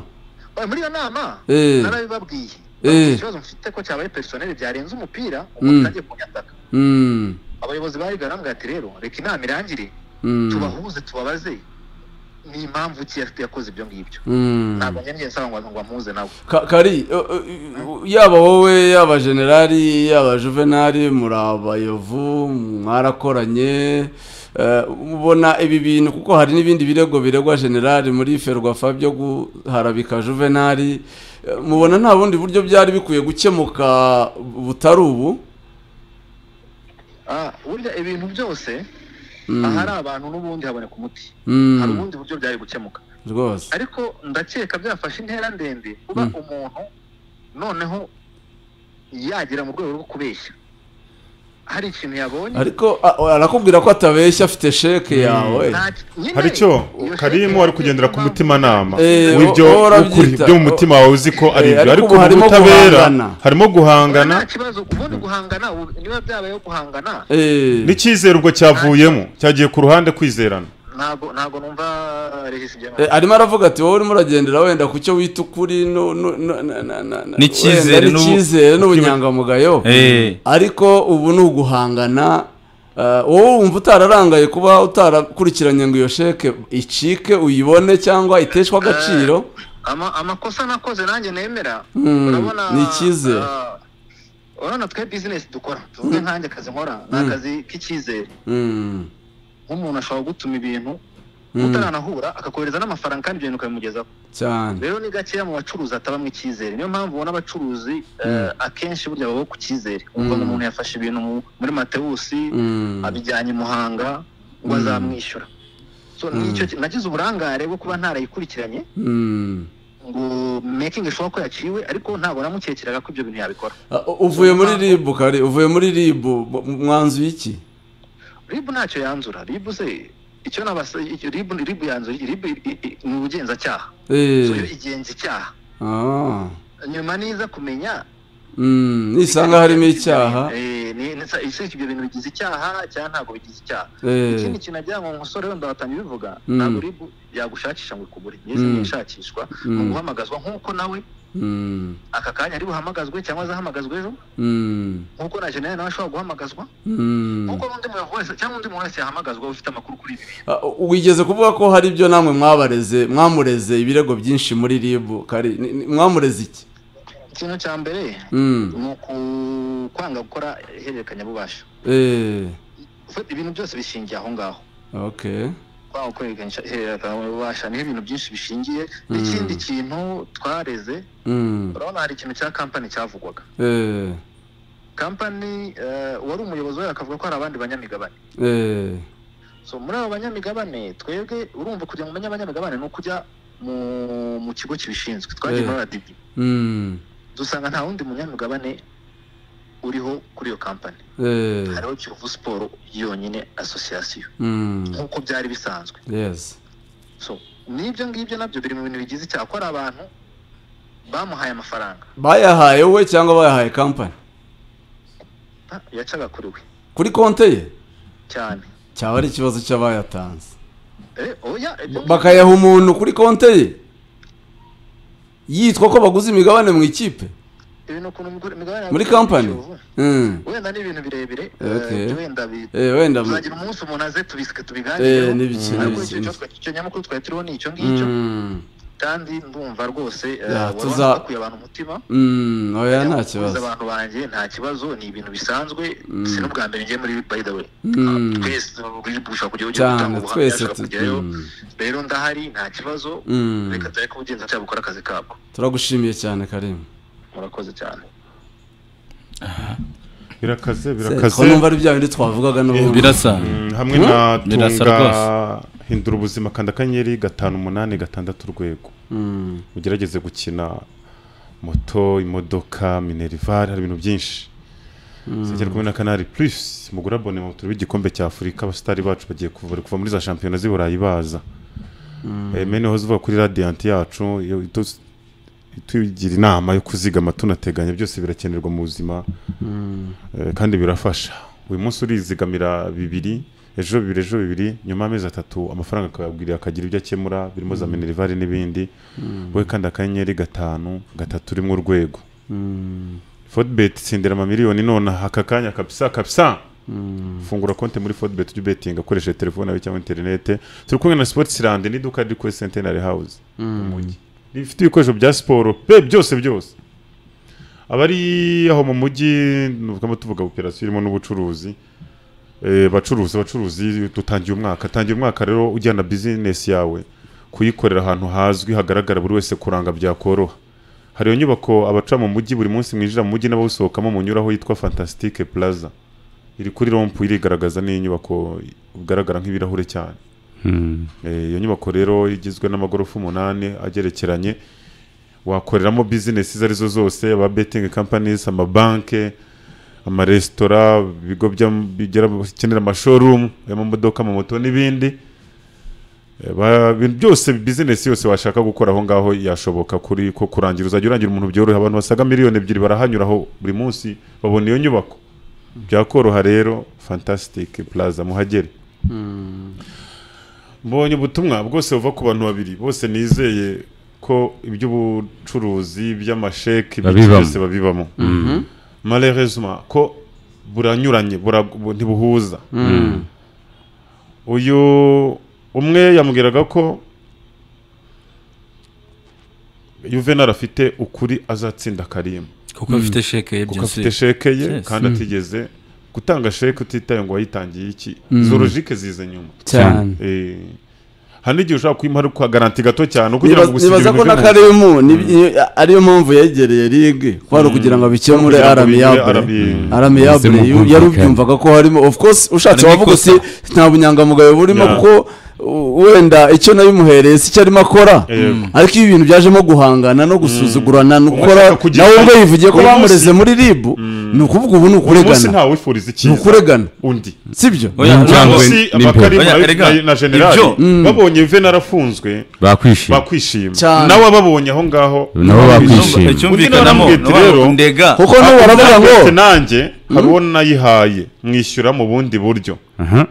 Oya, muri iyo nama Eh. narabibabwiye Eh. ikibazo mfite ko cyabaye personel byarenze umupira Mm. umuntu agiye kunyataka Mm, abayobozi bari barambwira ati rero reka inama irangire mm, tubahuze tubabaze ni impamvu ki yafite yakoze ibyo ngibyo Mm. ntabwo njye nsaba ngo ngo amuhuze nawe Ka- kari uh, uh, uh, yaba wowe yaba generali yaba juvenali muri abayovu mwarakoranye eh, ubona ibi bintu kuko hari n'ibindi birego biregwa generali muri ferwafa byo guharabika juvenali Eh, mubona nta bundi buryo byari bikwiye gukemuka butari ubu Ah, burya ibintu byose Mm, ahari abantu n'ubundi haboneka umuti mm, hari ubundi buryo byari gukemuka rwose ariko ndakeka byafashe intera ndende kuba umuntu noneho yagera mu rwego rwo kubeshya hari ikintu yabonye ariko a- arakubwira ko atabeshya afite sheke yawe Nta- nyine, hari icyo iyo sheke karimu wari kugendera ku impamvu- mutimanama Eh, w'ibyo wowe ukuri urabyita- byo mu mutima wawe uzi ko ari Eh, ibyo ariko ariko ubu mu harimo butabera guhangana. harimo guhangana nta kibazo ubundi guhangana ubu niba byabayeho guhangana Eh, n'icyizerwa cyavuyemo cyagiye ku ruhande kwizerana ntabwo ntabwo numva regisi ibyo Eh, arimo aravuga ati wowe urimo uragendera wenda ku cyo wita ukuri nu- nu- nu- na- na- na- na- N'icyizere wenda n'ubu- n'icyizere n'ubunyangamugayo Eh. ariko ubu ni uguhangana eh, wowe wumva utararangaye kuba utarakurikiranye ngo iyo sheke icike uyibone cyangwa iteshwe agaciro ama amakosa nakoze nanjye nemera Mm, urabona ni icyizere. ah, urabona twe bizinesi dukora tuvuge nkanjye akazi nkora ni Mm. akazi k'icyizere Mm, nk'umuntu ashobora gutuma ibintu Mm. utaranahura akakohereza n'amafaranga kandi ibyo bintu ukabimugezaho cyane rero ni gakeya mu bacuruzi hatabamo icyizere niyo mpamvu ubona abacuruzi eh, akenshi burya baba ku cyizere wumva ngo umuntu yafashe ibintu mu- muri matewusi Mm, abijyanye i muhanga ngo azamwishyura so nicyo ki- nagize uburangare bwo kuba ntarayikurikiranye mm. ngo making sure ko yaciwe ariko ntabwo namukekeraga ko ibyo bintu yabikora Ah, u- uvuye muri ribu kari uvuye muri ribu mu- mu- mwanzuye iki rib ntacyo yanzura rib se icyo nabasa rib rib yanzura rib i- i- ni ubugenzacyaha Eh, so yo igenza icyaha ah, nyuma niza kumenya mm, nisanga harimo icyaha eh ni ni- ese ibyo bintu bigize icyaha cyangwa ntabwo bigize icyaha Eh. ikindi kintu agira ngo umusore wenda watangiye bivuga Mm. ntabwo rib yagushakisha ngo ikubure nize Mm. yishakishwa Mm. ni uguhamagazwa nk'uko nawe Mm, aka kanya ari buhamagazwe cyangwa azahamagazwa ejo mm, nk'uko na generali nawe ashobora guhamagazwa mm. nk'uko n'undi muntu wese cyangwa undi muntu wese yahamagazwa ufite amakuru kuri ibi bintu Ah, wigeze kuvuga ko hari ibyo namwe mwabareze mwamureze ibirego byinshi muri ribu kari ni- ni- mwamureze iki ikintu cya mbere Mm, ni ukwanga gukora ihererekanyabubasha eh, Ufite ibintu byose bishingiye aho ngaho okay kwanga gukora ihererekanyabubasha niho ibintu byinshi bishingiye n'ikindi kintu twareze Mm, urabona hari ikintu cya kampani cyavugwaga eh, kampani eh, uwari umuyobozi wayo akavuga ko hari abandi banyamigabane eh, so muri abo banyamigabane twebwe urumva kugira ngo umenye abanyamigabane ni ukujya mu, mu kigo kibishinzwe twagiye Eh. muri radibi mm, dusanga nta wundi munyamigabane uriho kuri iyo kampani eh, hariho kiyovu siporo yonyine asosiyasiyo mm, nk'uko byari bisanzwe yes so n'ibyo ngibyo nabyo biri mu bintu bigize icyaha ko hari abantu bamuhaye amafaranga bayahaye we cyangwa bayahaye kampani Ah, yacaga kuri we kuri konte ye cyane cyaba ari ikibazo cy'abayatanze Eh, oya ibyo ngibyo- bakayaha umuntu kuri konte ye yitwa ko baguze imigabane mu ikipe ibintu ukuntu umugore- imigabane muri yawe- kampani Mm. wenda ni ibintu birebire eh, Okay. byo wenda bi- Eh, wenda mu- tuzagira umunsi umuntu aze tubisike tubiganireho eh, n'ibiki ariko n'ibiki, icyo n'ibiki. cyose- icyo nyamukuru twari turiho ni icyo ngicyo Mm, kandi ndumva rwose eh, Ya, wari tuza- wakuye abantu umutima mm, oya nta Kuvuza kibazo abantu banjye nta kibazo ni ibintu bisanzwe si n'ubwa mbere ngiye muri by the way Mm. twese uri gushaka kujya ujya gutanga cyane ubuhamya twese ashaka tu- kujyayo mm, rero ndahari nta kibazo Mm. reka dore ko ubugenzacyaha bukora akazi kabwo turagushimiye cyane karimu murakoze cyane birakaze birakaze ko numva ari bya bindi twavugaga n'ubundi birasa Mm, hamwe na Birasa tunga rwose. hindura ubuzima kanda akanyenyeri gatanu umunani gatandatu urwego Mm, ugerageze gukina moto imodoka minerivare hari ibintu byinshi sekera kumwe na kanari purisi mugura abonema mu turebe igikombe cya afurika abasitari bacu bagiye kuva bari kuva muri za shampiyona z'i burayi baza Eh, mene hoze uvuga kuri radiyanti yacu iyo itu- itugira inama yo kuzigama tunateganya byose birakenerwa mu buzima Eh, kandi birafasha uyu munsi urizigamira bibiri ejo bibiri ejo bibiri nyuma y'amezi atatu amafaranga akayabwirira akagira ibyo akemura birimo za minerivare n'ibindi we kandi akanyenyeri gatanu gatatu urimo urwego forubeti tsindira amamiliyoni nonaha aka kanya kabisa kabisa fungura konti muri fodibet ujye ubetinga akoresheje telefone yawe cyangwa interinete turi kumwe na sipotisirandi n'iduka riri kuri sentenari hawuzi mu mujyi rifite ibikoresho bya siporo pe byose byose abari aho mu mujyi nubwo tuvuga operasiyo irimo n'ubucuruzi Eh, bacuruzi abacuruzi dutangiye umwaka tangira umwaka rero ujyana bizinesi yawe kuyikorera ahantu hazwi hagaragara buri wese kuranga byakoroha hari iyo nyubako abaca mu mujyi buri munsi mwinjira mu mujyi n'abawusohokamo munyuraho yitwa fantasitike plaza iri kuri rompu irigaragaza n'inyubako igaragara nk'ibirahure cyane Eh, iyo nyubako rero igizwe n'amagorofa umunani agerekeranye wakoreramo bizinesi izo arizo zose aba betingi kampanizi amabanke amaresitora ibigo by'am- bigira bikenera amashorumu y'amamodoka amamoto n'ibindi Eh, ba- ibintu byose bizinesi yose washaka gukora aho ngaho yashoboka kuri ko kurangira uzajya urangira umuntu byoroha abantu basaga miliyoni ebyiri barahanyuraho buri munsi babona iyo nyubako byakoroha rero fantasitike plaza muhagere mbonye ubutumwa bwose buva ku bantu babiri bose nizeye ko iby'ubucuruzi by'amasheki iby'iki Babibamo. byose babibamo malheureusement ko buranyuranye bura- bu- ntibuhuza uyu umwe yamubwiraga ko Juvenal afite ukuri azatsinda Karim kuko afite sheke ye kuko afite sheke ye Yes. kandi atigeze gutanga sheke utitaye ngo wayitangiye iki izo logike zize nyuma cyane. Eh, hari n'igihe ushobora kuyimuha ariko garanti gato cyane kugira ngo gusinya nibaza ko na by'umuntu. karimu ni- ariyo mpamvu yegereye ligue ko hari ukugira ngo abikemure Kugira ngo bigire aramiyabure RMI. aramiyabure Ubuzima bwumvikana. yarubyumvaga ko harimo of course ushatse Harimo wavuga ikosa. uti nta bunyangamugayo burimo Yeah. kuko uh, wenda icyo nabimuhereye si cyo arimo akora Eh, ariko iyo ibintu byajemo guhangana no gusuzugurana ni ukora ashaka kugira- nawe ubwo yivugiye ko Uyu munsi- bamureze muri rib ni ukuvuga ubu uyu ni munsi ukuregana ntawe wifuriza ni icyiza ukuregana undi sibyo Oya, Ni oya, injangwe. oya, munsi n'imbeba. abakarimu Oya, na- erega, na- na generali ibyo- babonye yuvenal arafunzwe bakwishima bakwishima Cyane. nawe ababonye aho ngaho nabo icyumba- bakwishima cyumvikanamo Undi nawe nawe rero- ndega kuko nubu baravuga ngo Ndetse nanjye hari uwo nayihaye mwishyura mu bundi buryo Aha.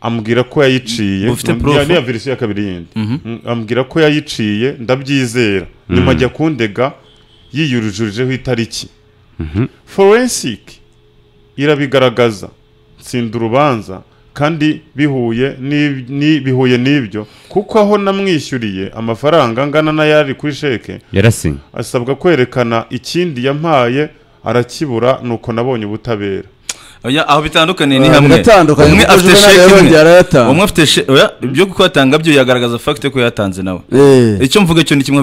ambwira ko yayiciye Ufite Ambwira- proof? niya verisiyo ya kabiri yindi Mm, ambwira ko yayiciye ndabyizera nyuma ajya kundega yiyurujurijeho itariki forensic irabigaragaza tsinda urubanza kandi bihuye n'ib- ni- bihuye n'ibyo kuko aho namwishyuriye amafaranga angana n'ayari kuri sheke yarasinye asabwa kwerekana ikindi yampaye arakibura nuko nabonye ubutabera Oya, aho bitandukaniye ni Ah, hamwe biratandukanye, umwe kuko afite Juvenal sheke imwe yarongeye arayatanga. umwe afite sheke oya, ibyo kuko yatanga byo yagaragaza fagite ko yatanze nawe Eh. icyo mvuga cyo ni kimwe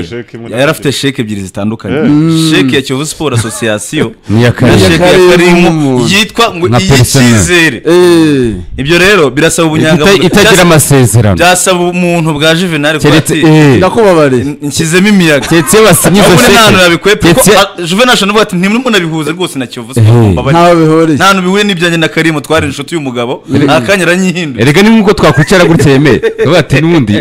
Umwe yari afite sheke, imwe nta yari afite sheke ebyiri zitandukanye Yeah. sheke ya kiyovu siporo asosiyasiyo N'iya na Karimu. sheke ya karimu Karimu. yitwa ngo Nka personal. iy'icyizere Eh. ibyo rero birasaba Ita- ubunyangamugayo itagira Byasaba- amasezerano byasaba umuntu bwa juvenal kuba keretse ati eh, ndakubabariye nshyizemo imiyaga keretse iyo basinye izo ahubwo nta hantu sheke nabikwepa kuko keretse ah, juvenal ashobora kuvuga ati ntimunabihuze rwose na kiyovu Eh. siporo mbabarira." ntawe bihuriye nta hantu bihuye n'ibyanjye na karimu twari inshuti y'umugabo nta kanya aranyihinduye erega ni nk'uko twakwicara gutya yemeye tukavuga ati n'ubundi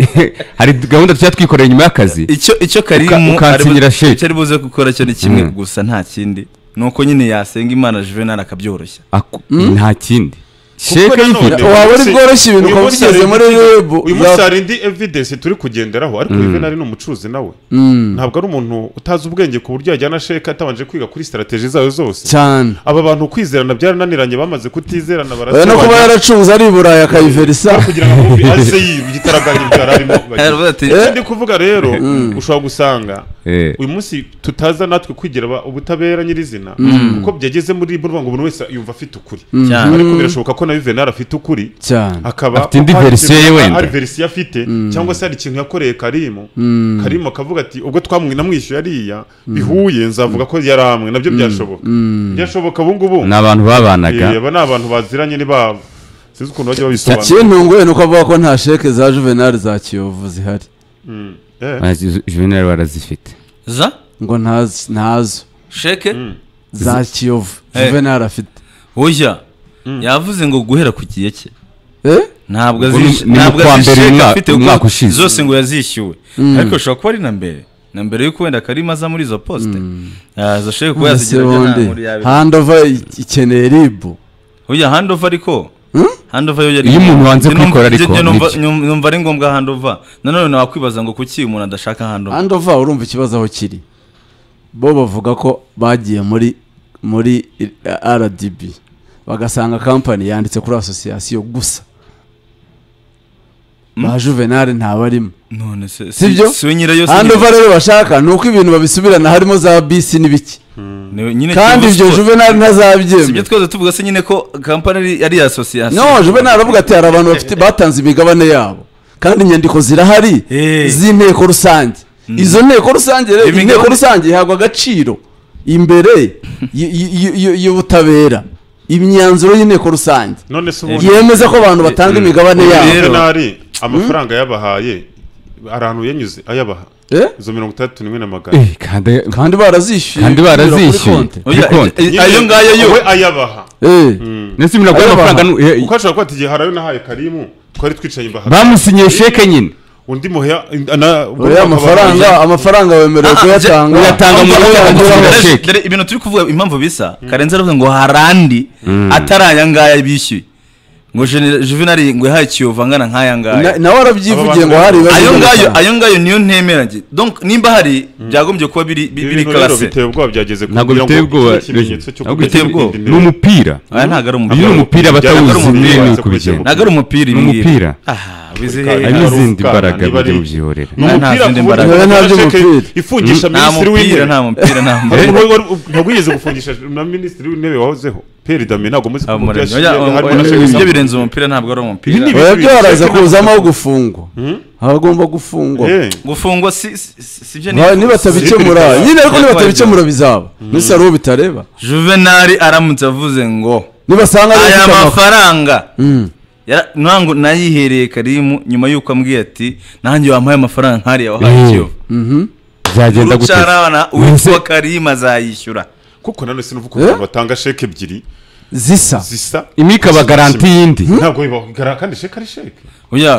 hari gahunda tujya twikorera nyuma y'akazi icyo icyo karimu Uka- ukansinyira ari bu- sheki. icyo ari buze gukora cyo ni kimwe gusa nta kindi ni uko nyine yasenga imana juvenal akabyoroshya Aku- nta kindi sheke nanone y'ifite uyu waba uri munsi- bworoshye ibintu uyu ukaba munsi ubigeze hari muri indi- rebu. uyu munsi Ya- hari indi evidence turi kugenderaho ariko Juvenal ni umucuruzi nawe ntabwo ari umuntu utazi ubwenge ku buryo yajyana sheke atabanje kwiga kuri strategy zayo zose cyane aba bantu kwizerana byarananiranye bamaze kutizerana oya no kuba barasobanya yaracuruza ari i burayi akayiverisa kugira ngo akumve aze yitaraganya ibyara arimo Aravuga ati, Icyo ndi kuvuga rero ushobora gusanga Eh. uyu munsi tutaza natwe kwigira aba- ubutabera nyirizina kuko byageze muri bo ngo buri wese yumva afite ukuri Cyane. ariko birashoboka ko na Juvenal afite ukuri cyane akaba Afite indi hari- verisiyo ye wenda. hari verisiyo afite cyangwa se hari ikintu yakoreye karimu karimu akavuga ati ubwo twamwishyuye ariya bihuye nzavuga ko yari amwe nabyo byashoboka byashoboka ubu ngubu ni abantu Eh, babanaga aba ni abantu baziranye ni babo sinzi ukuntu bajya babisobanura ikintunguye ni uko avuga ko nta sheke za juvenal za kiyovu zihari Mm. Eh, Ah, Ju- juvenal barazifite za ngo ntazi- ntazo sheke za kiyovu Eh. juvenal afite oya yavuze ngo guhera ku gihe cye Eh? ntabwo Ubwo azish- ni- ni ntabwo mu kwa mbere azisheka umwa- afite kuko umwaka ushize. zose ngo yazishyuwe ariko bishobora kuba ari na mbere na mbere yuko wenda karimo aza muri izo posite aza sheke kuba Ese yazigira ajya nta bundi nkuru yabi handova i- ikeneye ribu oya handova ariko handova yo yari Iyo umuntu wanze Njye numva- kwikora njye- ariko, njye numva- nibyo. nyum- numva ari ngombwa handova nanone wakwibaza ngo kuki umuntu adashaka handova handova urumva ikibazo aho kiri bo bavuga ko bagiye muri muri rdb bagasanga kampani yanditse kuri asosiyasiyo gusa ba juvenali ntabarimo none se Sibyo? si we nyirayo si handi nyirayo. uva rero bashaka ni uko ibintu babisubirana harimo za bisi n'ibiki Ni- nyine kandi Kiyovu ibyo Sport. juvenali sibyo ntazabyemera twese tuvuga se nyine ko kampani ari- ari asosiyasiyo no juvenali aravuga ati hari abantu bafite batanze imigabane yabo kandi inyandiko zirahari Eh. z'inteko rusange izo nteko rusange rero Imigabane- inteko rusange ihabwa agaciro imbere y- y- y- y'ubutabera imyanzuro y'inteko rusange none se ubundi yemeza ko abantu batanga imigabane yabo rero- juvenali amafaranga yabahaye hari ahantu yanyuze ayabaha Eh? izo mirongo itandatu n'imwe n'amagana Eh, kandi kandi barazishyuye kandi barazishyuye. Kuri konti. Oya, kuri konti. eh, eh, ayo ngayo yo we ayabaha Eh, ndetse imirimo Ayo y'amafaranga baha. nu- eh, kuko ashobora kuba ati igihe hari ayo nahaye karimu twari twicaye imbaha bamusinyiye sheke nyine undi muheya na- oya amafaranga amafaranga wemerewe Ah, kuyatanga je- uyatanga mu Uyatanga rwego uyatanga rwo- Dore- sheki. dore ibintu turi kuvuga impamvu bisa karenzi aravuga ngo hari andi atari aya ngaya bishyuye ngo Gen- juvenali ngo yahaye kiyovu angana nk'aya ngaya Na- nawe warabyivugiye ngo hari ibibazo ayo ngayo by'amafaranga. ayo ngayo niyo ntemera njye donc nimba hari byagombye kuba biri bi- biri ibintu rero karase biteye ubwoba byageze kure Ntabwo kugira ngo biteye ubwoba, iki ikimenyetso cyo ntabwo kugira biteye ngo ubwoba. irinde imibu. ni umupira aya ntabwo ari iyo ni umupira umupira Byari batawuzi umupira nyine ni wabanza uko bigenda kujya ntabwo ari umupira Ni umupira. aha wize Kuri hari ka- hehe n'izindi Rukana, mbaraga niba ari- mujye mubyihorera ni umupira nta zindi ku buryo mbaraga. umuntu Nta ashaka by'umupira. ifungisha nta minisitiri mupira w'intebe nta mupira nta Hari mupira umuntu wari- wari- ntabwo wigeze gufungisha na minisitiri w'intebe wahozeho peri damiye ntabwo muzi ko Abo umupira muremyi. yashingiye Oya, harimo oya, na Sheikh ibyo Samuel. birenze umupira ntabwo ari umupira Ibi ni oya byaraza kuzamo aho gufungwa abagomba gufungwa Eh, gufungwa si si- si- sibyo Ba- nifuza. nibatabikemura nyine ariko Yatwaye nibatabikemura bizaba mbese hari uwo bitareba juvenali aramutse avuze ngo nibasanga ari aya ufite amafaranga mafaranga Yara- nango nayihereye karimu nyuma y'uko ambwiye ati nanjye wampaye amafaranga nkariya wahaye Mhm. kiyovu byagenda gutera urucarabana uwitwa karimu azayishyura kuko nanone sinavuga ko abantu batanga sheke ebyiri zisa zisa imwe ikaba garanti y'indi ntabwo bibaho Gara- kandi sheke ari sheke oya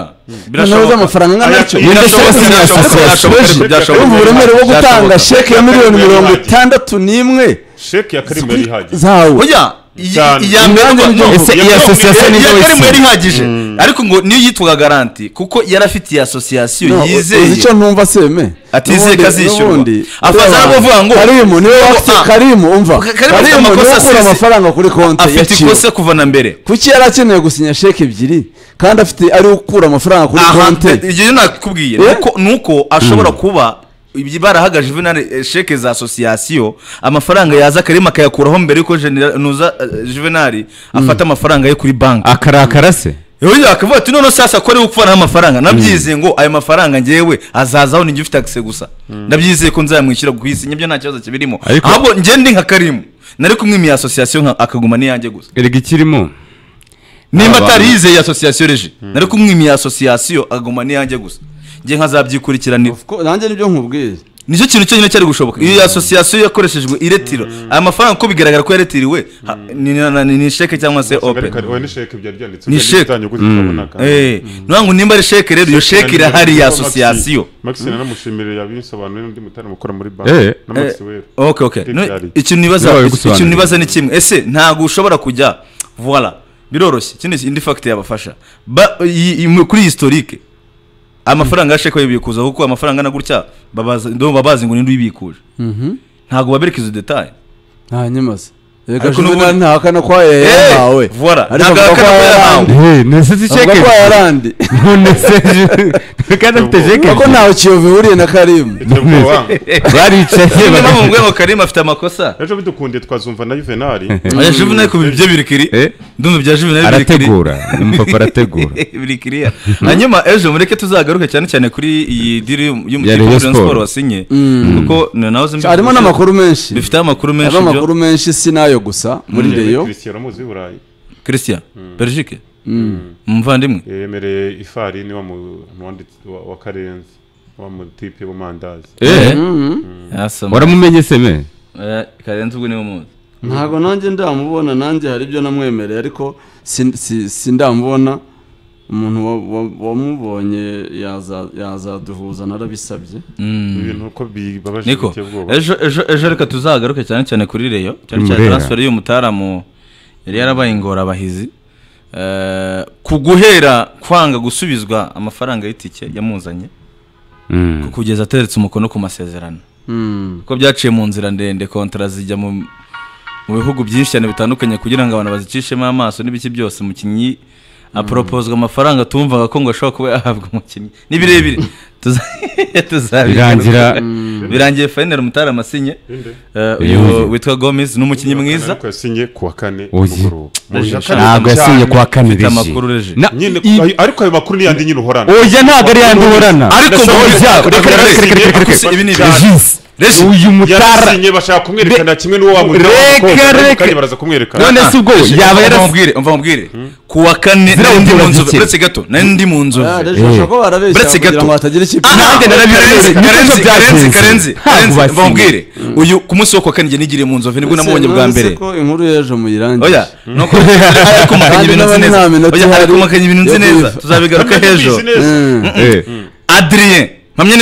noneho z'amafaranga Aya- nk'anacyo Birashoboka, birashoboka, birashoboka. urumva uburemere bwo gutanga sheke ya miliyoni mirongo itandatu n'imwe sheke ya karimu yari ihagije zawe oya iyi- Cyane. iya mbere Imyanya ngo- n'ibyo no, ese iya- iyi no, asosiyasiyo iya- ni iya wowe karimu se? yari ihagije ariko ngo niyo yitwaga garanti kuko yari afite iyi asosiyasiyo No, uzi yizeye icyo ntumva seme Atizeye ko azishyurwa. Afaza afaza aravuga ngo- karimu niwe ngo, wafite ah, karimu umva Ka- Karimu afite karimu niwe amakosa wakura asize. amafaranga kuri konti ya afite kiyovu ikosa kuva na mbere kuki yari akeneye gusinya sheke ebyiri kandi afite ari ukura amafaranga kuri aha konti ibyo nakubwiye Eh? nuko nuko ashobora kuba ibyo barahagaje juvenali eh, sheke za asosiyasiyo amafaranga yaza akarima akayakuraho mbere yuko Genera- nuza eh, juvenali afata amafaranga ye kuri banki akarakara se rero yakavuga ati noneho sasa ko ariwe upfanaho amafaranga nabyizeye ngo ayo mafaranga ngewe azazaho ninjye ufite akise gusa nabyizeye ko nzayamwishyura ku isi nibyo nta kibazo kibirimo Ariko- ahubwo njye ndi nka karimu nari kumwe mu asosiyasiyo nka- akaguma n'iyanjye gusa erega ikirimo nimba Abantu. atari yizeye iyi asosiyasiyo reje nari kumwimiye asosiyasiyo aguma n'iyanjye gusa njye nkazabyikurikiranira Of course, nanjye nibyo nkubwiye nicyo kintu cyonyine cyari gushoboka iyo asosiyasiyo yakoreshejwe iretiro aya mafaranga uko bigaragara ko yaretiriwe ha- ni- ni- ni- ni sheke cyangwa se open oya ni sheke byari byanditse Ni sheke. Eh, niyo ngo nimba ari sheke rero iyo sheke irahari ya asosiyasiyo maxine namushimire yabisobanuriye n'undi mutarama ukora muri Eh, banki na maxi wera okay okay Ibyo No, byari. ikintu nibaza Yabaye iki- ikintu gusobanurira. nibaza ni kimwe ese ntabwo ushobora kujya voila biroroshye ikindi indi fact yabafasha Ba- iyi- iyi- kuri historique amafaranga yasheka bayibikuza kuko amafaranga angana gutya babaza ndumva babazi ngo ninde uyibikuje ntabwo babereka izo detaye nta nyimaze reka Ariko juvenali n'ubundi- ntahakana ko yayahawe voila ariko ntabwo avuga ko ahakana ko yahawe yayahawe Eh, nese si avuga sheke ko yarandi none se kandi afite sheke kuko ntaho kiyovu ihuriye na karimu Iterabwoba. baricaye niyo mpamvu baga- mvuga ngo karima afite amakosa ejo bidukundiye twazumva na yuvenali oya juvenal ku bibyo birikiri Eh. ndumva ibya juvenal birikiri arategura umupapa arategura biri kiriya hanyuma ejo mureke tuzagaruke cyane cyane kuri iyi diri Ya Rayon y'umukipe Sport. siporo wasinye kuko na- nawe uzi harimo n'amakuru menshi bifite amakuru menshi harimo amakuru byo menshi si n'ayo gusa muri reyo christian uramuzi w'i burayi christian belgique umuvandimwe yemereye ifarini wa mu- wanditse- wa- wa karenzi wa mutipe w'amandazi Eh, yasoma waramumenye seme Eh, karenze ubwo niwe muzi ntabwo nanjye ndamubona nanjye hari ibyo namwemereye ariko si- si- si ndamubona umuntu wa- wa- wamubonye yaza- yazaduhuza narabisabye ibintu uko bibabaje niko biteye ubwoba ejo ejo ejo reka tuzagaruke cyane cyane kuri reyo cyane Kuri cyane Murera. transfer y'uyu mutaramu yari yarabaye ingorabahizi Eh, ku guhera kwanga gusubizwa amafaranga y'itike yamuzanye Mm. kugeza ateretse umukono ku masezerano Hmm. kuko byaciye mu nzira ndende kontara zijya mu mu bihugu byinshi cyane bitandukanye kugira ngo abantu bazicishemo amaso n'ibiki byose umukinnyi aporopozwa amafaranga tumvaga ko ngo ashobora kuba yahabwa umukinnyi ni birebire Tuza- tuzabigaruka. Birangira, birangiye fayinari umutara amasinye eh, uyu Yuzuye. witwa gomizi ni umukinnyi mwiza ariko yasinye ku wa kane Oye. nimugoroba. Mu bibiri na kane ntabwo yasinye cyane. kuwa kane Mfite rije amakuru reje. Na- nyine i- ayo- ariko ayo makuru ni yandi nyine uhorana oya ntabwo ari yandi uhorana Ariko Oya, muri- reka- reka- reka- reka- reka- reka- reka- Ibi ni reka- Jis, Resi. uyu mutara yarasinye bashaka kumwerekana kimwe n'uwo wamujyanye Reka, umukobwa, ariko reka. kandi baraza kumwerekana none se ubwo yaba umva yarasi nkubwire umva nkubwire ku wa kane Zira nari ndi mu ubwoba nzovu zike. uretse gato nari ndi mu nzovu bashobora kuba barabeshya Uretse kugira gato. ngo hatagira ikipe Ah, Nanjye narabirebye. Karenzi, Karenzi, Nibyo byagenze. Karenzi, Karenzi, Ntabwo Karenzi, mva basinye. nkubwire uyu ku munsi wo kuwa kane njye nigiriye mu nzovu nibwo namubonye bwa Uretse mbere ko inkuru y'ejo muyirangije oya ni uko ari kumakanya Kandi ibintu nzi n'abandi neza nta minota oya ari ihari kumakanya ibintu nzi yo neza kubivuga. tuzabigaruka Kandi hejuru mbizi neza. Mm. Eh. adrien mpamye neza